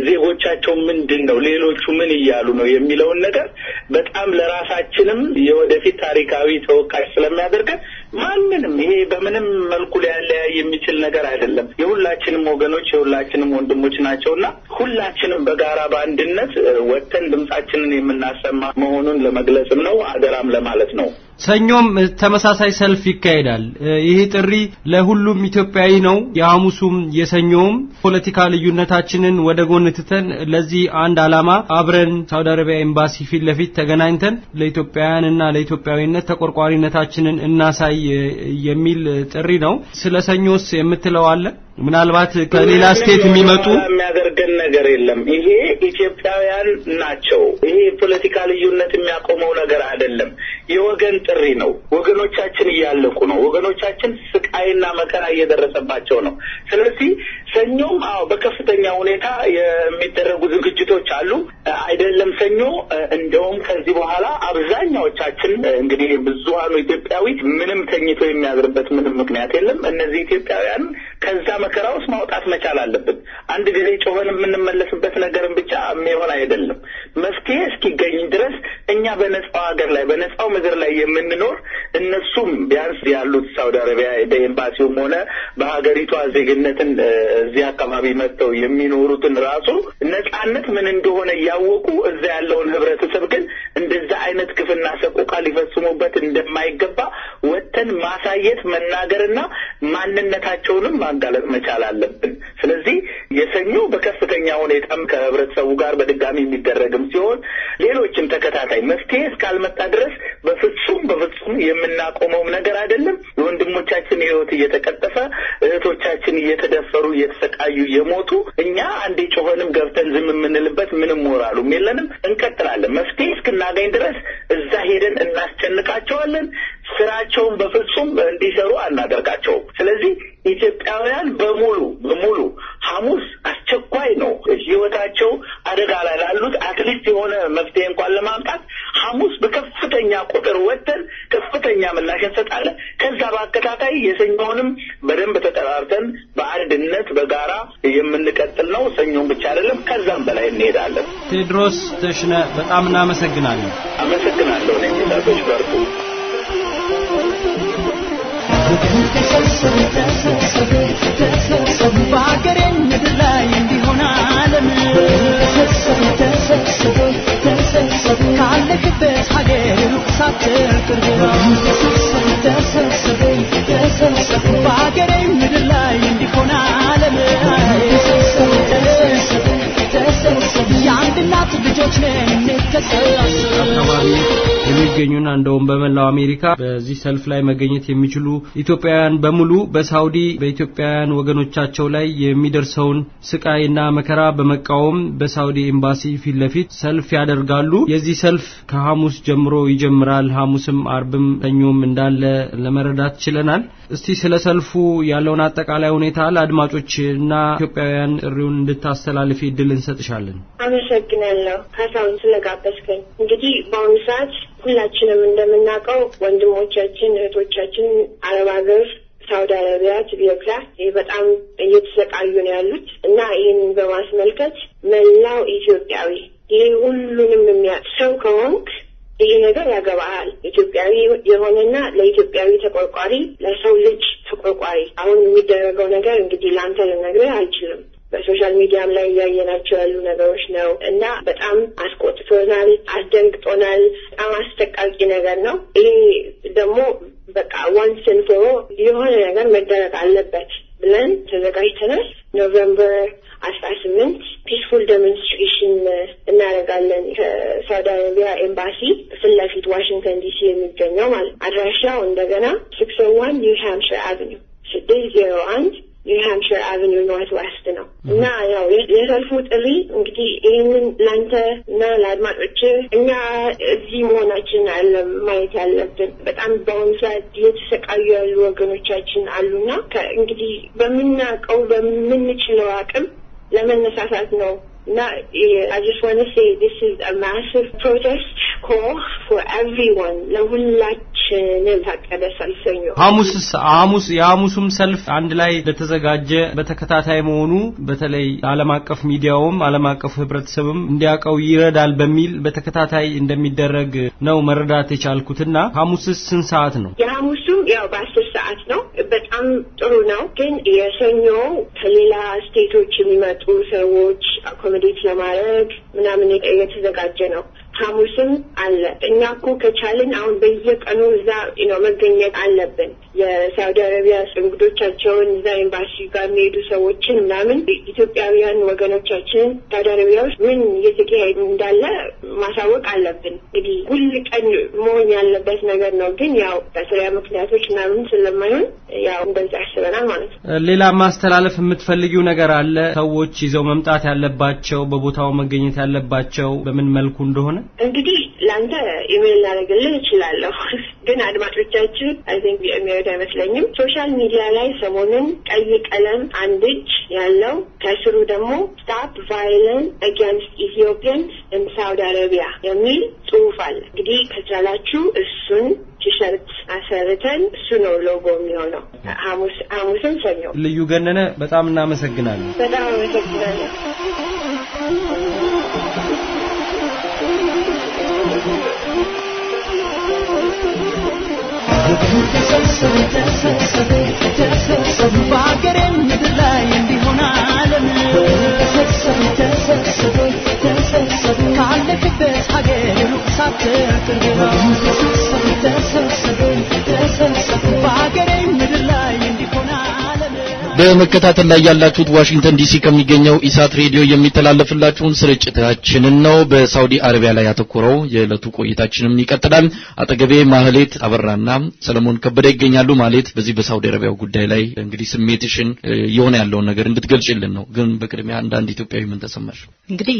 D: ዜጎቻቸው ምንድን ነው፣ ሌሎቹ ምን እያሉ ነው የሚለውን ነገር በጣም ለራሳችንም የወደፊት ታሪካዊ ተወቃሽ ስለሚያደርገን ማንንም ይሄ በምንም መልኩ ሊያለያይ የሚችል ነገር አይደለም። የሁላችንም ወገኖች የሁላችንም ወንድሞች ናቸውና ሁላችንም በጋራ በአንድነት ወጥተን ድምጻችንን የምናሰማ መሆኑን ለመግለጽም ነው አደራም ለማለት ነው።
H: ሰኞም ተመሳሳይ ሰልፍ ይካሄዳል። ይሄ ጥሪ ለሁሉም ኢትዮጵያዊ ነው። የሐሙሱም የሰኞውም ፖለቲካ ልዩነታችንን ወደ ጎን ትተን ለዚህ አንድ ዓላማ አብረን ሳውዲ አረቢያ ኤምባሲ ፊት ለፊት ተገናኝተን ለኢትዮጵያውያንና ለኢትዮጵያዊነት ተቆርቋሪነታችንን እናሳይ የሚል ጥሪ ነው። ስለ ሰኞስ የምትለው አለ? ምናልባት ከሌላ ስቴት የሚመጡ
D: የሚያደርገን ነገር የለም። ይሄ ኢትዮጵያውያን ናቸው። ይሄ ፖለቲካ ልዩነት የሚያቆመው ነገር አይደለም። የወገን ጥሪ ነው። ወገኖቻችን እያለቁ ነው። ወገኖቻችን ስቃይና መከራ እየደረሰባቸው ነው። ስለዚህ ሰኞም አዎ በከፍተኛ ሁኔታ የሚደረጉ ዝግጅቶች አሉ። አይደለም ሰኞ እንደውም ከዚህ በኋላ አብዛኛዎቻችን እንግዲህ ብዙሀኑ ኢትዮጵያዊ ምንም ተኝቶ የሚያድርበት ምንም ምክንያት የለም። እነዚህ ኢትዮጵያውያን ከዛ መከራ ውስጥ ማውጣት መቻል አለብን። አንድ ጊዜ ጮኸን የምንመለስበት ነገርን ብቻ የሚሆን አይደለም። መፍትሄ እስኪገኝ ድረስ እኛ በነጻው ሀገር ላይ በነጻው ምድር ላይ የምንኖር እነሱም ቢያንስ ያሉት ሳውዲ አረቢያ በኤምባሲውም ሆነ በሀገሪቷ ዜግነትን እዚህ አካባቢ መጥተው የሚኖሩትን ራሱ ነጻነት ምን እንደሆነ እያወቁ እዛ ያለውን ህብረተሰብ ግን እንደዛ አይነት ግፍና ሰቆቃ ሊፈጽሙበት እንደማይገባ ወጥተን ማሳየት መናገርና ማንነታቸውንም ማጋለጥ መቻል አለብን። ስለዚህ የሰኞ በከፍተኛ ሁኔታም ከህብረተሰቡ ጋር በድጋሚ የሚደረግም ሲሆን ሌሎችም ተከታታይ መፍትሄ እስካልመጣ ድረስ በፍጹም በፍጹም የምናቆመውም ነገር አይደለም። የወንድሞቻችን ህይወት እየተቀጠፈ እህቶቻችን እየተደፈሩ እየተሰቃዩ እየሞቱ እኛ አንዴ ጮኸንም ገብተን ዝም የምንልበት ምንም ሞራሉም የለንም። እንቀጥላለን። መፍትሄ እስክናገኝ ድረስ እዛ ሄደን እናስጨንቃቸዋለን። ስራቸውን በፍጹም እንዲሰሩ አናደርጋቸውም። ስለዚህ ኢትዮጵያውያን በሙሉ በሙሉ ሐሙስ አስቸኳይ ነው። ህይወታቸው አደጋ ላይ ላሉት አትሊስት የሆነ መፍትሄ እንኳን ለማምጣት ሐሙስ በከፍተኛ ቁጥር ወጥተን ከፍተኛ ምላሽ እንሰጣለን። ከዛ በአከታታይ የሰኞውንም በደንብ ተጠራርተን በአንድነት በጋራ የምንቀጥል ነው። ሰኞን ብቻ አይደለም፣ ከዛም በላይ እንሄዳለን።
H: ቴድሮስ ተሽነ በጣም እናመሰግናለን።
D: አመሰግናለሁ። እኔ ሚዛቶች በርቱ።
I: በሀገሬ ምድር ላይ እንዲሆን ዓለም ካለህበት ሀገር ሩቅ ሳትል ቅርብ በሀገሬ ምድር ላይ እንዲሆን ዓለም የአንድ እናት ልጆች ነን እንተሳሰብ
H: አካባቢ የሚገኙና እንደውም በመላው አሜሪካ በዚህ ሰልፍ ላይ መገኘት የሚችሉ ኢትዮጵያውያን በሙሉ በሳውዲ በኢትዮጵያውያን ወገኖቻቸው ላይ የሚደርሰውን ስቃይና መከራ በመቃወም በሳውዲ ኤምባሲ ፊት ለፊት ሰልፍ ያደርጋሉ። የዚህ ሰልፍ ከሐሙስ ጀምሮ ይጀምራል። ሐሙስም አርብም ሰኞም እንዳለ ለመረዳት ችለናል። እስቲ ስለ ሰልፉ ያለውን አጠቃላይ ሁኔታ ለአድማጮች እና ኢትዮጵያውያን ጥሪውን እንድታስተላልፊ እድል እንሰጥሻለን።
E: አመሰግናለሁ ካሳሁን ስለጋበዝከኝ። እንግዲህ በአሁኑ ሰዓት ሁላችንም እንደምናውቀው ወንድሞቻችን እህቶቻችን አረብ ሀገር ሳውዲ አረቢያ ኢትዮጵያ በጣም እየተሰቃዩ ነው ያሉት እና ይህንን በማስመልከት መላው ኢትዮጵያዊ ይህ ሁሉንም የሚያውቅ ሰው ከሆንክ ይህ ነገር ያገባሃል። ኢትዮጵያዊ የሆነና ለኢትዮጵያዊ ተቆርቋሪ፣ ለሰው ልጅ ተቆርቋሪ። አሁን የሚደረገው ነገር እንግዲህ ለአንተ ልነግርህ አልችልም። በሶሻል ሚዲያም ላይ እያየናቸው ያሉ ነገሮች ነው እና በጣም አስቆጥቶናል፣ አስደንግጦናል። በጣም አስጠቃቂ ነገር ነው። ይሄ ደግሞ በቃ ዋንስ ኤንድ ፎር ኦል የሆነ ነገር መደረግ አለበት ብለን ተዘጋጅተናል። ኖቨምበር አስራ ስምንት ፒስፉል ዴሞንስትሬሽን እናደርጋለን ከሳውዲ አረቢያ ኤምባሲ ፊት ለፊት ዋሽንግተን ዲሲ የሚገኘው ማለት አድራሻው እንደገና ሲክስ ዋን ኒው ሃምፕሽር አቨኒው ስድስት ዜሮ አንድ ኒው ሃምፕሽር አቨኒው ኖርት ዌስት ነው እና ያው የሰልፉ ጥሪ እንግዲህ ይህንን ለአንተ እና ለአድማጮች እኛ እዚህ መሆናችን አለ ማየት ያለብን በጣም በአሁኑ ሰዓት እየተሰቃዩ ያሉ ወገኖቻችን አሉና እንግዲህ በምናውቀው በምንችለው አቅም ለመነሳሳት ነው እና I just want to say this is a massive protest call for everyone ለሁላችንም ታቀደ ሰልፍ ሰኞ
H: ሐሙስስ ሐሙስ የሐሙሱም ሰልፍ አንድ ላይ ለተዘጋጀ በተከታታይ መሆኑ በተለይ ዓለም አቀፍ ሚዲያውም ዓለም አቀፍ ህብረተሰብም እንዲያውቀው ይረዳል በሚል በተከታታይ እንደሚደረግ ነው መረዳት የቻልኩትና ሐሙስስ ስንት ሰዓት ነው?
E: የሐሙሱም ያው በአስር ሰዓት ነው። በጣም ጥሩ ነው። ግን የሰኞ ከሌላ ስቴቶች የሚመጡ ሰዎች አኮሞዴት ለማድረግ ምናምን የተዘጋጀ ነው። ሐሙስም አለ። እኛ እኮ ከቻልን አሁን በየቀኑ እዛ ነው መገኘት አለብን። የሳውዲ አረቢያ እንግዶቻቸውን እዛ ኤምባሲ ጋር የሚሄዱ ሰዎችን ምናምን ኢትዮጵያውያን ወገኖቻችን ሳውዲ አረቢያ ውስጥ ምን እየተካሄዱ እንዳለ ማሳወቅ አለብን። እንግዲህ ሁል ቀን መሆን ያለበት ነገር ነው። ግን ያው በስራ ምክንያቶች ምናምን ስለማይሆን ያው እንደዛ ያስበናል ማለት ነው።
H: ሌላ ማስተላለፍ የምትፈልጊው ነገር አለ? ሰዎች ይዘው መምጣት ያለባቸው በቦታው መገኘት ያለባቸው በምን መልኩ እንደሆነ
E: እንግዲህ ለአንተ ኢሜይል ላደርግልህ እችላለሁ። ግን አድማጮቻችን አይ ቲንክ የሚወድ አይመስለኝም። ሶሻል ሚዲያ ላይ ሰሞኑን ቀይ ቀለም አንድ እጅ ያለው ከስሩ ደግሞ ስታፕ ቫይለንስ አጋንስት ኢትዮጵያንስ ኢን ሳውዲ አረቢያ የሚል ጽሁፍ አለ። እንግዲህ ከቻላችሁ እሱን ቲሸርት አሰርተን እሱ ነው ሎጎ የሚሆነው። ሐሙስ ሐሙስን ሰኞ።
H: ልዩ ገነነ በጣም እናመሰግናለን።
E: በጣም አመሰግናለሁ።
I: በአገሬ ምድር ላይ እንዲሆን ዓለም ካለክበት ሀገር ሩቅ ሳትቀር በአገሬ ምድር ላይ እንዲሆን ዓለም
A: በመከታተል ላይ ያላችሁት ዋሽንግተን ዲሲ ከሚገኘው ኢሳት ሬዲዮ የሚተላለፍላችሁን ስርጭታችንን ነው። በሳውዲ አረቢያ ላይ ያተኮረው የዕለቱ ቆይታችንም ይቀጥላል። አጠገቤ ማህሌት አበራና ሰለሞን ከበደ ይገኛሉ። ማህሌት፣ በዚህ በሳውዲ አረቢያው ጉዳይ ላይ እንግዲህ ስሜትሽን የሆነ ያለውን ነገር እንድትገልጭልን ነው። ግን በቅድሚያ እንደ አንድ ኢትዮጵያዊ ምን ተሰማሽ?
L: እንግዲህ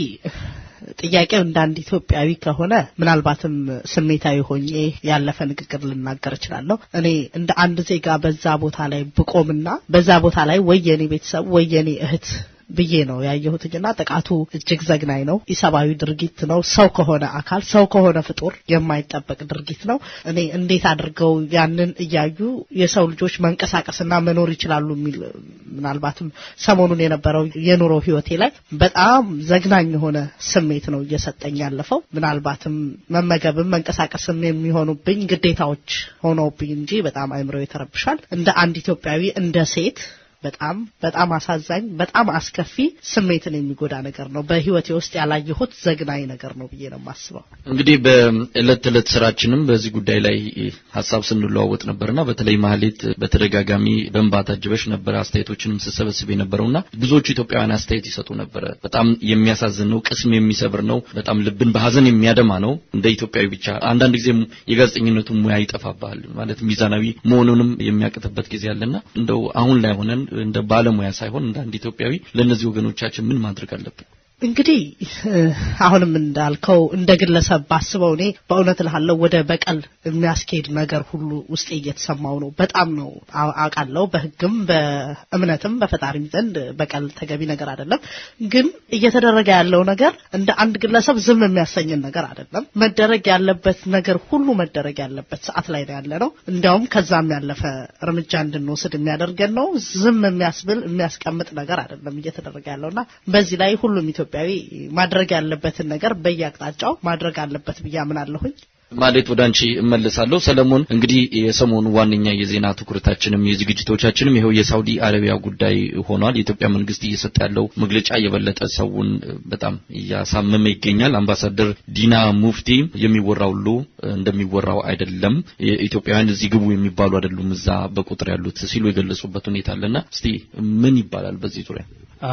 L: ጥያቄው እንደ አንድ ኢትዮጵያዊ ከሆነ ምናልባትም ስሜታዊ ሆኜ ያለፈ ንግግር ልናገር እችላለሁ። እኔ እንደ አንድ ዜጋ በዛ ቦታ ላይ ብቆምና በዛ ቦታ ላይ ወይ የኔ ቤተሰብ ወይ የኔ እህት ብዬ ነው ያየሁትኝና ጥቃቱ እጅግ ዘግናኝ ነው። ኢሰብአዊ ድርጊት ነው። ሰው ከሆነ አካል ሰው ከሆነ ፍጡር የማይጠበቅ ድርጊት ነው። እኔ እንዴት አድርገው ያንን እያዩ የሰው ልጆች መንቀሳቀስና መኖር ይችላሉ የሚል ምናልባትም ሰሞኑን የነበረው የኑሮ ህይወቴ ላይ በጣም ዘግናኝ የሆነ ስሜት ነው እየሰጠኝ ያለፈው። ምናልባትም መመገብም መንቀሳቀስም የሚሆኑብኝ ግዴታዎች ሆነውብኝ እንጂ በጣም አይምሮ ይተረብሻል። እንደ አንድ ኢትዮጵያዊ እንደ ሴት በጣም በጣም አሳዛኝ በጣም አስከፊ ስሜትን የሚጎዳ ነገር ነው። በህይወቴ ውስጥ ያላየሁት ዘግናኝ ነገር ነው ብዬ ነው የማስበው።
A: እንግዲህ በእለት ተዕለት ስራችንም በዚህ ጉዳይ ላይ ሀሳብ ስንለዋወጥ ነበርና በተለይ ማህሌት በተደጋጋሚ በእንባ ታጅበሽ ነበር አስተያየቶችንም ስሰበስብ የነበረውና ብዙዎቹ ኢትዮጵያውያን አስተያየት ይሰጡ ነበረ። በጣም የሚያሳዝን ነው፣ ቅስም የሚሰብር ነው፣ በጣም ልብን በሀዘን የሚያደማ ነው። እንደ ኢትዮጵያዊ ብቻ አንዳንድ ጊዜ የጋዜጠኝነቱ ሙያ ይጠፋብሃል ማለት ሚዛናዊ መሆኑንም የሚያቅትበት ጊዜ አለና እንደው አሁን ላይ ሆነን እንደ ባለሙያ ሳይሆን እንደ አንድ ኢትዮጵያዊ ለእነዚህ ወገኖቻችን ምን ማድረግ አለብን?
L: እንግዲህ አሁንም እንዳልከው እንደ ግለሰብ ባስበው እኔ በእውነት እልሃለሁ ወደ በቀል የሚያስኬድ ነገር ሁሉ ውስጤ እየተሰማው ነው። በጣም ነው አውቃለሁ። በሕግም በእምነትም በፈጣሪም ዘንድ በቀል ተገቢ ነገር አይደለም። ግን እየተደረገ ያለው ነገር እንደ አንድ ግለሰብ ዝም የሚያሰኝን ነገር አይደለም። መደረግ ያለበት ነገር ሁሉ መደረግ ያለበት ሰዓት ላይ ነው ያለ ነው። እንዲያውም ከዛም ያለፈ እርምጃ እንድንወስድ የሚያደርገን ነው። ዝም የሚያስብል የሚያስቀምጥ ነገር አይደለም እየተደረገ ያለውና በዚህ ላይ ሁሉም ኢትዮጵያዊ ማድረግ ያለበትን ነገር በየአቅጣጫው ማድረግ አለበት ብዬ አምናለሁኝ።
A: ማለት ወደ አንቺ እመልሳለሁ። ሰለሞን፣ እንግዲህ የሰሞኑ ዋነኛ የዜና ትኩረታችንም የዝግጅቶቻችንም ይኸው የሳውዲ አረቢያ ጉዳይ ሆኗል። የኢትዮጵያ መንግስት እየሰጠ ያለው መግለጫ የበለጠ ሰውን በጣም እያሳመመ ይገኛል። አምባሳደር ዲና ሙፍቲ የሚወራው ሁሉ እንደሚወራው አይደለም፣ ኢትዮጵያውያን እዚህ ግቡ የሚባሉ አይደሉም እዛ በቁጥር ያሉት ሲሉ የገለጹበት ሁኔታ አለና እስቲ ምን ይባላል በዚህ ዙሪያ?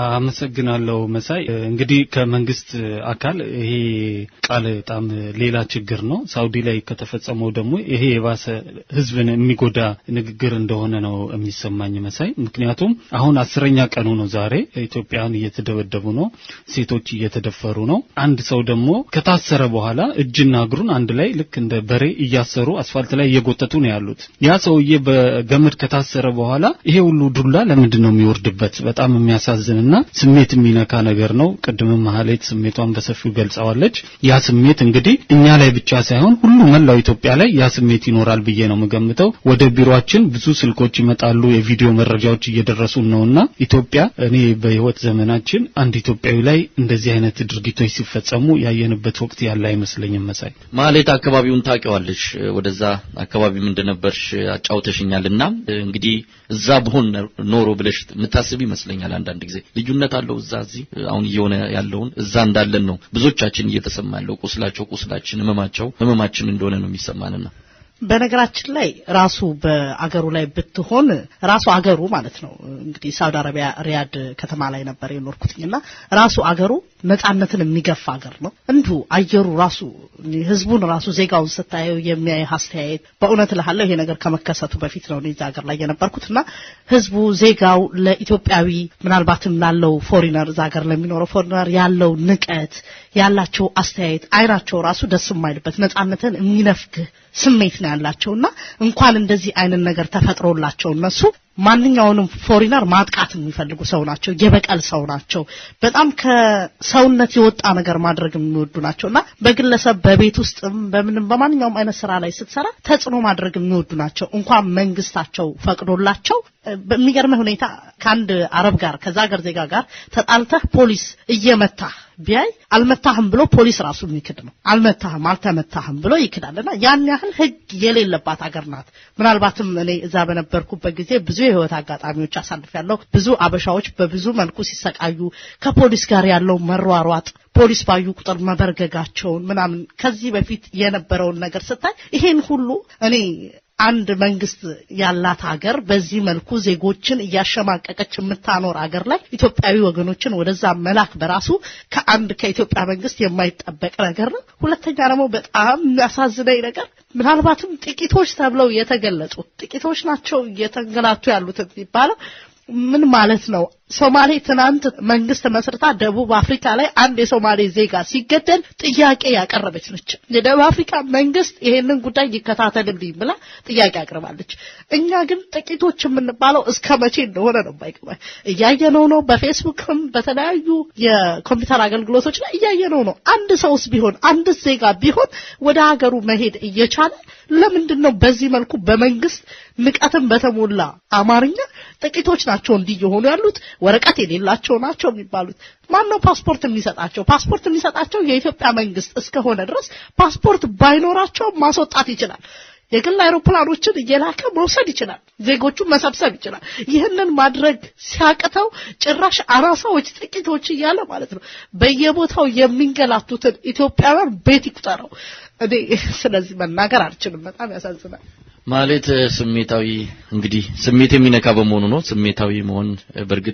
M: አመሰግናለሁ መሳይ። እንግዲህ ከመንግስት አካል ይሄ ቃል በጣም ሌላ ችግር ነው። ሳውዲ ላይ ከተፈጸመው ደግሞ ይሄ የባሰ ህዝብን የሚጎዳ ንግግር እንደሆነ ነው የሚሰማኝ መሳይ። ምክንያቱም አሁን አስረኛ ቀኑ ነው ዛሬ። ኢትዮጵያውያን እየተደበደቡ ነው፣ ሴቶች እየተደፈሩ ነው። አንድ ሰው ደግሞ ከታሰረ በኋላ እጅና እግሩን አንድ ላይ ልክ እንደ በሬ እያሰሩ አስፋልት ላይ እየጎተቱ ነው ያሉት። ያ ሰውዬ በገመድ ከታሰረ በኋላ ይሄ ሁሉ ዱላ ለምንድን ነው የሚወርድበት? በጣም የሚያሳዝንና ስሜት የሚነካ ነገር ነው። ቅድምም ማህሌት ስሜቷን በሰፊው ገልጸዋለች። ያ ስሜት እንግዲህ እኛ ላይ ብቻ ሳይሆን ሁሉ መላው ኢትዮጵያ ላይ ያ ስሜት ይኖራል ብዬ ነው የምገምተው። ወደ ቢሮአችን ብዙ ስልኮች ይመጣሉ፣ የቪዲዮ መረጃዎች እየደረሱን ነውና ኢትዮጵያ እኔ በህይወት ዘመናችን አንድ ኢትዮጵያዊ ላይ እንደዚህ አይነት ድርጊቶች ሲፈጸሙ ያየንበት ወቅት ያለ አይመስለኝም። መሳይ
A: ማህሌት አካባቢውን ታውቂዋለሽ፣ ወደዛ አካባቢም እንደነበርሽ አጫውተሽኛልና እንግዲህ እዛ ብሆን ኖሮ ብለሽ የምታስብ ይመስለኛል አንዳንድ ጊዜ ልዩነት አለው። እዛ እዚህ አሁን እየሆነ ያለውን እዛ እንዳለን ነው ብዙዎቻችን እየተሰማ ያለው ቁስላቸው ቁስላችን፣ ህመማቸው ህመማችን እንደሆነ ነው የሚሰማንና
L: በነገራችን ላይ ራሱ በአገሩ ላይ ብትሆን ራሱ አገሩ ማለት ነው እንግዲህ ሳውዲ አረቢያ ሪያድ ከተማ ላይ ነበር የኖርኩትኝና ራሱ አገሩ ነጻነትን የሚገፋ አገር ነው። እንዲሁ አየሩ ራሱ ህዝቡን ራሱ ዜጋውን ስታየው የሚያይ አስተያየት በእውነት እልሃለሁ ይሄ ነገር ከመከሰቱ በፊት ነው እዛ ሀገር ላይ የነበርኩትና ህዝቡ ዜጋው ለኢትዮጵያዊ ምናልባትም ላለው ፎሪነር እዛ ሀገር ለሚኖረው ፎሪነር ያለው ንቀት ያላቸው አስተያየት አይናቸው ራሱ ደስ የማይልበት ነጻነትን የሚነፍግህ ስሜት ነው ያላቸውና እንኳን እንደዚህ አይነት ነገር ተፈጥሮላቸው እነሱ ማንኛውንም ፎሪነር ማጥቃት የሚፈልጉ ሰው ናቸው። የበቀል ሰው ናቸው። በጣም ከሰውነት የወጣ ነገር ማድረግ የሚወዱ ናቸውና በግለሰብ በቤት ውስጥም በምንም በማንኛውም አይነት ስራ ላይ ስትሰራ ተጽዕኖ ማድረግ የሚወዱ ናቸው። እንኳን መንግስታቸው ፈቅዶላቸው በሚገርምህ ሁኔታ ከአንድ አረብ ጋር ከዛ ሀገር ዜጋ ጋር ተጣልተህ ፖሊስ እየመታህ ቢያይ አልመታህም ብሎ ፖሊስ ራሱ የሚክድ ነው። አልመታህም፣ አልተመታህም ብሎ ይክዳልና ያን ያህል ህግ የሌለባት ሀገር ናት። ምናልባትም እኔ እዛ በነበርኩበት ጊዜ ብዙ የህይወት አጋጣሚዎች አሳልፊያለሁ። ብዙ አበሻዎች በብዙ መልኩ ሲሰቃዩ ከፖሊስ ጋር ያለው መሯሯጥ ፖሊስ ባዩ ቁጥር መበርገጋቸውን ምናምን ከዚህ በፊት የነበረውን ነገር ስታይ ይሄን ሁሉ እኔ አንድ መንግስት ያላት ሀገር በዚህ መልኩ ዜጎችን እያሸማቀቀች የምታኖር ሀገር ላይ ኢትዮጵያዊ ወገኖችን ወደዛ መላክ በራሱ ከአንድ ከኢትዮጵያ መንግስት የማይጠበቅ ነገር ነው። ሁለተኛ ደግሞ በጣም የሚያሳዝነኝ ነገር ምናልባትም ጥቂቶች ተብለው የተገለጹ ጥቂቶች ናቸው እየተንገላቱ ያሉት የሚባለው ምን ማለት ነው? ሶማሌ ትናንት መንግስት መስርታ ደቡብ አፍሪካ ላይ አንድ የሶማሌ ዜጋ ሲገደል ጥያቄ ያቀረበች ነች። የደቡብ አፍሪካ መንግስት ይሄንን ጉዳይ ይከታተልልኝ ብላ ጥያቄ አቅርባለች። እኛ ግን ጥቂቶች የምንባለው እስከ መቼ እንደሆነ ነው የማይገባኝ። እያየነው ነው፣ በፌስቡክም በተለያዩ የኮምፒውተር አገልግሎቶች ላይ እያየነው ነው። አንድ ሰውስ ቢሆን አንድ ዜጋ ቢሆን ወደ ሀገሩ መሄድ እየቻለ ለምንድን ነው በዚህ መልኩ በመንግስት ንቀትን በተሞላ አማርኛ ጥቂቶች ናቸው እንዲህ እየሆኑ ያሉት ወረቀት የሌላቸው ናቸው የሚባሉት። ማን ነው ፓስፖርት የሚሰጣቸው? ፓስፖርት የሚሰጣቸው የኢትዮጵያ መንግስት እስከሆነ ድረስ ፓስፖርት ባይኖራቸው ማስወጣት ይችላል። የግል አይሮፕላኖችን እየላከ መውሰድ ይችላል። ዜጎቹን መሰብሰብ ይችላል። ይህንን ማድረግ ሲያቅተው ጭራሽ አናሳዎች ጥቂቶች እያለ ማለት ነው በየቦታው የሚንገላቱትን ኢትዮጵያውያን ቤት ይቁጠረው። እኔ ስለዚህ መናገር አልችልም። በጣም ያሳዝናል።
A: ማለት ስሜታዊ እንግዲህ ስሜት የሚነካ በመሆኑ ነው። ስሜታዊ መሆን በእርግጥ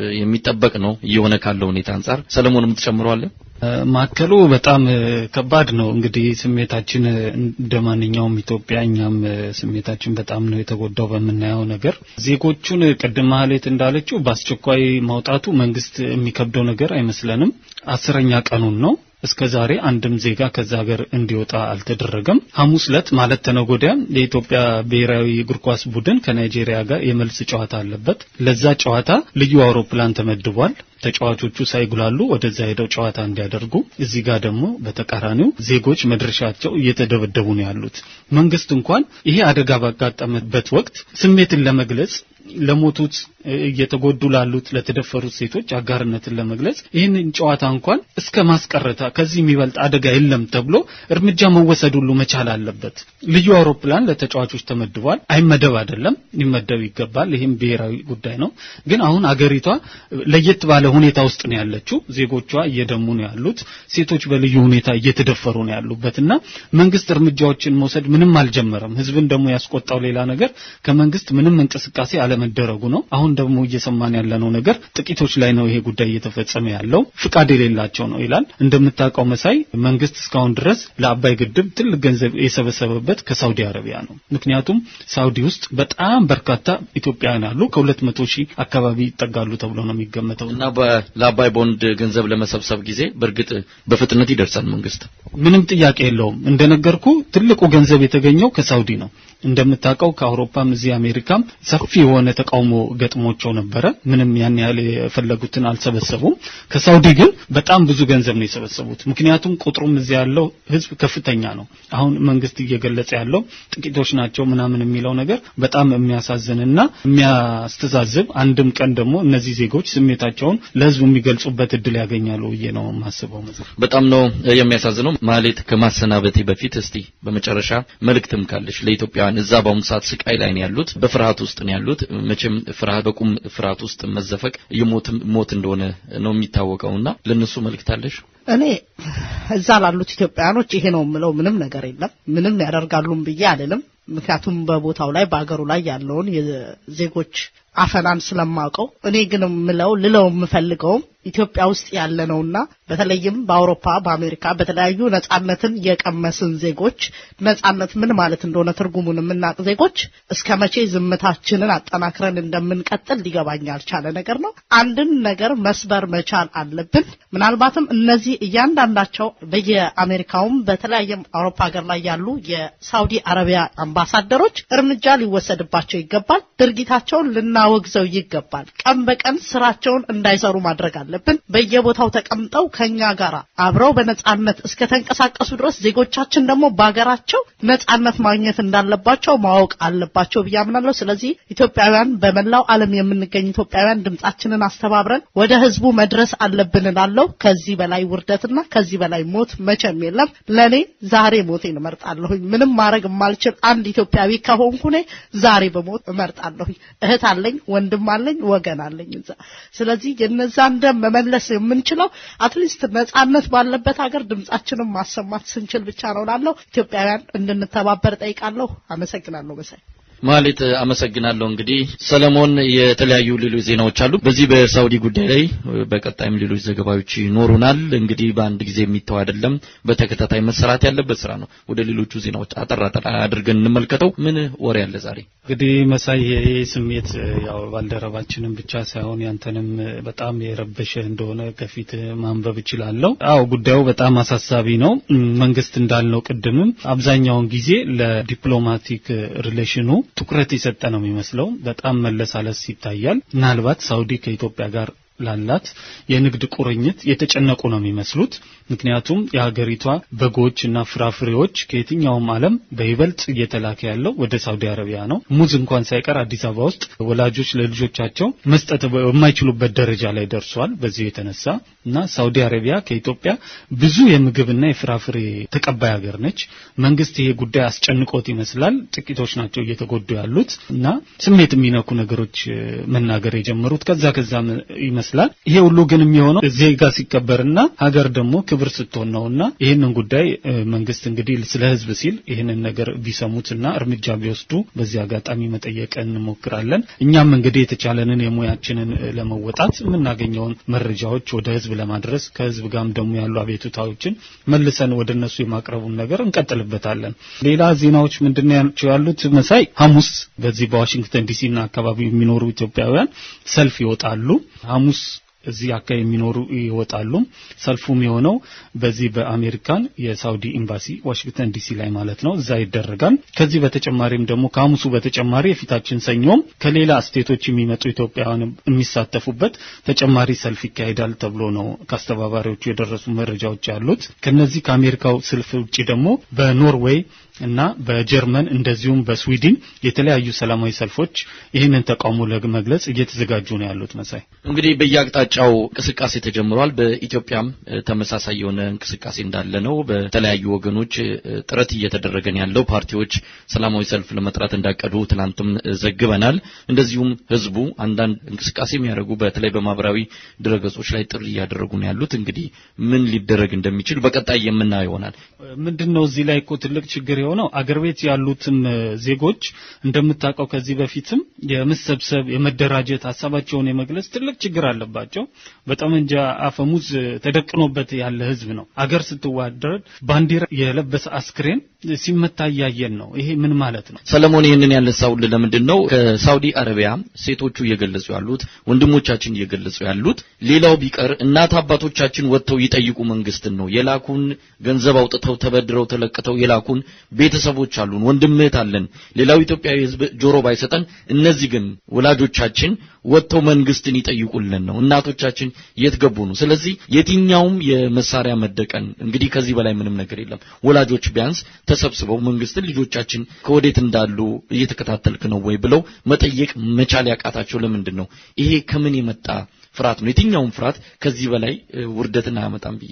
A: የሚጠበቅ ነው እየሆነ ካለው ሁኔታ አንጻር። ሰለሞን የምትጨምረዋለን?
M: ማዕከሉ በጣም ከባድ ነው። እንግዲህ ስሜታችን እንደ ማንኛውም ኢትዮጵያ እኛም ስሜታችን በጣም ነው የተጎዳው በምናየው ነገር። ዜጎቹን ቅድም ማህሌት እንዳለችው በአስቸኳይ ማውጣቱ መንግስት የሚከብደው ነገር አይመስለንም። አስረኛ ቀኑን ነው። እስከ ዛሬ አንድም ዜጋ ከዛ ሀገር እንዲወጣ አልተደረገም። ሐሙስ ዕለት ማለት ተነጎዲያ የኢትዮጵያ ብሔራዊ እግር ኳስ ቡድን ከናይጄሪያ ጋር የመልስ ጨዋታ አለበት። ለዛ ጨዋታ ልዩ አውሮፕላን ተመድቧል። ተጫዋቾቹ ሳይጉላሉ ወደዛ ሄደው ጨዋታ እንዲያደርጉ፣ እዚህ ጋር ደግሞ በተቃራኒው ዜጎች መድረሻቸው እየተደበደቡ ነው ያሉት። መንግስት እንኳን ይሄ አደጋ ባጋጠመበት ወቅት ስሜትን ለመግለጽ ለሞቱት እየተጎዱ ላሉት ለተደፈሩት ሴቶች አጋርነትን ለመግለጽ ይህንን ጨዋታ እንኳን እስከ ማስቀረታ ከዚህ የሚበልጥ አደጋ የለም ተብሎ እርምጃ መወሰድ ሁሉ መቻል አለበት። ልዩ አውሮፕላን ለተጫዋቾች ተመድቧል። አይመደብ አይደለም ሊመደብ ይገባል። ይህም ብሔራዊ ጉዳይ ነው። ግን አሁን አገሪቷ ለየት ባለ ሁኔታ ውስጥ ነው ያለችው። ዜጎቿ እየደሙ ነው ያሉት። ሴቶች በልዩ ሁኔታ እየተደፈሩ ነው ያሉበት እና መንግስት እርምጃዎችን መውሰድ ምንም አልጀመረም። ህዝብን ደግሞ ያስቆጣው ሌላ ነገር ከመንግስት ምንም እንቅስቃሴ አለመደረጉ ነው። አሁን ደግሞ እየሰማን ያለነው ነገር ጥቂቶች ላይ ነው ይሄ ጉዳይ እየተፈጸመ ያለው ፍቃድ የሌላቸው ነው ይላል። እንደምታውቀው መሳይ መንግስት እስካሁን ድረስ ለአባይ ግድብ ትልቅ ገንዘብ የሰበሰበበት ከሳውዲ አረቢያ ነው። ምክንያቱም ሳውዲ ውስጥ በጣም በርካታ ኢትዮጵያውያን አሉ። ከሁለት መቶ ሺህ አካባቢ ይጠጋሉ ተብሎ ነው የሚገመተው
A: እና ለአባይ ቦንድ ገንዘብ ለመሰብሰብ ጊዜ በእርግጥ በፍጥነት ይደርሳል መንግስት
M: ምንም ጥያቄ የለውም። እንደነገርኩ ትልቁ ገንዘብ የተገኘው ከሳውዲ ነው። እንደምታውቀው ከአውሮፓም እዚህ አሜሪካም ሰፊ የሆነ ተቃውሞ ገጥሞቸው ነበረ። ምንም ያን ያህል የፈለጉትን አልሰበሰቡም። ከሳውዲ ግን በጣም ብዙ ገንዘብ ነው የሰበሰቡት። ምክንያቱም ቁጥሩም እዚህ ያለው ህዝብ ከፍተኛ ነው። አሁን መንግስት እየገለጸ ያለው ጥቂቶች ናቸው ምናምን የሚለው ነገር በጣም የሚያሳዝንና የሚያስተዛዝብ አንድም ቀን ደግሞ እነዚህ ዜጎች ስሜታቸውን ለህዝቡ የሚገልጹበት እድል ያገኛሉ ብዬ ነው የማስበው።
A: በጣም ነው የሚያሳዝነው። ማሌት ከማሰናበቴ በፊት እስቲ በመጨረሻ መልእክትም ካለሽ ለኢትዮጵያውያን ኢትዮጵያውያን እዛ በአሁኑ ሰዓት ስቃይ ላይ ነው ያሉት፣ በፍርሃት ውስጥ ነው ያሉት። መቼም ፍርሃት በቁም ፍርሃት ውስጥ መዘፈቅ የሞት ሞት እንደሆነ ነው የሚታወቀውና ለነሱ መልእክት አለሽ?
L: እኔ እዛ ላሉት ኢትዮጵያውያኖች ይሄ ነው የምለው ምንም ነገር የለም። ምንም ያደርጋሉም ብዬ አልልም። ምክንያቱም በቦታው ላይ በአገሩ ላይ ያለውን የዜጎች አፈናን ስለማውቀው እኔ ግን ምለው ልለው የምፈልገውም ኢትዮጵያ ውስጥ ያለ ነውና በተለይም በአውሮፓ በአሜሪካ በተለያዩ ነጻነትን የቀመስን ዜጎች ነጻነት ምን ማለት እንደሆነ ትርጉሙን የምናውቅ ዜጎች እስከ መቼ ዝምታችንን አጠናክረን እንደምንቀጥል ሊገባኝ ያልቻለ ነገር ነው። አንድን ነገር መስበር መቻል አለብን። ምናልባትም እነዚህ እያንዳንዳቸው በየአሜሪካውም በተለያየም አውሮፓ ሀገር ላይ ያሉ የሳውዲ አረቢያ አምባሳደሮች እርምጃ ሊወሰድባቸው ይገባል። ድርጊታቸውን ልናወግዘው ይገባል። ቀን በቀን ስራቸውን እንዳይሰሩ ማድረግ አለ አለብን። በየቦታው ተቀምጠው ከኛ ጋር አብረው በነጻነት እስከ ተንቀሳቀሱ ድረስ ዜጎቻችን ደግሞ በሀገራቸው ነጻነት ማግኘት እንዳለባቸው ማወቅ አለባቸው ብዬ አምናለሁ። ስለዚህ ኢትዮጵያውያን በመላው ዓለም የምንገኝ ኢትዮጵያውያን ድምጻችንን አስተባብረን ወደ ህዝቡ መድረስ አለብን እላለሁ። ከዚህ በላይ ውርደትና ከዚህ በላይ ሞት መቼም የለም። ለኔ ዛሬ ሞቴን እመርጣለሁኝ። ምንም ማድረግ የማልችል አንድ ኢትዮጵያዊ ከሆንኩ እኔ ዛሬ በሞት እመርጣለሁኝ። እህት አለኝ፣ ወንድም አለኝ፣ ወገን አለኝ እዛ። ስለዚህ የነዛን ደም መመለስ የምንችለው አትሊስት ነጻነት ባለበት ሀገር ድምጻችንን ማሰማት ስንችል ብቻ ነው ላለው ኢትዮጵያውያን እንድንተባበር ጠይቃለሁ። አመሰግናለሁ መሳይ።
A: ማለት አመሰግናለሁ። እንግዲህ ሰለሞን፣ የተለያዩ ሌሎች ዜናዎች አሉ በዚህ በሳውዲ ጉዳይ ላይ በቀጣይም ሌሎች ዘገባዎች ይኖሩናል። እንግዲህ በአንድ ጊዜ የሚተው አይደለም፣ በተከታታይ መሰራት ያለበት ስራ ነው። ወደ ሌሎቹ ዜናዎች አጠር አጠር አድርገን እንመልከተው። ምን ወሬ አለ ዛሬ?
M: እንግዲህ መሳይ ይሄ ስሜት ያው ባልደረባችንም ብቻ ሳይሆን ያንተንም በጣም የረበሸ እንደሆነ ከፊት ማንበብ እችላለሁ። አዎ ጉዳዩ በጣም አሳሳቢ ነው። መንግስት እንዳልነው ቅድምም አብዛኛውን ጊዜ ለዲፕሎማቲክ ሪሌሽኑ ትኩረት የሰጠ ነው የሚመስለው። በጣም መለሳለስ ይታያል። ምናልባት ሳውዲ ከኢትዮጵያ ጋር ላላት የንግድ ቁርኝት የተጨነቁ ነው የሚመስሉት። ምክንያቱም የሀገሪቷ በጎች እና ፍራፍሬዎች ከየትኛውም ዓለም በይበልጥ እየተላከ ያለው ወደ ሳውዲ አረቢያ ነው። ሙዝ እንኳን ሳይቀር አዲስ አበባ ውስጥ ወላጆች ለልጆቻቸው መስጠት የማይችሉበት ደረጃ ላይ ደርሷል። በዚህ የተነሳ እና ሳውዲ አረቢያ ከኢትዮጵያ ብዙ የምግብና የፍራፍሬ ተቀባይ ሀገር ነች። መንግስት ይሄ ጉዳይ አስጨንቆት ይመስላል። ጥቂቶች ናቸው እየተጎዱ ያሉት እና ስሜት የሚነኩ ነገሮች መናገር የጀመሩት ከዛ ከዛ ይመስላል። ይሄ ሁሉ ግን የሚሆነው ዜጋ ሲከበርና ሀገር ደግሞ ክብር ስትሆን ነውና ይህንን ጉዳይ መንግስት እንግዲህ ስለ ህዝብ ሲል ይህንን ነገር ቢሰሙትና እርምጃ ቢወስዱ በዚህ አጋጣሚ መጠየቅ እንሞክራለን። እኛም እንግዲህ የተቻለንን የሙያችንን ለመወጣት የምናገኘውን መረጃዎች ወደ ህዝብ ለማድረስ ከህዝብ ጋርም ደግሞ ያሉ አቤቱታዎችን መልሰን ወደ እነሱ የማቅረቡን ነገር እንቀጥልበታለን። ሌላ ዜናዎች ምንድናቸው ያሉት መሳይ ሐሙስ በዚህ በዋሽንግተን ዲሲና አካባቢ የሚኖሩ ኢትዮጵያውያን ሰልፍ ይወጣሉ። ሐሙስ እዚህ አካባቢ የሚኖሩ ይወጣሉ። ሰልፉም የሆነው በዚህ በአሜሪካን የሳውዲ ኤምባሲ ዋሽንግተን ዲሲ ላይ ማለት ነው፣ እዛ ይደረጋል። ከዚህ በተጨማሪም ደግሞ ከሐሙሱ በተጨማሪ የፊታችን ሰኞም ከሌላ ስቴቶች የሚመጡ ኢትዮጵያውያን የሚሳተፉበት ተጨማሪ ሰልፍ ይካሄዳል ተብሎ ነው ከአስተባባሪዎቹ የደረሱ መረጃዎች ያሉት። ከነዚህ ከአሜሪካው ሰልፍ ውጭ ደግሞ በኖርዌይ እና በጀርመን እንደዚሁም በስዊድን የተለያዩ ሰላማዊ ሰልፎች ይህንን ተቃውሞ ለመግለጽ እየተዘጋጁ ነው ያሉት። መሳይ
A: እንግዲህ በየአቅጣጫው እንቅስቃሴ ተጀምሯል። በኢትዮጵያም ተመሳሳይ የሆነ እንቅስቃሴ እንዳለ ነው። በተለያዩ ወገኖች ጥረት እየተደረገ ነው ያለው። ፓርቲዎች ሰላማዊ ሰልፍ ለመጥራት እንዳቀዱ ትናንትም ዘግበናል። እንደዚሁም ህዝቡ አንዳንድ እንቅስቃሴ የሚያደርጉ በተለይ በማህበራዊ ድረገጾች ላይ ጥሪ እያደረጉ ነው ያሉት። እንግዲህ ምን ሊደረግ እንደሚችል በቀጣይ የምናየው ይሆናል።
M: ምንድነው እዚህ ላይ እኮ ትልቅ ችግር የሆነው አገር ቤት ያሉትም ዜጎች እንደምታውቀው ከዚህ በፊትም የመሰብሰብ የመደራጀት ሀሳባቸውን የመግለጽ ትልቅ ችግር አለባቸው። በጠመንጃ አፈሙዝ ተደቅኖበት ያለ ህዝብ ነው። አገር ስትዋደድ ባንዲራ የለበሰ አስክሬን ሲመታ እያየን ነው። ይሄ ምን ማለት ነው?
A: ሰለሞን ይህንን ያነሳውልህ ለምንድን ነው ከሳውዲ አረቢያ ሴቶቹ እየገለጹ ያሉት ወንድሞቻችን እየገለጹ ያሉት ሌላው ቢቀር እናት አባቶቻችን ወጥተው ይጠይቁ መንግስትን ነው የላኩን ገንዘብ አውጥተው ተበድረው ተለቅተው የላኩን ቤተሰቦች አሉን፣ ወንድም እህት አለን። ሌላው ኢትዮጵያዊ ህዝብ ጆሮ ባይሰጠን፣ እነዚህ ግን ወላጆቻችን ወጥተው መንግስትን ይጠይቁልን ነው። እናቶቻችን የት ገቡ ነው። ስለዚህ የትኛውም የመሳሪያ መደቀን እንግዲህ ከዚህ በላይ ምንም ነገር የለም። ወላጆች ቢያንስ ተሰብስበው መንግስትን ልጆቻችን ከወዴት እንዳሉ እየተከታተልክ ነው ወይ ብለው መጠየቅ መቻል ያቃታቸው ለምንድን ነው? ይሄ ከምን የመጣ ፍርሃት ነው? የትኛውም ፍርሃት ከዚህ በላይ ውርደትን አያመጣም ብዬ ነው።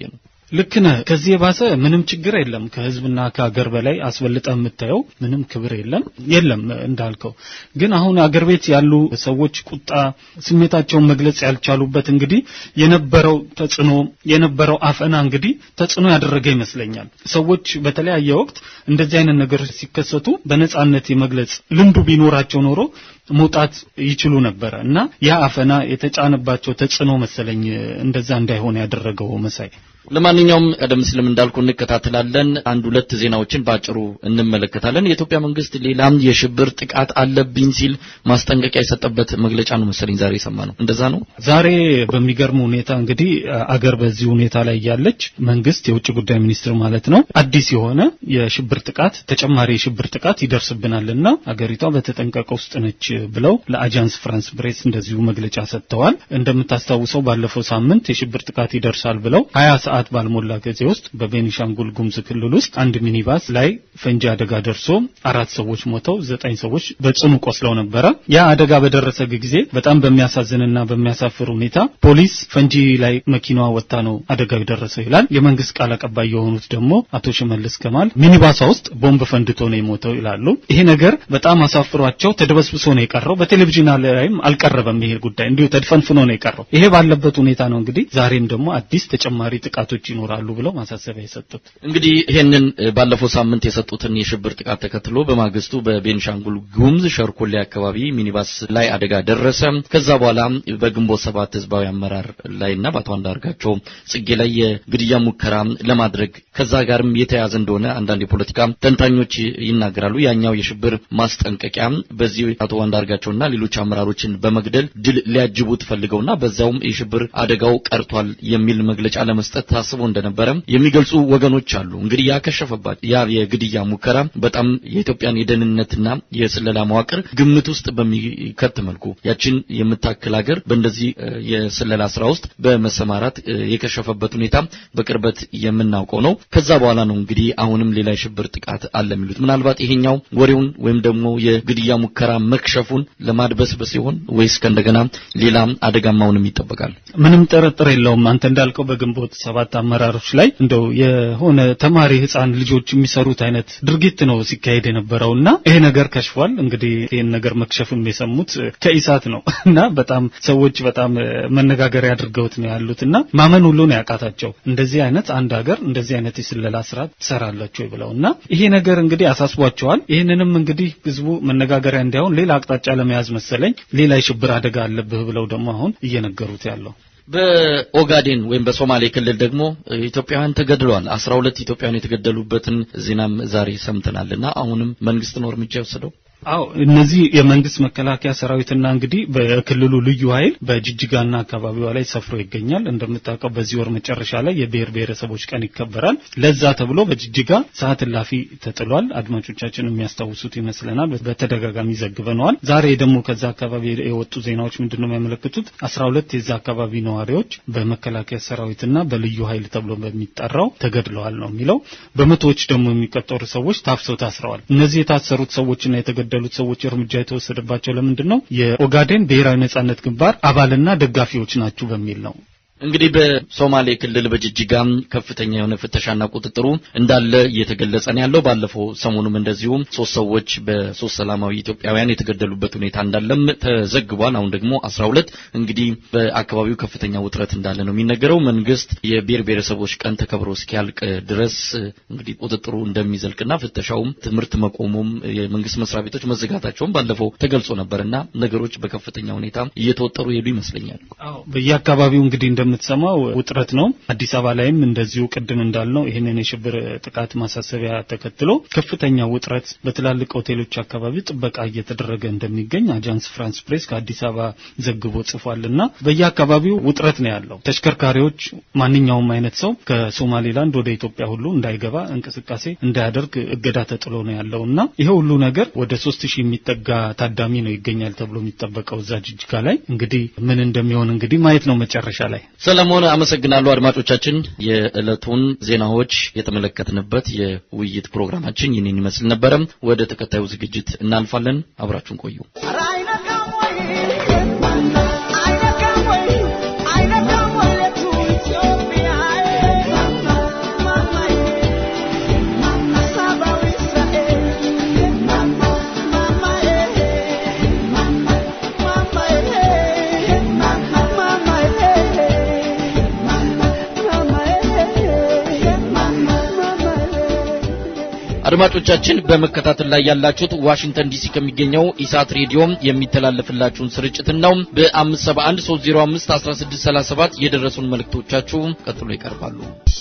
M: ልክ ነህ። ከዚህ የባሰ ምንም ችግር የለም። ከህዝብና ከሀገር በላይ አስበልጠ የምታየው ምንም ክብር የለም የለም እንዳልከው። ግን አሁን አገር ቤት ያሉ ሰዎች ቁጣ ስሜታቸውን መግለጽ ያልቻሉበት እንግዲህ የነበረው ተጽዕኖ የነበረው አፈና እንግዲህ ተጽዕኖ ያደረገ ይመስለኛል። ሰዎች በተለያየ ወቅት እንደዚህ አይነት ነገሮች ሲከሰቱ በነጻነት የመግለጽ ልምዱ ቢኖራቸው ኖሮ መውጣት ይችሉ ነበረ እና ያ አፈና የተጫነባቸው ተጽዕኖ መሰለኝ እንደዛ እንዳይሆን ያደረገው መሳይ።
A: ለማንኛውም ቀደም ሲልም እንዳልኩ እንከታተላለን። አንድ ሁለት ዜናዎችን ባጭሩ እንመለከታለን። የኢትዮጵያ መንግስት ሌላም የሽብር ጥቃት አለብኝ ሲል ማስጠንቀቂያ የሰጠበት መግለጫ ነው መሰለኝ ዛሬ የሰማነው። እንደዛ ነው።
M: ዛሬ በሚገርም ሁኔታ እንግዲህ አገር በዚህ ሁኔታ ላይ ያለች መንግስት የውጭ ጉዳይ ሚኒስትር ማለት ነው አዲስ የሆነ የሽብር ጥቃት ተጨማሪ የሽብር ጥቃት ይደርስብናልና አገሪቷ በተጠንቀቅ ውስጥ ነች ብለው ለአጃንስ ፍራንስ ፕሬስ እንደዚሁ መግለጫ ሰጥተዋል። እንደምታስታውሰው ባለፈው ሳምንት የሽብር ጥቃት ይደርሳል ብለው ሀያ ሰዓት ባልሞላ ጊዜ ውስጥ በቤኒሻንጉል ጉሙዝ ክልል ውስጥ አንድ ሚኒባስ ላይ ፈንጂ አደጋ ደርሶ አራት ሰዎች ሞተው ዘጠኝ ሰዎች በጽኑ ቆስለው ነበረ። ያ አደጋ በደረሰ ጊዜ በጣም በሚያሳዝንና በሚያሳፍር ሁኔታ ፖሊስ ፈንጂ ላይ መኪናዋ ወጥታ ነው አደጋው የደረሰው ይላል። የመንግስት ቃል አቀባይ የሆኑት ደግሞ አቶ ሽመልስ ከማል ሚኒባሷ ውስጥ ቦምብ ፈንድቶ ነው የሞተው ይላሉ። ይሄ ነገር በጣም አሳፍሯቸው ተደበስብሶ ነው የቀረው። በቴሌቪዥን ላይም አልቀረበም። ይሄ ጉዳይ እንዲሁ ተድፈንፍኖ ነው የቀረው። ይሄ ባለበት ሁኔታ ነው እንግዲህ ዛሬም ደግሞ አዲስ ተጨማሪ ጥቃቶች ይኖራሉ ብለው ማሳሰቢያ የሰጡት።
A: እንግዲህ ይሄንን ባለፈው ሳምንት የሰጡትን የሽብር ጥቃት ተከትሎ በማግስቱ በቤንሻንጉል ጉሙዝ ሸርኮሌ አካባቢ ሚኒባስ ላይ አደጋ ደረሰ። ከዛ በኋላ በግንቦት ሰባት ህዝባዊ አመራር ላይና በአቶ አንዳርጋቸው ጽጌ ላይ የግድያ ሙከራ ለማድረግ ከዛ ጋርም የተያያዘ እንደሆነ አንዳንድ የፖለቲካ ተንታኞች ይናገራሉ። ያኛው የሽብር ማስጠንቀቂያ በዚህ አቶ አንዳርጋቸውና ሌሎች አመራሮችን በመግደል ድል ሊያጅቡት ፈልገውና በዛውም የሽብር አደጋው ቀርቷል የሚል መግለጫ ለመስጠት ታስቦ እንደነበረ የሚገልጹ ወገኖች አሉ። እንግዲህ ያከሸፈባት ያ የግድያ ሙከራ በጣም የኢትዮጵያን የደህንነትና የስለላ መዋቅር ግምት ውስጥ በሚከት መልኩ ያችን የምታክል ሀገር በእንደዚህ የስለላ ስራ ውስጥ በመሰማራት የከሸፈበት ሁኔታ በቅርበት የምናውቀው ነው። ከዛ በኋላ ነው እንግዲህ አሁንም ሌላ የሽብር ጥቃት አለ የሚሉት። ምናልባት ይሄኛው ወሬውን ወይም ደግሞ የግድያ ሙከራ መክሸፉን ለማድበስበስ ሲሆን ወይስ ከእንደገና ሌላ አደጋማውንም ይጠበቃል?
M: ምንም ጥርጥር የለውም። አንተ እንዳልከው በግንቦት ሰባት አመራሮች ላይ እንደው የሆነ ተማሪ ህፃን ልጆች የሚሰሩት አይነት ድርጊት ነው ሲካሄድ የነበረውና ይሄ ነገር ከሽፏል። እንግዲህ ይህን ነገር መክሸፉን የሰሙት ከኢሳት ነው እና በጣም ሰዎች በጣም መነጋገሪያ አድርገውት ነው ያሉትና ማመን ሁሉ ነው ያቃታቸው። እንደዚህ አይነት አንድ ሀገር እንደዚህ አይነት የስለላ ስራ ትሰራለች ወይ ብለው እና ይሄ ነገር እንግዲህ አሳስቧቸዋል። ይህንንም እንግዲህ ህዝቡ መነጋገሪያ እንዲያውን ሌላ አቅጣጫ ለመያዝ መሰለኝ ሌላ የሽብር አደጋ አለብህ ብለው ደግሞ አሁን እየነገሩት ያለው
A: በኦጋዴን ወይም በሶማሌ ክልል ደግሞ ኢትዮጵያውያን ተገድለዋል። አስራ ሁለት ኢትዮጵያውያን የተገደሉበትን ዜናም ዛሬ ሰምተናልና አሁንም መንግስት ነው እርምጃ የወሰደው።
M: አው እነዚህ የመንግስት መከላከያ ሰራዊትና እንግዲህ በክልሉ ልዩ ኃይል በጅጅጋና አካባቢዋ ላይ ሰፍሮ ይገኛል። እንደምታውቀው በዚህ ወር መጨረሻ ላይ የብሔር ብሔረሰቦች ቀን ይከበራል። ለዛ ተብሎ በጅጅጋ ሰዓት እላፊ ተጥሏል። አድማጮቻችን የሚያስታውሱት ይመስለናል፣ በተደጋጋሚ ዘግበነዋል። ዛሬ ደግሞ ከዛ አካባቢ የወጡ ዜናዎች ምንድነው የሚያመለክቱት? አስራ ሁለት የዛ አካባቢ ነዋሪዎች በመከላከያ ሰራዊትና በልዩ ኃይል ተብሎ በሚጠራው ተገድለዋል ነው የሚለው። በመቶዎች ደግሞ የሚቆጠሩ ሰዎች ታፍሰው ታስረዋል። እነዚህ የታሰሩት ሰዎችና የተገ የተገደሉት ሰዎች እርምጃ የተወሰደባቸው ለምንድን ነው? የኦጋዴን ብሔራዊ ነጻነት ግንባር አባልና ደጋፊዎች ናችሁ በሚል ነው።
A: እንግዲህ በሶማሌ ክልል በጅጅጋ ከፍተኛ የሆነ ፍተሻና ቁጥጥሩ እንዳለ እየተገለጸ ነው ያለው። ባለፈው ሰሞኑም እንደዚሁ ሶስት ሰዎች በሶስት ሰላማዊ ኢትዮጵያውያን የተገደሉበት ሁኔታ እንዳለም ተዘግቧል። አሁን ደግሞ አስራ ሁለት እንግዲህ በአካባቢው ከፍተኛ ውጥረት እንዳለ ነው የሚነገረው። መንግስት የብሔር ብሔረሰቦች ቀን ተከብሮ እስኪያልቅ ድረስ እንግዲህ ቁጥጥሩ እንደሚዘልቅና ፍተሻውም ትምህርት መቆሙም የመንግስት መስሪያ ቤቶች መዘጋታቸውም ባለፈው ተገልጾ ነበርና ነገሮች በከፍተኛ ሁኔታ እየተወጠሩ ሄዱ ይመስለኛል።
M: በየአካባቢው እንግዲህ እንደምትሰማው ውጥረት ነው። አዲስ አበባ ላይም እንደዚሁ ቅድም እንዳልነው ይህንን የሽብር ጥቃት ማሳሰቢያ ተከትሎ ከፍተኛ ውጥረት በትላልቅ ሆቴሎች አካባቢ ጥበቃ እየተደረገ እንደሚገኝ አጃንስ ፍራንስ ፕሬስ ከአዲስ አበባ ዘግቦ ጽፏልና በየአካባቢው ውጥረት ነው ያለው። ተሽከርካሪዎች ማንኛውም አይነት ሰው ከሶማሌላንድ ወደ ኢትዮጵያ ሁሉ እንዳይገባ እንቅስቃሴ እንዳያደርግ እገዳ ተጥሎ ነው ያለው እና ይሄ ሁሉ ነገር ወደ ሶስት ሺህ የሚጠጋ ታዳሚ ነው ይገኛል ተብሎ የሚጠበቀው እዛ ጅጅጋ ላይ እንግዲህ ምን እንደሚሆን እንግዲህ ማየት ነው መጨረሻ ላይ።
A: ሰለሞን አመሰግናለሁ። አድማጮቻችን የዕለቱን ዜናዎች የተመለከትንበት የውይይት ፕሮግራማችን ይህንን ይመስል ነበረ። ወደ ተከታዩ ዝግጅት እናልፋለን። አብራችሁን ቆዩ። አድማጮቻችን በመከታተል ላይ ያላችሁት ዋሽንግተን ዲሲ ከሚገኘው ኢሳት ሬዲዮ የሚተላለፍላችሁን ስርጭትን ነው። በ571 305 1637 የደረሱን መልእክቶቻችሁ ቀጥሎ ይቀርባሉ።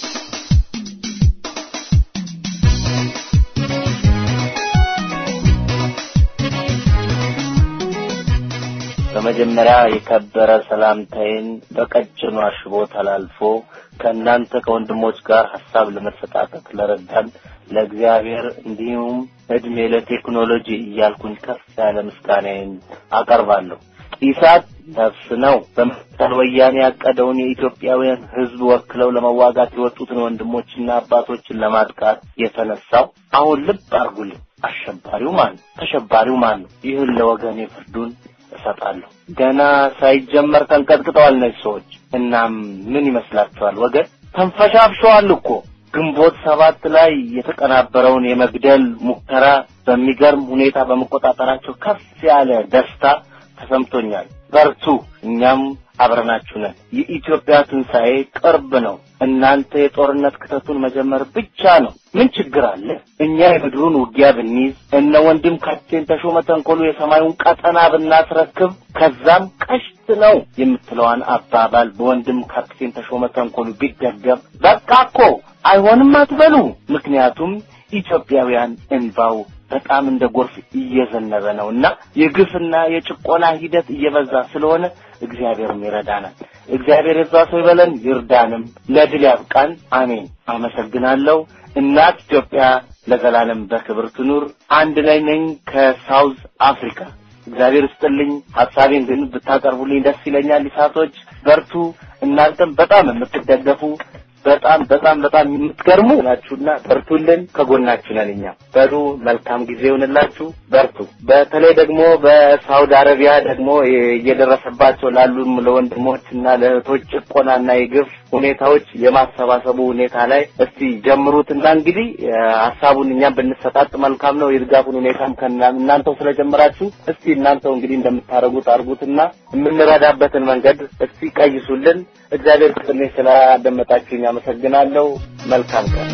N: በመጀመሪያ የከበረ ሰላምታዬን በቀጭኑ አሽቦ ተላልፎ ከእናንተ ከወንድሞች ጋር ሀሳብ ለመሰጣጠት ለረዳን ለእግዚአብሔር እንዲሁም እድሜ ለቴክኖሎጂ እያልኩኝ ከፍ ያለ ምስጋናዬን አቀርባለሁ። ኢሳት ነፍስ ነው። በመሰል ወያኔ ያቀደውን የኢትዮጵያውያን ሕዝብ ወክለው ለመዋጋት የወጡትን ወንድሞችና አባቶችን ለማጥቃት የተነሳው አሁን ልብ አርጉልኝ። አሸባሪው ማን ነው? ተሸባሪው ማን ነው? ይህን ለወገኔ ፍርዱን እሰጣለሁ። ገና ሳይጀመር ተንቀጥቅጠዋል እነዚህ ሰዎች። እናም ምን ይመስላችኋል ወገን? ተንፈሻፍሸዋል እኮ። ግንቦት ሰባት ላይ የተቀናበረውን የመግደል ሙከራ በሚገርም ሁኔታ በመቆጣጠራቸው ከፍ ያለ ደስታ ተሰምቶኛል። በርቱ፣ እኛም አብረናችሁ ነን። የኢትዮጵያ ትንሣኤ ቅርብ ነው። እናንተ የጦርነት ክተቱን መጀመር ብቻ ነው። ምን ችግር አለ? እኛ የምድሩን ውጊያ ብንይዝ፣ እነ ወንድም ካፕቴን ተሾመ ተንኮሉ የሰማዩን ቀጠና ብናስረክብ፣ ከዛም ቀሽት ነው የምትለዋን አባባል በወንድም ካፕቴን ተሾመ ተንኮሉ ቢደገም፣ በቃ እኮ አይሆንም አትበሉ። ምክንያቱም ኢትዮጵያውያን እንባው በጣም እንደ ጎርፍ እየዘነበ ነው እና የግፍና የጭቆና ሂደት እየበዛ ስለሆነ እግዚአብሔርም ይረዳናል። እግዚአብሔር የዛ ሰው ይበለን ይርዳንም፣ ለድል ያብቃን። አሜን። አመሰግናለሁ። እናት ኢትዮጵያ ለዘላለም በክብር ትኑር። አንድ ላይ ነኝ ከሳውዝ አፍሪካ። እግዚአብሔር ስጥልኝ። ሀሳቤን ግን ብታቀርቡልኝ ደስ ይለኛል። ይሳቶች በርቱ። እናንተም በጣም የምትደገፉ በጣም በጣም በጣም የምትገርሙ ናችሁና በርቱልን፣ ከጎናችሁ ነን እኛ። በሉ መልካም ጊዜ ይሆንላችሁ፣ በርቱ። በተለይ ደግሞ በሳውዲ አረቢያ ደግሞ እየደረሰባቸው ላሉ ለወንድሞች እና ለእህቶች ጭቆናና የግፍ ሁኔታዎች የማሰባሰቡ ሁኔታ ላይ እስቲ ጀምሩትና እንግዲህ ሀሳቡን እኛም ብንሰጣጥ መልካም ነው። የድጋፉን ሁኔታም እናንተው ስለጀመራችሁ እስቲ እናንተው እንግዲህ እንደምታደርጉት አድርጉትና የምንረዳበትን መንገድ እስቲ ቀይሱልን። እግዚአብሔር ፍቅርኔ ስላደመጣችሁኝ አመሰግናለሁ። መልካም ቀን።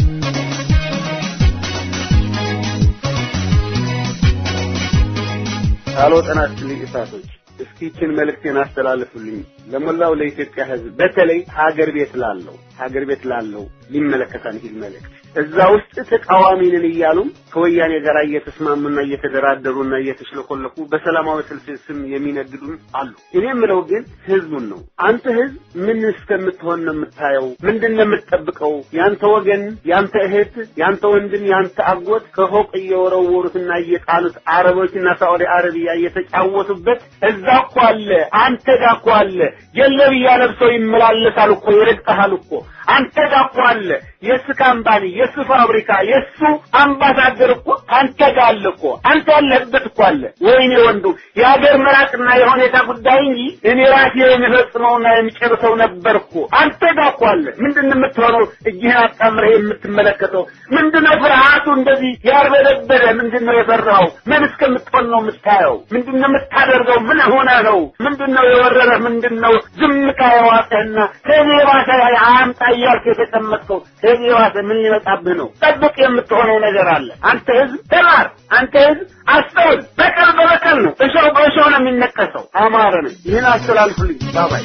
O: ቃሎ ጤና ይስጥልኝ እሳቶች። እስኪ ይህችን መልእክቴን አስተላልፉልኝ ለሞላው ለኢትዮጵያ ሕዝብ በተለይ ሀገር ቤት ላለው ሀገር ቤት ላለው ሊመለከታን ይህ መልእክት እዛ ውስጥ ተቃዋሚ ነን እያሉም ከወያኔ ጋር እየተስማሙና እየተደራደሩና እየተሽለኮለኩ በሰላማዊ ሰልፍ ስም የሚነግዱም አሉ። እኔ የምለው ግን ህዝቡን ነው። አንተ ህዝብ ምን እስከምትሆን ነው የምታየው? ምንድን ነው የምትጠብቀው? ያንተ ወገን፣ ያንተ እህት፣ ያንተ ወንድም፣ ያንተ አጎት ከፎቅ እየወረወሩትና እየጣሉት አረቦችና ሳዑዲ አረቢያ እየተጫወቱበት እዛ እኮ አለ፣ አንተ ጋር እኮ አለ። ጀለብያ ለብሰው ይመላለሳል እኮ ይረግጠሃል እኮ አንተ ጋር እኮ አለ። የሱ ካምፓኒ የሱ ፋብሪካ የሱ አምባሳደር እኮ አንተ ጋር አለ እኮ አንተ ያለህበት እኮ አለ። ወይኔ ወንዱ የሀገር መራቅና የሁኔታ ጉዳይ እንጂ እኔ ራሴ የሚፈጽመውና የሚጨርሰው ነበር እኮ አንተ ጋር እኮ አለ። ምንድን ነው የምትሆነው? እጅህን አጣምረህ የምትመለከተው ምንድን ነው? ፍርሃቱ እንደዚህ ያርበደበደ ምንድን ነው የፈራኸው? ምን እስከምትሆን ነው የምታየው? ምንድን ነው የምታደርገው? ምን ሆነ ነው? ምንድን ነው የወረረህ? ምንድን ነው ዝምታ የዋጠህና ከዚህ የባሰ አያምጣ እያልክ የተቀመጥከው ከዚህ የባሰ ምን ሊመጣብህ ነው? ጠብቅ፣ የምትሆነው ነገር አለ። አንተ ህዝብ ተማር፣ አንተ ህዝብ አስተውል። በቀል በበቀል ነው፣ እሾህ በእሾህ ነው የሚነቀሰው። አማረ ነኝ። ይህን አስተላልፉልኝ። ባባይ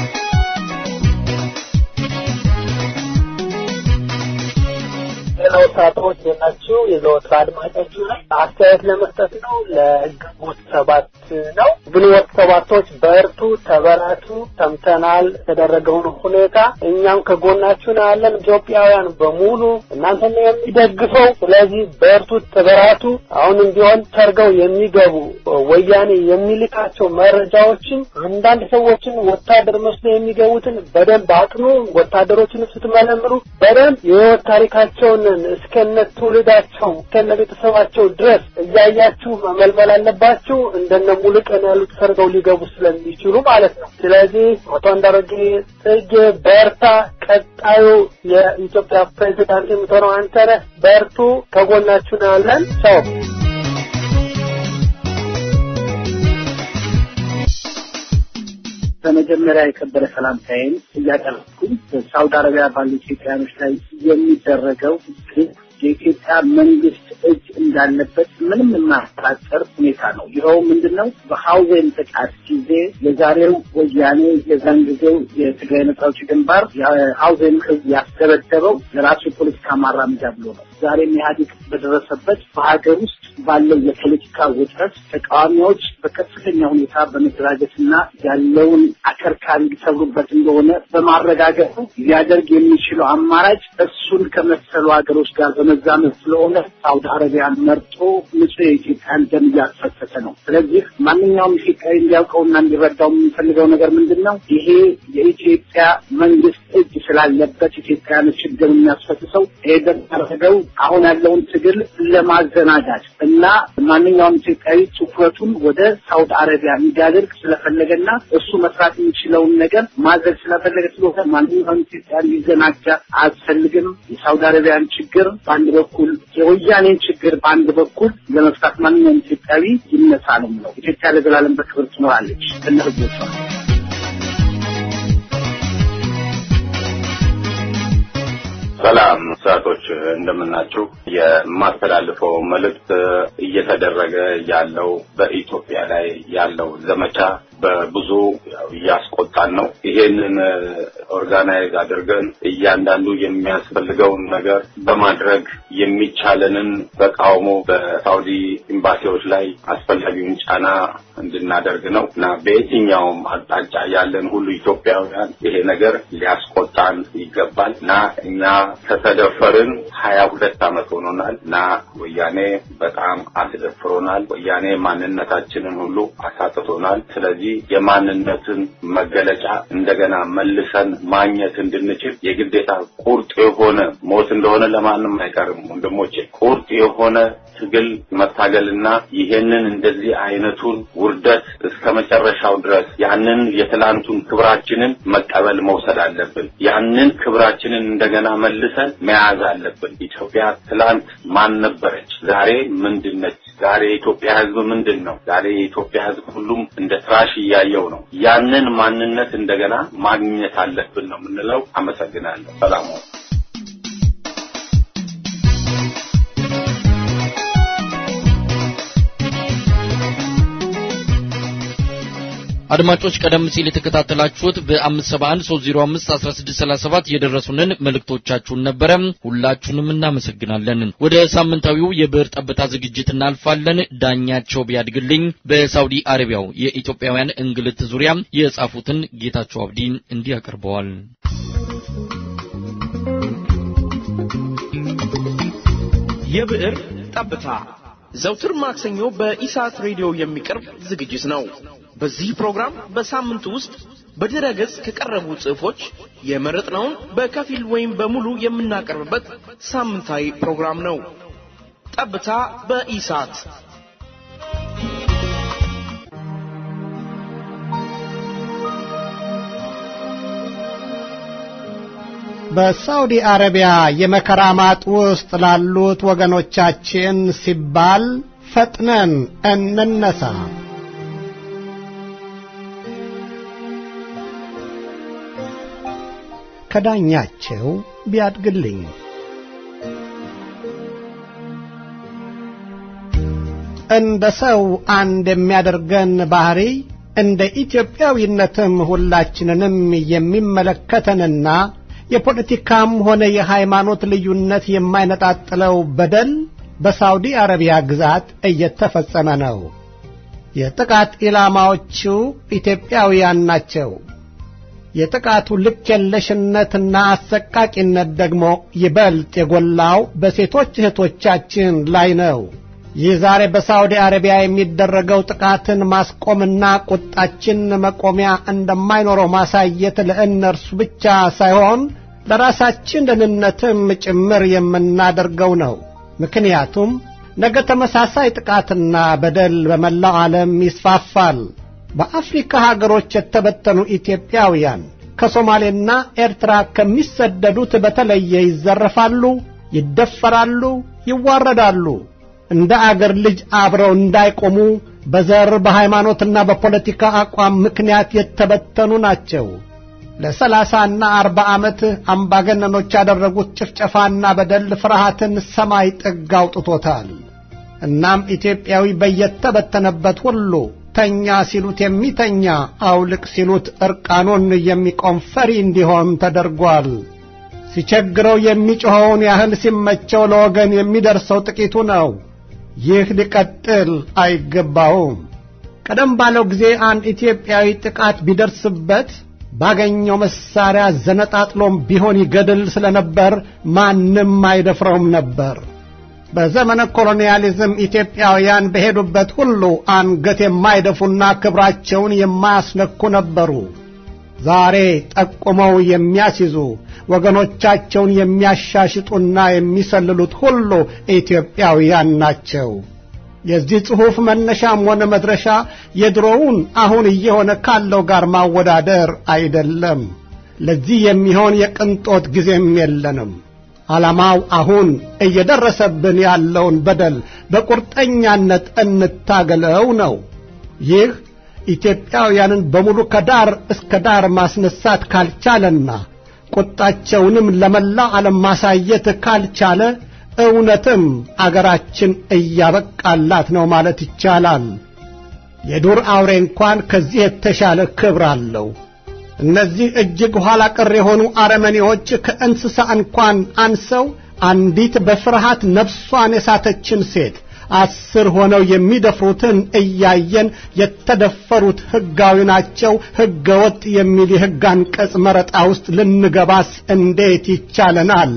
P: ወጣቶች የናችሁ የዘወትር አድማጫችሁ ላይ አስተያየት ለመስጠት ነው። ለግንቦት ሰባት ነው። ግንቦት ሰባቶች በርቱ፣ ተበራቱ። ሰምተናል የተደረገውን ሁኔታ። እኛም ከጎናችሁ ነው ያለን። ኢትዮጵያውያን በሙሉ እናንተን ነው የሚደግፈው። ስለዚህ በርቱ፣ ተበራቱ። አሁንም ቢሆን ሰርገው የሚገቡ ወያኔ የሚልካቸው መረጃዎችን አንዳንድ ሰዎችን ወታደር መስሎ የሚገቡትን በደንብ አጥኑ። ወታደሮችን ስትመለምሉ በደንብ የህይወት ታሪካቸውን እስከነ ትውልዳቸው እስከነ ቤተሰባቸው ድረስ እያያችሁ መመልመል አለባችሁ። እንደነ ሙሉቀን ያሉት ሰርገው ሊገቡ ስለሚችሉ ማለት ነው። ስለዚህ አቶ አንዳርጌ ጽጌ በርታ፣ ቀጣዩ የኢትዮጵያ ፕሬዚዳንት የምትሆነው አንተ ነህ። በርቱ፣ ከጎናችሁ ነው ያለን። ቻው።
Q: በመጀመሪያ የከበረ ሰላምታዬን እያቀረብኩኝ በሳውዲ አረቢያ ባሉ ኢትዮጵያኖች ላይ የሚደረገው ግፍ
P: የኢትዮጵያ መንግስት እጅ እንዳለበት ምንም የማያጠራጥር ሁኔታ ነው። ይኸው ምንድን ነው? በሀውዜን ጥቃት ጊዜ የዛሬው ወያኔ የዛን ጊዜው የትግራይ ነጻ አውጪ ግንባር የሀውዜን ህዝብ ያስደበደበው የራሱ የፖለቲካ ማራመጃ ብሎ ነው። ዛሬም ኢህአዴግ በደረሰበት በሀገር ውስጥ ባለው የፖለቲካ ውጥረት ተቃዋሚዎች በከፍተኛ ሁኔታ በመደራጀትና ያለውን አከርካሪ ሊሰብሩበት እንደሆነ በማረጋገጡ ሊያደርግ የሚችለው አማራጭ እሱን ከመሰሉ ሀገሮች ጋር በመዛመድ ስለሆነ ሳውዲ አረቢያን መርጦ ንጹህ የኢትዮጵያን ደም እያስፈሰሰ ነው። ስለዚህ ማንኛውም ኢትዮጵያዊ እንዲያውቀውና እንዲረዳው የምንፈልገው ነገር ምንድን ነው? ይሄ የኢትዮጵያ መንግስት እጅ ስላለበት ኢትዮጵያን ችግር የሚያስፈስሰው ይሄ ደረገው አሁን ያለውን ትግል ለማዘናጋት እና ማንኛውም ኢትዮጵያዊ ትኩረቱን ወደ ሳውዲ አረቢያ እንዲያደርግ ስለፈለገና እሱ መስራት የሚችለውን ነገር ማድረግ ስለፈለገ ስለሆነ ማንኛውም ኢትዮጵያ እንዲዘናጋ አያስፈልግም። የሳውዲ አረቢያን ችግር በአንድ በኩል የወያኔን ችግር በአንድ በኩል ለመፍታት ማንኛውም ኢትዮጵያዊ ይነሳ ነው የምለው። ኢትዮጵያ ለዘላለም በክብር ትኖራለች ከነ ህዝቦቿ።
Q: ሰላም ሰዓቶች እንደምናችሁ። የማስተላልፈው መልእክት እየተደረገ ያለው በኢትዮጵያ ላይ ያለው ዘመቻ በብዙ ያው እያስቆጣን ነው። ይሄንን ኦርጋናይዝ አድርገን እያንዳንዱ የሚያስፈልገውን ነገር በማድረግ የሚቻለንን ተቃውሞ በሳውዲ ኤምባሲዎች ላይ አስፈላጊውን ጫና እንድናደርግ ነው እና በየትኛውም አቅጣጫ ያለን ሁሉ ኢትዮጵያውያን ይሄ ነገር ሊያስቆጣን ይገባል እና እኛ ከተደፈርን ሀያ ሁለት ዓመት ሆኖናል እና ወያኔ በጣም አስደፍሮናል። ወያኔ ማንነታችንን ሁሉ አሳጥቶናል። ስለዚህ የማንነትን መገለጫ እንደገና መልሰን ማግኘት እንድንችል የግዴታ ቁርጥ የሆነ ሞት እንደሆነ ለማንም አይቀርም ወንድሞቼ፣ ቁርጥ የሆነ ትግል መታገልና ይሄንን እንደዚህ አይነቱን ውርደት እስከ መጨረሻው ድረስ ያንን የትላንቱን ክብራችንን መቀበል መውሰድ አለብን። ያንን ክብራችንን እንደገና መልሰን መያዝ አለብን። ኢትዮጵያ ትላንት ማን ነበረች? ዛሬ ምንድን ነች? ዛሬ የኢትዮጵያ ሕዝብ ምንድን ነው? ዛሬ የኢትዮጵያ ሕዝብ ሁሉም እንደ ትራሽ እያየው ነው። ያንን ማንነት እንደገና ማግኘት አለብን ነው የምንለው። አመሰግናለሁ። ሰላም
A: አድማጮች ቀደም ሲል የተከታተላችሁት በ571 305 1637 የደረሱንን መልእክቶቻችሁን ነበረ። ሁላችሁንም እናመሰግናለን። ወደ ሳምንታዊው የብዕር ጠብታ ዝግጅት እናልፋለን። ዳኛቸው ቢያድግልኝ በሳውዲ አረቢያው የኢትዮጵያውያን እንግልት ዙሪያ የጻፉትን ጌታቸው አብዲ እንዲህ ያቀርበዋል።
R: የብዕር ጠብታ ዘውትር ማክሰኞ በኢሳት ሬዲዮ የሚቀርብ ዝግጅት ነው። በዚህ ፕሮግራም በሳምንቱ ውስጥ በድረ ገጽ ከቀረቡ ጽሑፎች የመረጥነውን በከፊል ወይም በሙሉ የምናቀርብበት ሳምንታዊ ፕሮግራም ነው። ጠብታ በኢሳት
S: በሳውዲ አረቢያ የመከራ ማጥ ውስጥ ላሉት ወገኖቻችን ሲባል ፈጥነን እንነሳ። ከዳኛቸው ቢያድግልኝ እንደ ሰው አንድ የሚያደርገን ባህሪ እንደ ኢትዮጵያዊነትም ሁላችንንም የሚመለከተንና የፖለቲካም ሆነ የሃይማኖት ልዩነት የማይነጣጥለው በደል በሳውዲ አረቢያ ግዛት እየተፈጸመ ነው። የጥቃት ኢላማዎቹ ኢትዮጵያውያን ናቸው። የጥቃቱ ልክ የለሽነትና አሰቃቂነት ደግሞ ይበልጥ የጎላው በሴቶች እህቶቻችን ላይ ነው። ይህ ዛሬ በሳውዲ አረቢያ የሚደረገው ጥቃትን ማስቆምና ቁጣችን መቆሚያ እንደማይኖረው ማሳየት ለእነርሱ ብቻ ሳይሆን ለራሳችን ደህንነትም ጭምር የምናደርገው ነው። ምክንያቱም ነገ ተመሳሳይ ጥቃትና በደል በመላው ዓለም ይስፋፋል። በአፍሪካ ሀገሮች የተበተኑ ኢትዮጵያውያን ከሶማሌና ኤርትራ ከሚሰደዱት በተለየ ይዘረፋሉ፣ ይደፈራሉ፣ ይዋረዳሉ። እንደ አገር ልጅ አብረው እንዳይቆሙ በዘር በሃይማኖትና በፖለቲካ አቋም ምክንያት የተበተኑ ናቸው። ለሰላሳና አርባ ዓመት አምባገነኖች ያደረጉት ጭፍጨፋና በደል ፍርሃትን ሰማይ ጥግ አውጥቶታል። እናም ኢትዮጵያዊ በየተበተነበት ሁሉ ተኛ ሲሉት የሚተኛ አውልቅ ሲሉት ዕርቃኑን የሚቆም ፈሪ እንዲሆን ተደርጓል። ሲቸግረው የሚጮኸውን ያህል ሲመቸው ለወገን የሚደርሰው ጥቂቱ ነው። ይህ ሊቀጥል አይገባውም። ቀደም ባለው ጊዜ አንድ ኢትዮጵያዊ ጥቃት ቢደርስበት ባገኘው መሳሪያ ዘነጣጥሎም ቢሆን ይገድል ስለነበር ማንም አይደፍረውም ነበር። በዘመነ ኮሎኒያሊዝም ኢትዮጵያውያን በሄዱበት ሁሉ አንገት የማይደፉና ክብራቸውን የማያስነኩ ነበሩ። ዛሬ ጠቁመው የሚያስይዙ ወገኖቻቸውን የሚያሻሽጡና የሚሰልሉት ሁሉ ኢትዮጵያውያን ናቸው። የዚህ ጽሑፍ መነሻም ሆነ መድረሻ የድሮውን አሁን እየሆነ ካለው ጋር ማወዳደር አይደለም። ለዚህ የሚሆን የቅንጦት ጊዜም የለንም። ዓላማው አሁን እየደረሰብን ያለውን በደል በቁርጠኛነት እንታገለው ነው። ይህ ኢትዮጵያውያንን በሙሉ ከዳር እስከ ዳር ማስነሳት ካልቻለና ቁጣቸውንም ለመላው ዓለም ማሳየት ካልቻለ እውነትም አገራችን እያበቃላት ነው ማለት ይቻላል። የዱር አውሬ እንኳን ከዚህ የተሻለ ክብር አለው። እነዚህ እጅግ ኋላ ቀር የሆኑ አረመኔዎች ከእንስሳ እንኳን አንሰው አንዲት በፍርሃት ነፍሷን የሳተችን ሴት አስር ሆነው የሚደፍሩትን እያየን የተደፈሩት ሕጋዊ ናቸው፣ ሕገ ወጥ የሚል የሕግ አንቀጽ መረጣ ውስጥ ልንገባስ እንዴት ይቻለናል?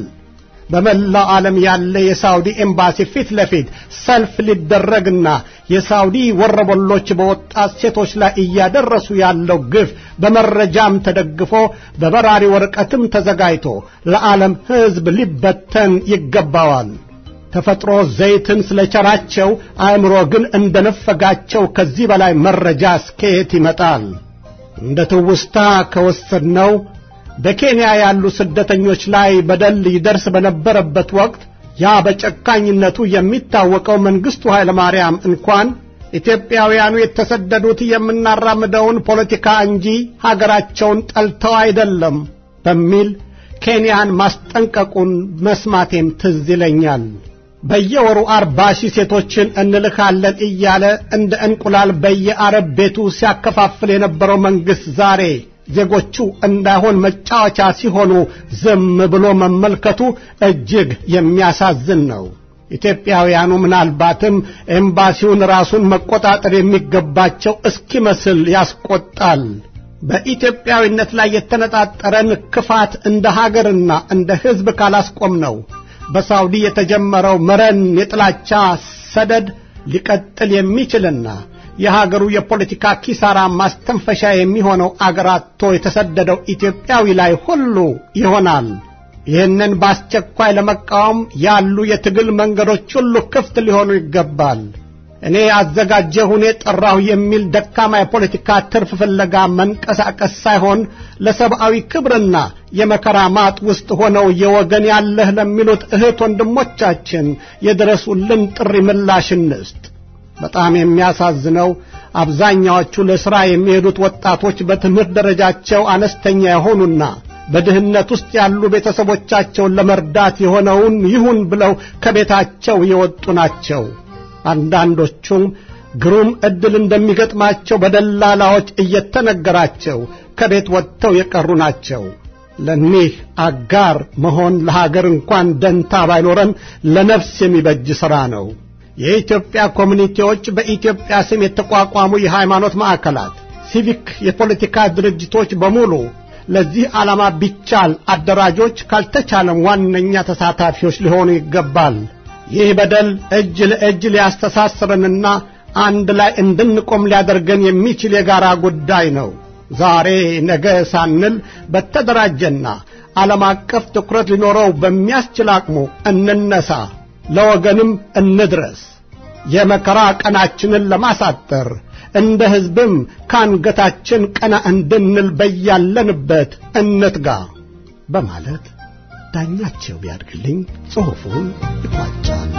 S: በመላው ዓለም ያለ የሳውዲ ኤምባሲ ፊት ለፊት ሰልፍ ሊደረግና የሳውዲ ወረበሎች በወጣት ሴቶች ላይ እያደረሱ ያለው ግፍ በመረጃም ተደግፎ በበራሪ ወረቀትም ተዘጋጅቶ ለዓለም ሕዝብ ሊበተን ይገባዋል። ተፈጥሮ ዘይትን ስለቸራቸው አእምሮ ግን እንደነፈጋቸው ከዚህ በላይ መረጃ እስከየት ይመጣል? እንደ ትውስታ ከወሰድነው በኬንያ ያሉ ስደተኞች ላይ በደል ይደርስ በነበረበት ወቅት ያ በጨካኝነቱ የሚታወቀው መንግሥቱ ኃይለ ማርያም እንኳን ኢትዮጵያውያኑ የተሰደዱት የምናራምደውን ፖለቲካ እንጂ ሀገራቸውን ጠልተው አይደለም በሚል ኬንያን ማስጠንቀቁን መስማቴም ትዝ ይለኛል። በየወሩ አርባ ሺህ ሴቶችን እንልካለን እያለ እንደ እንቁላል በየአረብ ቤቱ ሲያከፋፍል የነበረው መንግሥት ዛሬ ዜጎቹ እንዳይሆን መጫወቻ ሲሆኑ ዝም ብሎ መመልከቱ እጅግ የሚያሳዝን ነው። ኢትዮጵያውያኑ ምናልባትም ኤምባሲውን ራሱን መቆጣጠር የሚገባቸው እስኪመስል ያስቆጣል። በኢትዮጵያዊነት ላይ የተነጣጠረን ክፋት እንደ ሀገርና እንደ ሕዝብ ካላስቆም ነው በሳውዲ የተጀመረው መረን የጥላቻ ሰደድ ሊቀጥል የሚችልና የሀገሩ የፖለቲካ ኪሳራ ማስተንፈሻ የሚሆነው አገራቶ የተሰደደው ኢትዮጵያዊ ላይ ሁሉ ይሆናል። ይህንን በአስቸኳይ ለመቃወም ያሉ የትግል መንገዶች ሁሉ ክፍት ሊሆኑ ይገባል። እኔ አዘጋጀሁ፣ እኔ ጠራሁ የሚል ደካማ የፖለቲካ ትርፍ ፍለጋ መንቀሳቀስ ሳይሆን ለሰብአዊ ክብርና የመከራ ማጥ ውስጥ ሆነው የወገን ያለህ ለሚሉት እህት ወንድሞቻችን የድረሱልን ጥሪ ምላሽ እንስጥ። በጣም የሚያሳዝነው አብዛኛዎቹ ለሥራ የሚሄዱት ወጣቶች በትምህርት ደረጃቸው አነስተኛ የሆኑና በድህነት ውስጥ ያሉ ቤተሰቦቻቸውን ለመርዳት የሆነውን ይሁን ብለው ከቤታቸው የወጡ ናቸው። አንዳንዶቹም ግሩም ዕድል እንደሚገጥማቸው በደላላዎች እየተነገራቸው ከቤት ወጥተው የቀሩ ናቸው። ለኒህ አጋር መሆን ለሀገር እንኳን ደንታ ባይኖረን ለነፍስ የሚበጅ ሥራ ነው። የኢትዮጵያ ኮሚኒቲዎች፣ በኢትዮጵያ ስም የተቋቋሙ የሃይማኖት ማዕከላት፣ ሲቪክ የፖለቲካ ድርጅቶች በሙሉ ለዚህ ዓላማ ቢቻል አደራጆች፣ ካልተቻለም ዋነኛ ተሳታፊዎች ሊሆኑ ይገባል። ይህ በደል እጅ ለእጅ ሊያስተሳስረንና አንድ ላይ እንድንቆም ሊያደርገን የሚችል የጋራ ጉዳይ ነው። ዛሬ ነገ ሳንል በተደራጀና ዓለም አቀፍ ትኩረት ሊኖረው በሚያስችል አቅሙ እንነሳ፣ ለወገንም እንድረስ። የመከራ ቀናችንን ለማሳጠር እንደ ሕዝብም ከአንገታችን ቀና እንድንል በያለንበት እንትጋ በማለት ዳኛቸው ቢያድግልኝ ጽሑፉን ይቋጫል።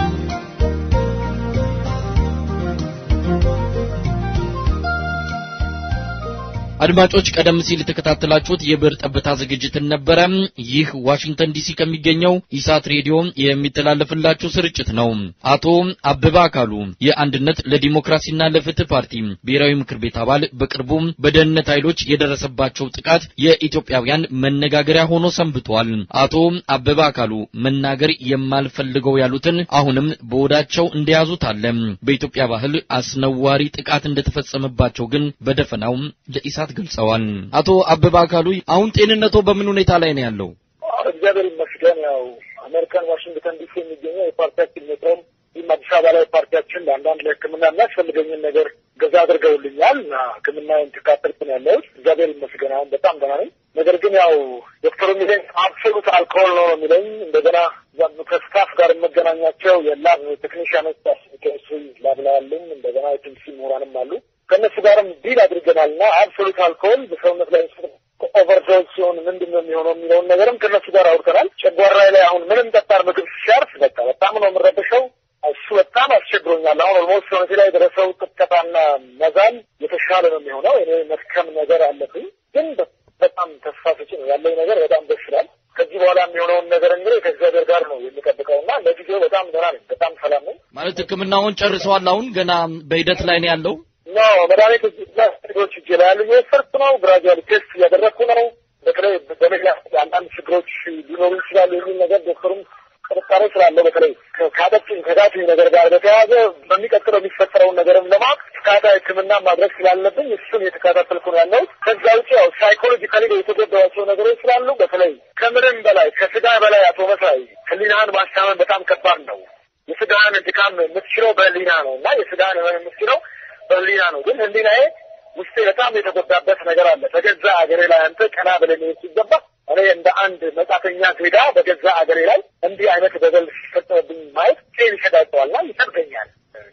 A: አድማጮች ቀደም ሲል የተከታተላችሁት የብዕር ጠብታ ዝግጅትን ነበረ። ይህ ዋሽንግተን ዲሲ ከሚገኘው ኢሳት ሬዲዮ የሚተላለፍላችሁ ስርጭት ነው። አቶ አበበ አካሉ የአንድነት ለዲሞክራሲና ለፍትህ ፓርቲ ብሔራዊ ምክር ቤት አባል በቅርቡ በደህንነት ኃይሎች የደረሰባቸው ጥቃት የኢትዮጵያውያን መነጋገሪያ ሆኖ ሰንብቷል። አቶ አበበ አካሉ መናገር የማልፈልገው ያሉትን አሁንም በወዳቸው እንደያዙት አለ። በኢትዮጵያ ባህል አስነዋሪ ጥቃት እንደተፈጸመባቸው ግን በደፈናው ለኢሳት ገልጸዋል። አቶ አበበ አካሉ አሁን ጤንነቶ በምን ሁኔታ ላይ ነው ያለው?
T: እግዚአብሔር ይመስገን። ያው አሜሪካን ዋሽንግተን ዲሲ የሚገኘው የፓርቲያችን ሜትሮም ይህም አዲስ አበባ ላይ ፓርቲያችን ለአንዳንድ ለሕክምና የሚያስፈልገኝን ነገር ገዛ አድርገውልኛል እና ሕክምናዬን ተካተልኩ ነው ያለሁት። እግዚአብሔር ይመስገን አሁን በጣም ደህና ነኝ። ነገር ግን ያው ዶክተሩ የሚለኝ አብሶሉት አልኮሆል ነው የሚለኝ። እንደገና ከስታፍ ጋር የመገናኛቸው የላብ ቴክኒሽያኖች ኬሚስትሪ ላብ ላይ ያሉም እንደገና የኬሚስትሪ ምሁራንም አሉ ከእነሱ ጋርም ዲል አድርገናል እና አብሶሉት አልኮሆል በሰውነት ላይ ኦቨርዶዝ ሲሆን ምንድን ነው የሚሆነው የሚለውን ነገርም ከእነሱ ጋር አውርተናል። ጨጓራዬ ላይ አሁን ምንም ጠጣር ምግብ ሲያርፍ በቃ በጣም ነው የምረበሸው። እሱ በጣም አስቸግሮኛል። አሁን ኦልሞስት ሰውነቴ ላይ የደረሰው ቅጥቀጣና መዛል የተሻለ ነው የሚሆነው። እኔ መድከም ነገር አለብኝ፣ ግን በጣም ተስፋ ሰጪ ነው ያለኝ ነገር በጣም ደስ ይላል። ከዚህ በኋላ የሚሆነውን ነገር እንግዲህ ከእግዚአብሔር ጋር ነው የሚጠብቀው እና ለጊዜው በጣም ደህና ነኝ፣ በጣም ሰላም ነኝ።
A: ማለት ሕክምናውን ጨርሰዋል። አሁን ገና በሂደት ላይ ነው ያለው።
T: ኖ መድኃኒት ችግሮች እጄ ላይ ያሉ እየወሰድኩ ነው። ግራጁዋሊ ቴስት እያደረግኩ ነው። በተለይ በመላ አንዳንድ ችግሮች ሊኖሩ ይችላሉ የሚል ነገር ዶክተሩም ጥርጣሬ ስላለው በተለይ ከአጠጭኝ ከጋትኝ ነገር ጋር በተያያዘ በሚቀጥለው የሚፈጠረውን ነገርም ለማወቅ ተከታታይ ሕክምና ማድረግ ስላለብኝ እሱን እየተከታተልኩ ነው ያለሁት። ከዛ ውጭ ያው ሳይኮሎጂካሊ የተጎዳኋቸው ነገሮች ስላሉ በተለይ ከምንም በላይ ከስጋ በላይ አቶ መሳይ ህሊናህን ማስታመን በጣም ከባድ ነው። የስጋህን ድካም የምትችለው በህሊና ነው እና የስጋህን ህመም የምትችለው በህሊና ነው። ግን ህሊናዬ ውስጤ በጣም የተጎዳበት ነገር አለ። በገዛ አገሬ ላይ አንተ ቀና ብለህ መሄድ ሲገባ እኔ እንደ አንድ መጻተኛ ዜጋ በገዛ አገሬ ላይ እንዲህ አይነት በደል ሲፈጸምብኝ ማየት ጤን ይሰዳቸዋልና ይሰብገኛል።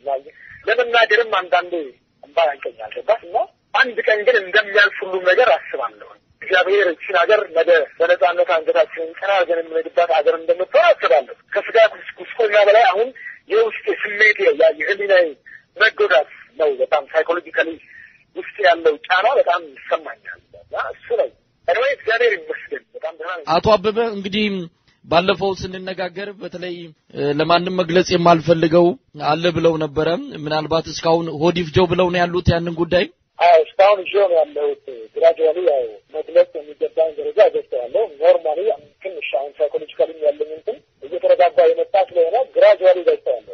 T: ለመናገርም አንዳንዴ እንባ ያንቀኛል። ገባህ? እና አንድ ቀን ግን እንደሚያልፍ ሁሉም ነገር አስባለሁ። እግዚአብሔር እችን ሀገር ነገ በነጻነት አንገታችንን ቀና አድርገን የምንሄድባት ሀገር እንደምትሆን አስባለሁ። ከስጋ ጉስቆኛ በላይ አሁን የውስጥ ስሜት የህሊናዬ መጎዳት ነው። በጣም ሳይኮሎጂካሊ ውስጥ ያለው ጫና በጣም ይሰማኛል እና እሱ ላይ እኔ እግዚአብሔር ይመስገን በጣም ደህና ነኝ።
A: አቶ አበበ እንግዲህ ባለፈው ስንነጋገር በተለይ ለማንም መግለጽ የማልፈልገው አለ ብለው ነበረ። ምናልባት እስካሁን ሆዲፍጀው ብለው ነው ያሉት ያንን ጉዳይ
T: አዎ እስካሁን ይዤው ነው ያለሁት። ግራጁዋሊ ያው መግለጽ የሚገባኝ ደረጃ ገብተዋለሁ። ኖርማሊ ትንሽ አሁን ሳይኮሎጂካሊ ያለኝ እንትን እየተረጋጋ የመጣ ስለሆነ ግራጁዋሊ ገብተዋለሁ።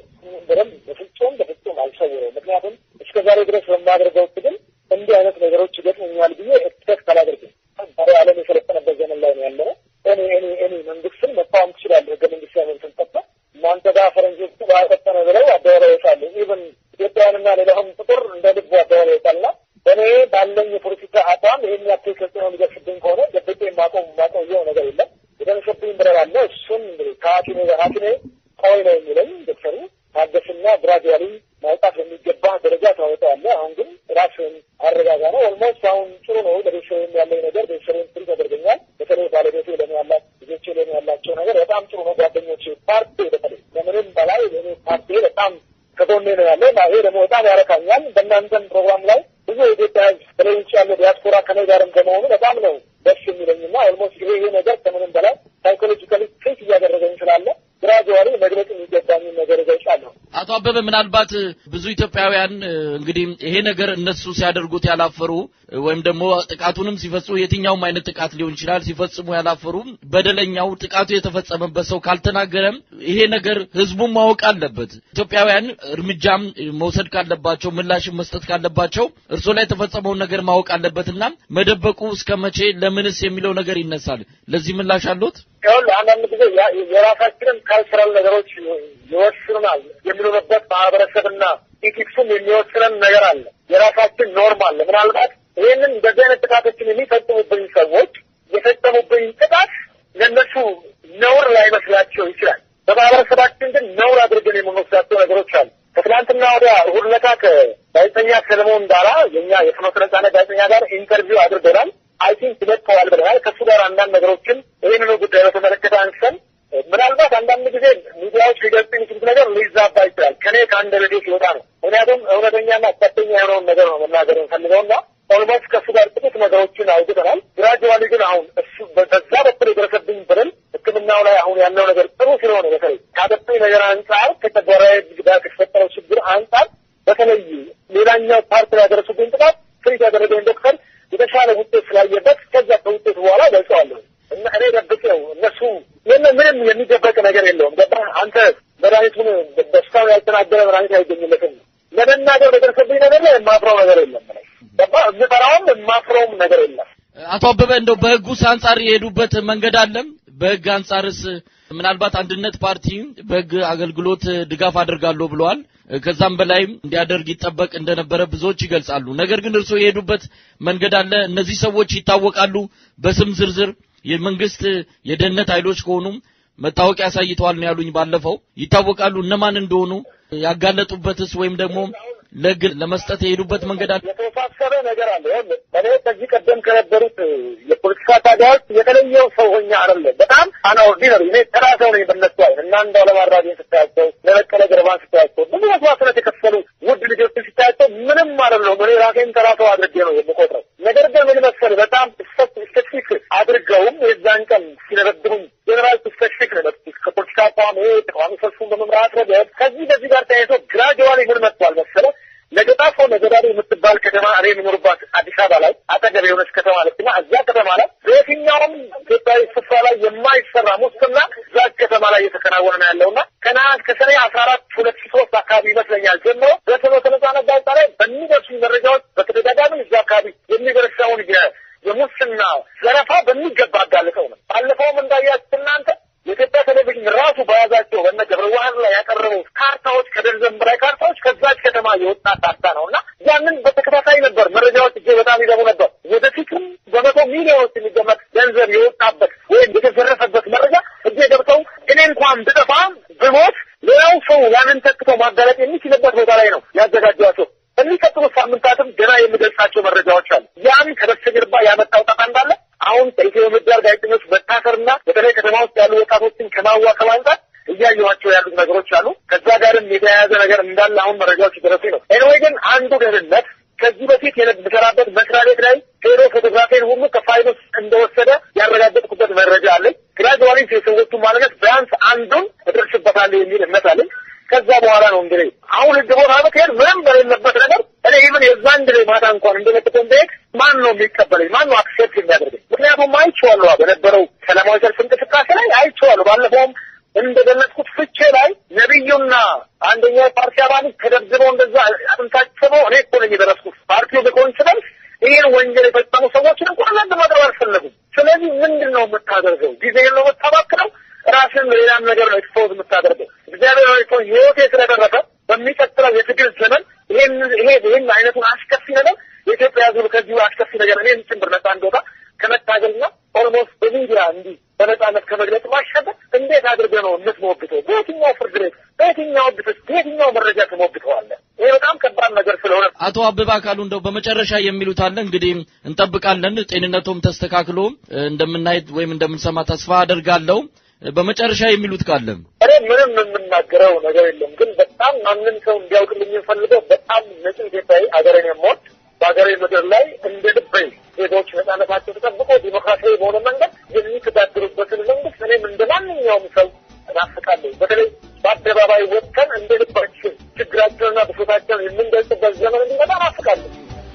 T: በደንብ በፍጹም በፍጹም አልሰውረው። ምክንያቱም እስከ ዛሬ ድረስ በማደርገው ትግል እንዲህ አይነት ነገሮች ይገጥሙኛል ብዬ ኤክስፔክት አላደርግም። ዛሬ ዓለም የሰለጠነበት ዘመን ላይ ነው ያለነው። እኔ እኔ እኔ መንግስትን መቃወም ትችላለህ። ህገ መንግስታዊ መብትን ጠቅመህ እናንተ ጋር ፈረንጆቹ ባቀጠነ ብለው አደባባይ ይወጣሉ። ኢቨን ኢትዮጵያውያንና ሌላውም ቁጥር እንደ ልቡ አደባባይ ይወጣልና እኔ ባለኝ የፖለቲካ አቋም ይህን ያክል ተጽዕኖ ሊደርስብኝ ከሆነ ደብቄ ማቆም ማቆየው ነገር የለም። የደረሰብኝ ብረር አለ። እሱን ከሐኪሜ ጋር ሐኪሜ ቆይ ነው የሚለኝ ዶክተሩ ታገስና ግራጁዋሊ ማውጣት በሚገባ ደረጃ ታወጣዋለህ። አሁን ግን ራስን አረጋጋ ነው። ኦልሞስት አሁን ጥሩ ነው። ለቤተሰብም ያለኝ ነገር ቤተሰብም ትሪ ተደርገኛል። በተለይ ባለቤቴ ለኔ ያላት ልጆቼ ለኔ ያላቸው ነገር በጣም ጥሩ ነው። ጓደኞቼ፣ ፓርቲ በተለይ ከምንም በላይ እኔ ፓርቲ በጣም ከጎኔ ነው ያለው እና ይሄ ደግሞ በጣም ያረካኛል። በእናንተም ፕሮግራም ላይ ብዙ የኢትዮጵያ ሕዝብ በተለይ ውጭ ያለው ዲያስፖራ ከኔ ጋርም ከመሆኑ በጣም ነው ደስ የሚለኝና ኦልሞስት ይሄ ይሄ ነገር ከምንም በላይ ሳይኮሎጂካሊ ትሪት እያደረገኝ ስላለ ግራጁዋሊ መግለጽ የሚገባኝን ነገር እገልጻለሁ።
A: አቶ አበበ ምናልባት ብዙ ኢትዮጵያውያን እንግዲህ ይሄ ነገር እነሱ ሲያደርጉት ያላፈሩ ወይም ደግሞ ጥቃቱንም ሲፈጽሙ የትኛውም አይነት ጥቃት ሊሆን ይችላል ሲፈጽሙ ያላፈሩ በደለኛው ጥቃቱ የተፈጸመበት ሰው ካልተናገረም ይሄ ነገር ህዝቡን ማወቅ አለበት። ኢትዮጵያውያን እርምጃም መውሰድ ካለባቸው ምላሽም መስጠት ካለባቸው እርሶ ላይ የተፈጸመውን ነገር ማወቅ አለበትና መደበቁ እስከ መቼ ለምንስ የሚለው ነገር ይነሳል። ለዚህ ምላሽ አለዎት?
T: ይኸውልህ አንዳንድ ጊዜ የራሳችንን ካልቸራል ነገሮች ይወስኑናል የሚኖርበት ማህበረሰብና ኢቲክሱም የሚወስነን ነገር አለ። የራሳችን ኖርም አለ። ምናልባት ይህንን እንደዚህ አይነት ጥቃቶችን የሚፈጽሙብኝ ሰዎች የፈጸሙብኝ ጥቃት ለእነሱ ነውር ላይመስላቸው ይችላል። በማህበረሰባችን ግን ነውር አድርገን የምንወስዳቸው ነገሮች አሉ። ከትናንትና ወዲያ እሑድ ዕለት ከጋዜጠኛ ሰለሞን ዳራ የኛ የፍኖተ ነጻነት ጋዜጠኛ ጋር ኢንተርቪው አድርገናል። አይ ቲንክ ይለቀዋል ብለናል። ከእሱ ጋር አንዳንድ ነገሮችን ይህንኑ ጉዳይ በተመለከተ አንስተን ምናልባት አንዳንድ ጊዜ ሚዲያዎች ሊገልጽ የሚችሉት ነገር ሊዛባ ይችላል። ከኔ ከአንድ ቤቴ ሲወጣ ነው። ምክንያቱም እውነተኛና ቀጥተኛ የሆነውን ነገር ነው መናገር የምፈልገውና ኦልሞስት ከእሱ ጋር በዛ በኩል የደረሰብኝ በደል ሕክምናው ላይ አሁን ያለው ነገር ጥሩ ስለሆነ በተለይ ካጠጡኝ ነገር አንጻር ከተጓራዊ ጋር ከተፈጠረው ችግር አንጻር በተለይ ሌላኛው ፓርቲ ላይ ያደረሱብኝ ጥቃት ትሪት ያደረገኝ ዶክተር የተሻለ ውጤት ስላየበት ከዛ ከውጤቱ በኋላ ገልጸዋለሁ እና እኔ ደብቄው እነሱ የለ ምንም የሚደበቅ ነገር የለውም። ገባህ አንተ መድኃኒቱን በሽታውን ያልተናገረ መድኃኒት አይገኝለትም። ለመናገር በደረሰብኝ ነገር ላይ የማፍረው ነገር የለም። ገባህ የምፈራውም የማፍረውም ነገር የለም።
A: አቶ አበበ እንደው በህጉስ አንጻር የሄዱበት መንገድ አለም? በህግ አንጻርስ ምናልባት አንድነት ፓርቲ በህግ አገልግሎት ድጋፍ አድርጋለሁ ብለዋል። ከዛም በላይም እንዲያደርግ ይጠበቅ እንደነበረ ብዙዎች ይገልጻሉ። ነገር ግን እርስዎ የሄዱበት መንገድ አለ? እነዚህ ሰዎች ይታወቃሉ በስም ዝርዝር የመንግስት የደህንነት ኃይሎች ከሆኑም መታወቂያ አሳይተዋል ነው ያሉኝ። ባለፈው ይታወቃሉ እነማን እንደሆኑ ያጋለጡበትስ ወይም ደግሞ ለህግ ለመስጠት የሄዱበት መንገድ አለ?
T: የተወሳሰበ ነገር አለ። ይኸውልህ እኔ ከዚህ ቀደም ከነበሩት የፖለቲካ ታጋዮች የተለየው ሰው ሆኜ አይደለም። በጣም አና ኦርዲነሪ እኔ ተራ ሰው ነኝ በእነሱ አይን እና እንዳው ለማራቢን ስታያቸው፣ ለበቀለ ገርባን ስታያቸው፣ ብዙ መስዋዕትነት የከፈሉ ውድ ልጆችን ስታያቸው ምንም አይደለሁም። እኔ ራሴን ተራ ሰው አድርጌ ነው የምቆጥረው። ነገር ግን ምን መሰለህ በጣም ስፔሲፊክ አድርገውም የዛን ቀን ሲነበድቡኝ ጀኔራል ስፔሲፊክ ነው የመጡት ከፖለቲካ አቋም ተቃዋሚ ሰልፉን በመምራት ረገድ ከዚህ በዚህ ጋር ተያይዞ ግራጅዋሊ ምን መጥቷል መሰለህ ለገጣፎ ነገዳሪ የምትባል ከተማ እኔ የምኖርባት አዲስ አበባ ላይ አጠገብ የሆነች ከተማ አለችና እዛ ከተማ ላይ በየትኛውም ኢትዮጵያዊ ስፍራ ላይ የማይሰራ ሙስና እዛ ከተማ ላይ እየተከናወነ ነው ያለውና ከነሐሴ ከሰኔ አስራ አራት ሁለት ሺ ሶስት አካባቢ ይመስለኛል ጀምሮ በፍኖተ ነጻነት ጋዜጣ ላይ በሚደርሱ መረጃዎች በተደጋጋሚ እዛ አካባቢ የሚደርሰውን የሙስና ዘረፋ በሚገባ አጋልጠው ነው። ባለፈውም እንዳያችሁት እናንተ የኢትዮጵያ ቴሌቪዥን ራሱ በያዛቸው በነ ገብረ ዋህድ ላይ ያቀረበው ካርታዎች ከደርዘን በላይ ካርታዎች ከዛች ከተማ የወጣ ካርታ ነው እና ያንን በተከታታይ ነበር መረጃዎች እጅግ በጣም ይገቡ ነበር። ወደፊትም በመቶ ሚሊዮኖች የሚገመት ገንዘብ የወጣበት ወይም የተዘረፈበት መረጃ እጄ ገብተው እኔ እንኳን ብጠፋ ብሞት ሌላው ሰው ያንን ተክቶ ማጋለጥ የሚችልበት ቦታ ላይ ነው ያዘጋጇቸው። በሚቀጥሉት ሳምንታትም ገና የምገልጻቸው መረጃዎች አሉ። ያም ከበስተጀርባ ያመጣው ጣጣ እንዳለ አሁን ከኢትዮ ምህዳር ጋዜጠኞች መታሰርና በተለይ ከተማ ውስጥ ያሉ ወጣቶችን ከማዋከብ አንጻር እያየኋቸው ያሉት ነገሮች አሉ። ከዛ ጋርም የተያያዘ ነገር እንዳለ አሁን መረጃዎች ደረሱ ነው። ኤንዌይ ግን አንዱ ደህንነት ከዚህ በፊት የምሰራበት መስሪያ ቤት ላይ ሄዶ ፎቶግራፊን ሁሉ ከፋይል ውስጥ እንደወሰደ ያረጋገጥኩበት መረጃ አለኝ። ግራጅዋሊ የሰዎቹ ማንነት ቢያንስ አንዱን እደርስበታለሁ የሚል እምነት አለኝ። ከዛ በኋላ ነው እንግዲህ አሁን ህግ ቦታ ብትሄድ ምንም በሌለበት ነገር እኔ ኢቭን የዛን ጊዜ ማታ እንኳን እንደመጥቆም ብሄድ ማን ነው የሚቀበለኝ? ማን ነው አክሴፕት የሚያደርገኝ? ምክንያቱም አይቼዋለሁ በነበረው ሰላማዊ ሰልፍ እንቅስቃሴ ላይ አይቼዋለሁ። ባለፈውም እንደገለጽኩት ፍቼ ላይ ነቢዩና አንደኛ የፓርቲ አባሎች ተደብድበው እንደዛ አጥንታቸው እኔ እኮ ነኝ የደረስኩት። ፓርቲው በኮንሲደንስ ይህን ወንጀል የፈጸሙ ሰዎችን እንኳን ለንድ ማቅረብ አልፈለጉም። ስለዚህ ምንድን ነው የምታደርገው? ጊዜህን ነው የምታባክነው። ራስን ሌላም ነገር ነው ኤክስፖዝ የምታደርገው። እግዚአብሔር ሆይ ህይወቴ ስለደረሰ በሚቀጥለው የትግል ዘመን ይሄን ይሄ ይሄን አይነቱን አስከፊ ነገር የኢትዮጵያ ሕዝብ ከዚሁ አስከፊ ነገር እኔም ጭምር ነጻ እንደወጣ ከመታገልና ኦልሞስት በሚዲያ እንዲህ በነጻነት ከመግለጽ ማሻገር እንዴት አድርገህ ነው የምትሞግተው? በየትኛው ፍርድ ቤት፣ በየትኛው ግፍት፣ በየትኛው መረጃ ትሞግተዋለህ? ይሄ በጣም ከባድ ነገር ስለሆነ
A: አቶ አበባ አካሉ እንደው በመጨረሻ የሚሉት አለ እንግዲህ እንጠብቃለን። ጤንነቶም ተስተካክሎ እንደምናየት ወይም እንደምንሰማ ተስፋ አደርጋለሁ። በመጨረሻ የሚሉት ካለ
T: እኔ ምንም የምናገረው ነገር የለም። ግን በጣም ማንም ሰው እንዲያውቅልኝ የምፈልገው በጣም ንጹህ ኢትዮጵያዊ አገሬን የምወድ በሀገሬ ምድር ላይ እንደ ልበይ ዜጎች ነጻነታቸው ተጠብቆ ዲሞክራሲያዊ በሆነ መንገድ የሚተዳደሩበትን መንግስት እኔም እንደ ማንኛውም ሰው እናፍቃለሁ። በተለይ በአደባባይ ወጥተን እንደ ልባችን ችግራቸውንና ብሶታቸውን የምንገልጽበት ዘመን እንዲመጣ እናፍቃለሁ።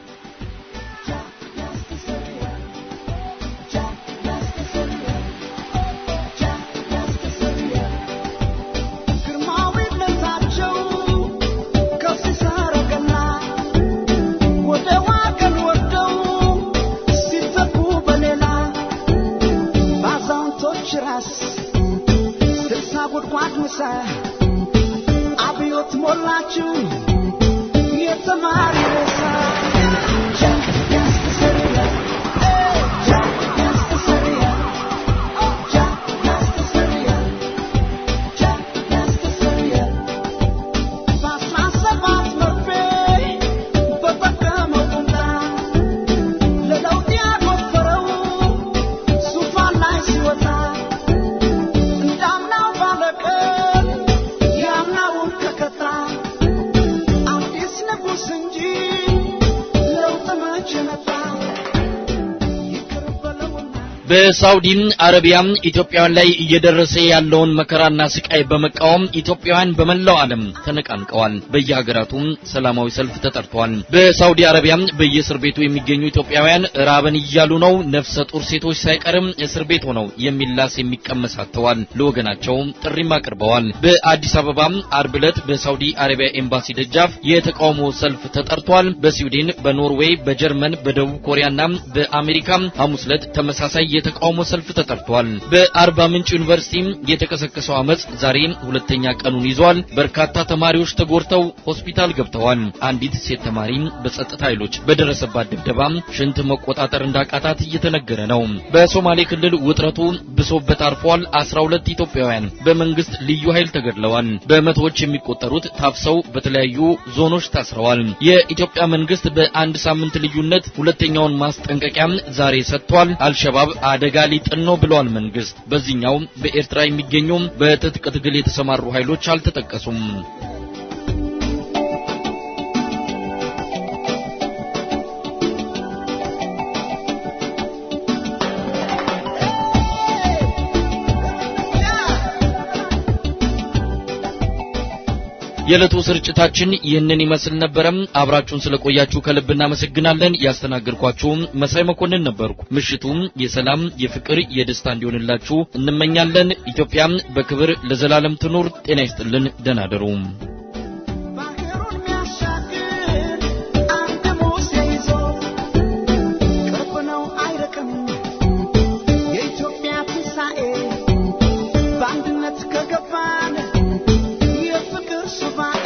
I: ራስ ስልሳ ጉድጓድ ምሳ አብዮት ሞላችሁ የተማሪ ሬሳ
A: በሳውዲ አረቢያ ኢትዮጵያውያን ላይ እየደረሰ ያለውን መከራና ስቃይ በመቃወም ኢትዮጵያውያን በመላው ዓለም ተነቃንቀዋል። በየሀገራቱ ሰላማዊ ሰልፍ ተጠርቷል። በሳውዲ አረቢያ በየእስር ቤቱ የሚገኙ ኢትዮጵያውያን ራበን እያሉ ነው። ነፍሰ ጡር ሴቶች ሳይቀርም እስር ቤት ሆነው የሚላስ የሚቀመስ አጥተዋል። ለወገናቸው ጥሪም አቅርበዋል። በአዲስ አበባ አርብ ዕለት በሳውዲ አረቢያ ኤምባሲ ደጃፍ የተቃውሞ ሰልፍ ተጠርቷል። በስዊድን፣ በኖርዌይ፣ በጀርመን፣ በደቡብ ኮሪያና በአሜሪካ ሐሙስ ዕለት ተመሳሳይ የተቃውሞ ሰልፍ ተጠርቷል። በአርባ ምንጭ ዩኒቨርሲቲ የተቀሰቀሰው አመጽ ዛሬ ሁለተኛ ቀኑን ይዟል። በርካታ ተማሪዎች ተጎድተው ሆስፒታል ገብተዋል። አንዲት ሴት ተማሪ በጸጥታ ኃይሎች በደረሰባት ድብደባ ሽንት መቆጣጠር እንዳቃታት እየተነገረ ነው። በሶማሌ ክልል ውጥረቱ ብሶበት አርፏል። 12 ኢትዮጵያውያን በመንግስት ልዩ ኃይል ተገድለዋል። በመቶዎች የሚቆጠሩት ታፍሰው በተለያዩ ዞኖች ታስረዋል። የኢትዮጵያ መንግስት በአንድ ሳምንት ልዩነት ሁለተኛውን ማስጠንቀቂያ ዛሬ ሰጥቷል። አልሸባብ አደጋ ሊጥል ነው ብሏል መንግስት። በዚህኛው በኤርትራ የሚገኙ በትጥቅ ትግል የተሰማሩ ኃይሎች አልተጠቀሱም። የዕለቱ ስርጭታችን ይህንን ይመስል ነበረም። አብራችሁን ስለቆያችሁ ከልብ እናመሰግናለን። ያስተናገድኳችሁ መሳይ መኮንን ነበርኩ። ምሽቱም የሰላም የፍቅር፣ የደስታ እንዲሆንላችሁ እንመኛለን። ኢትዮጵያም በክብር ለዘላለም ትኑር። ጤና ይስጥልን። ደህና እደሩ።
I: የኢትዮጵያ ትንሣኤ በአንድነት ከገባን የፍቅር ሱባኤ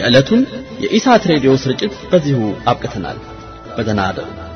U: የዕለቱን የኢሳት ሬዲዮ ስርጭት በዚሁ አብቅተናል። በደህና አደሩ።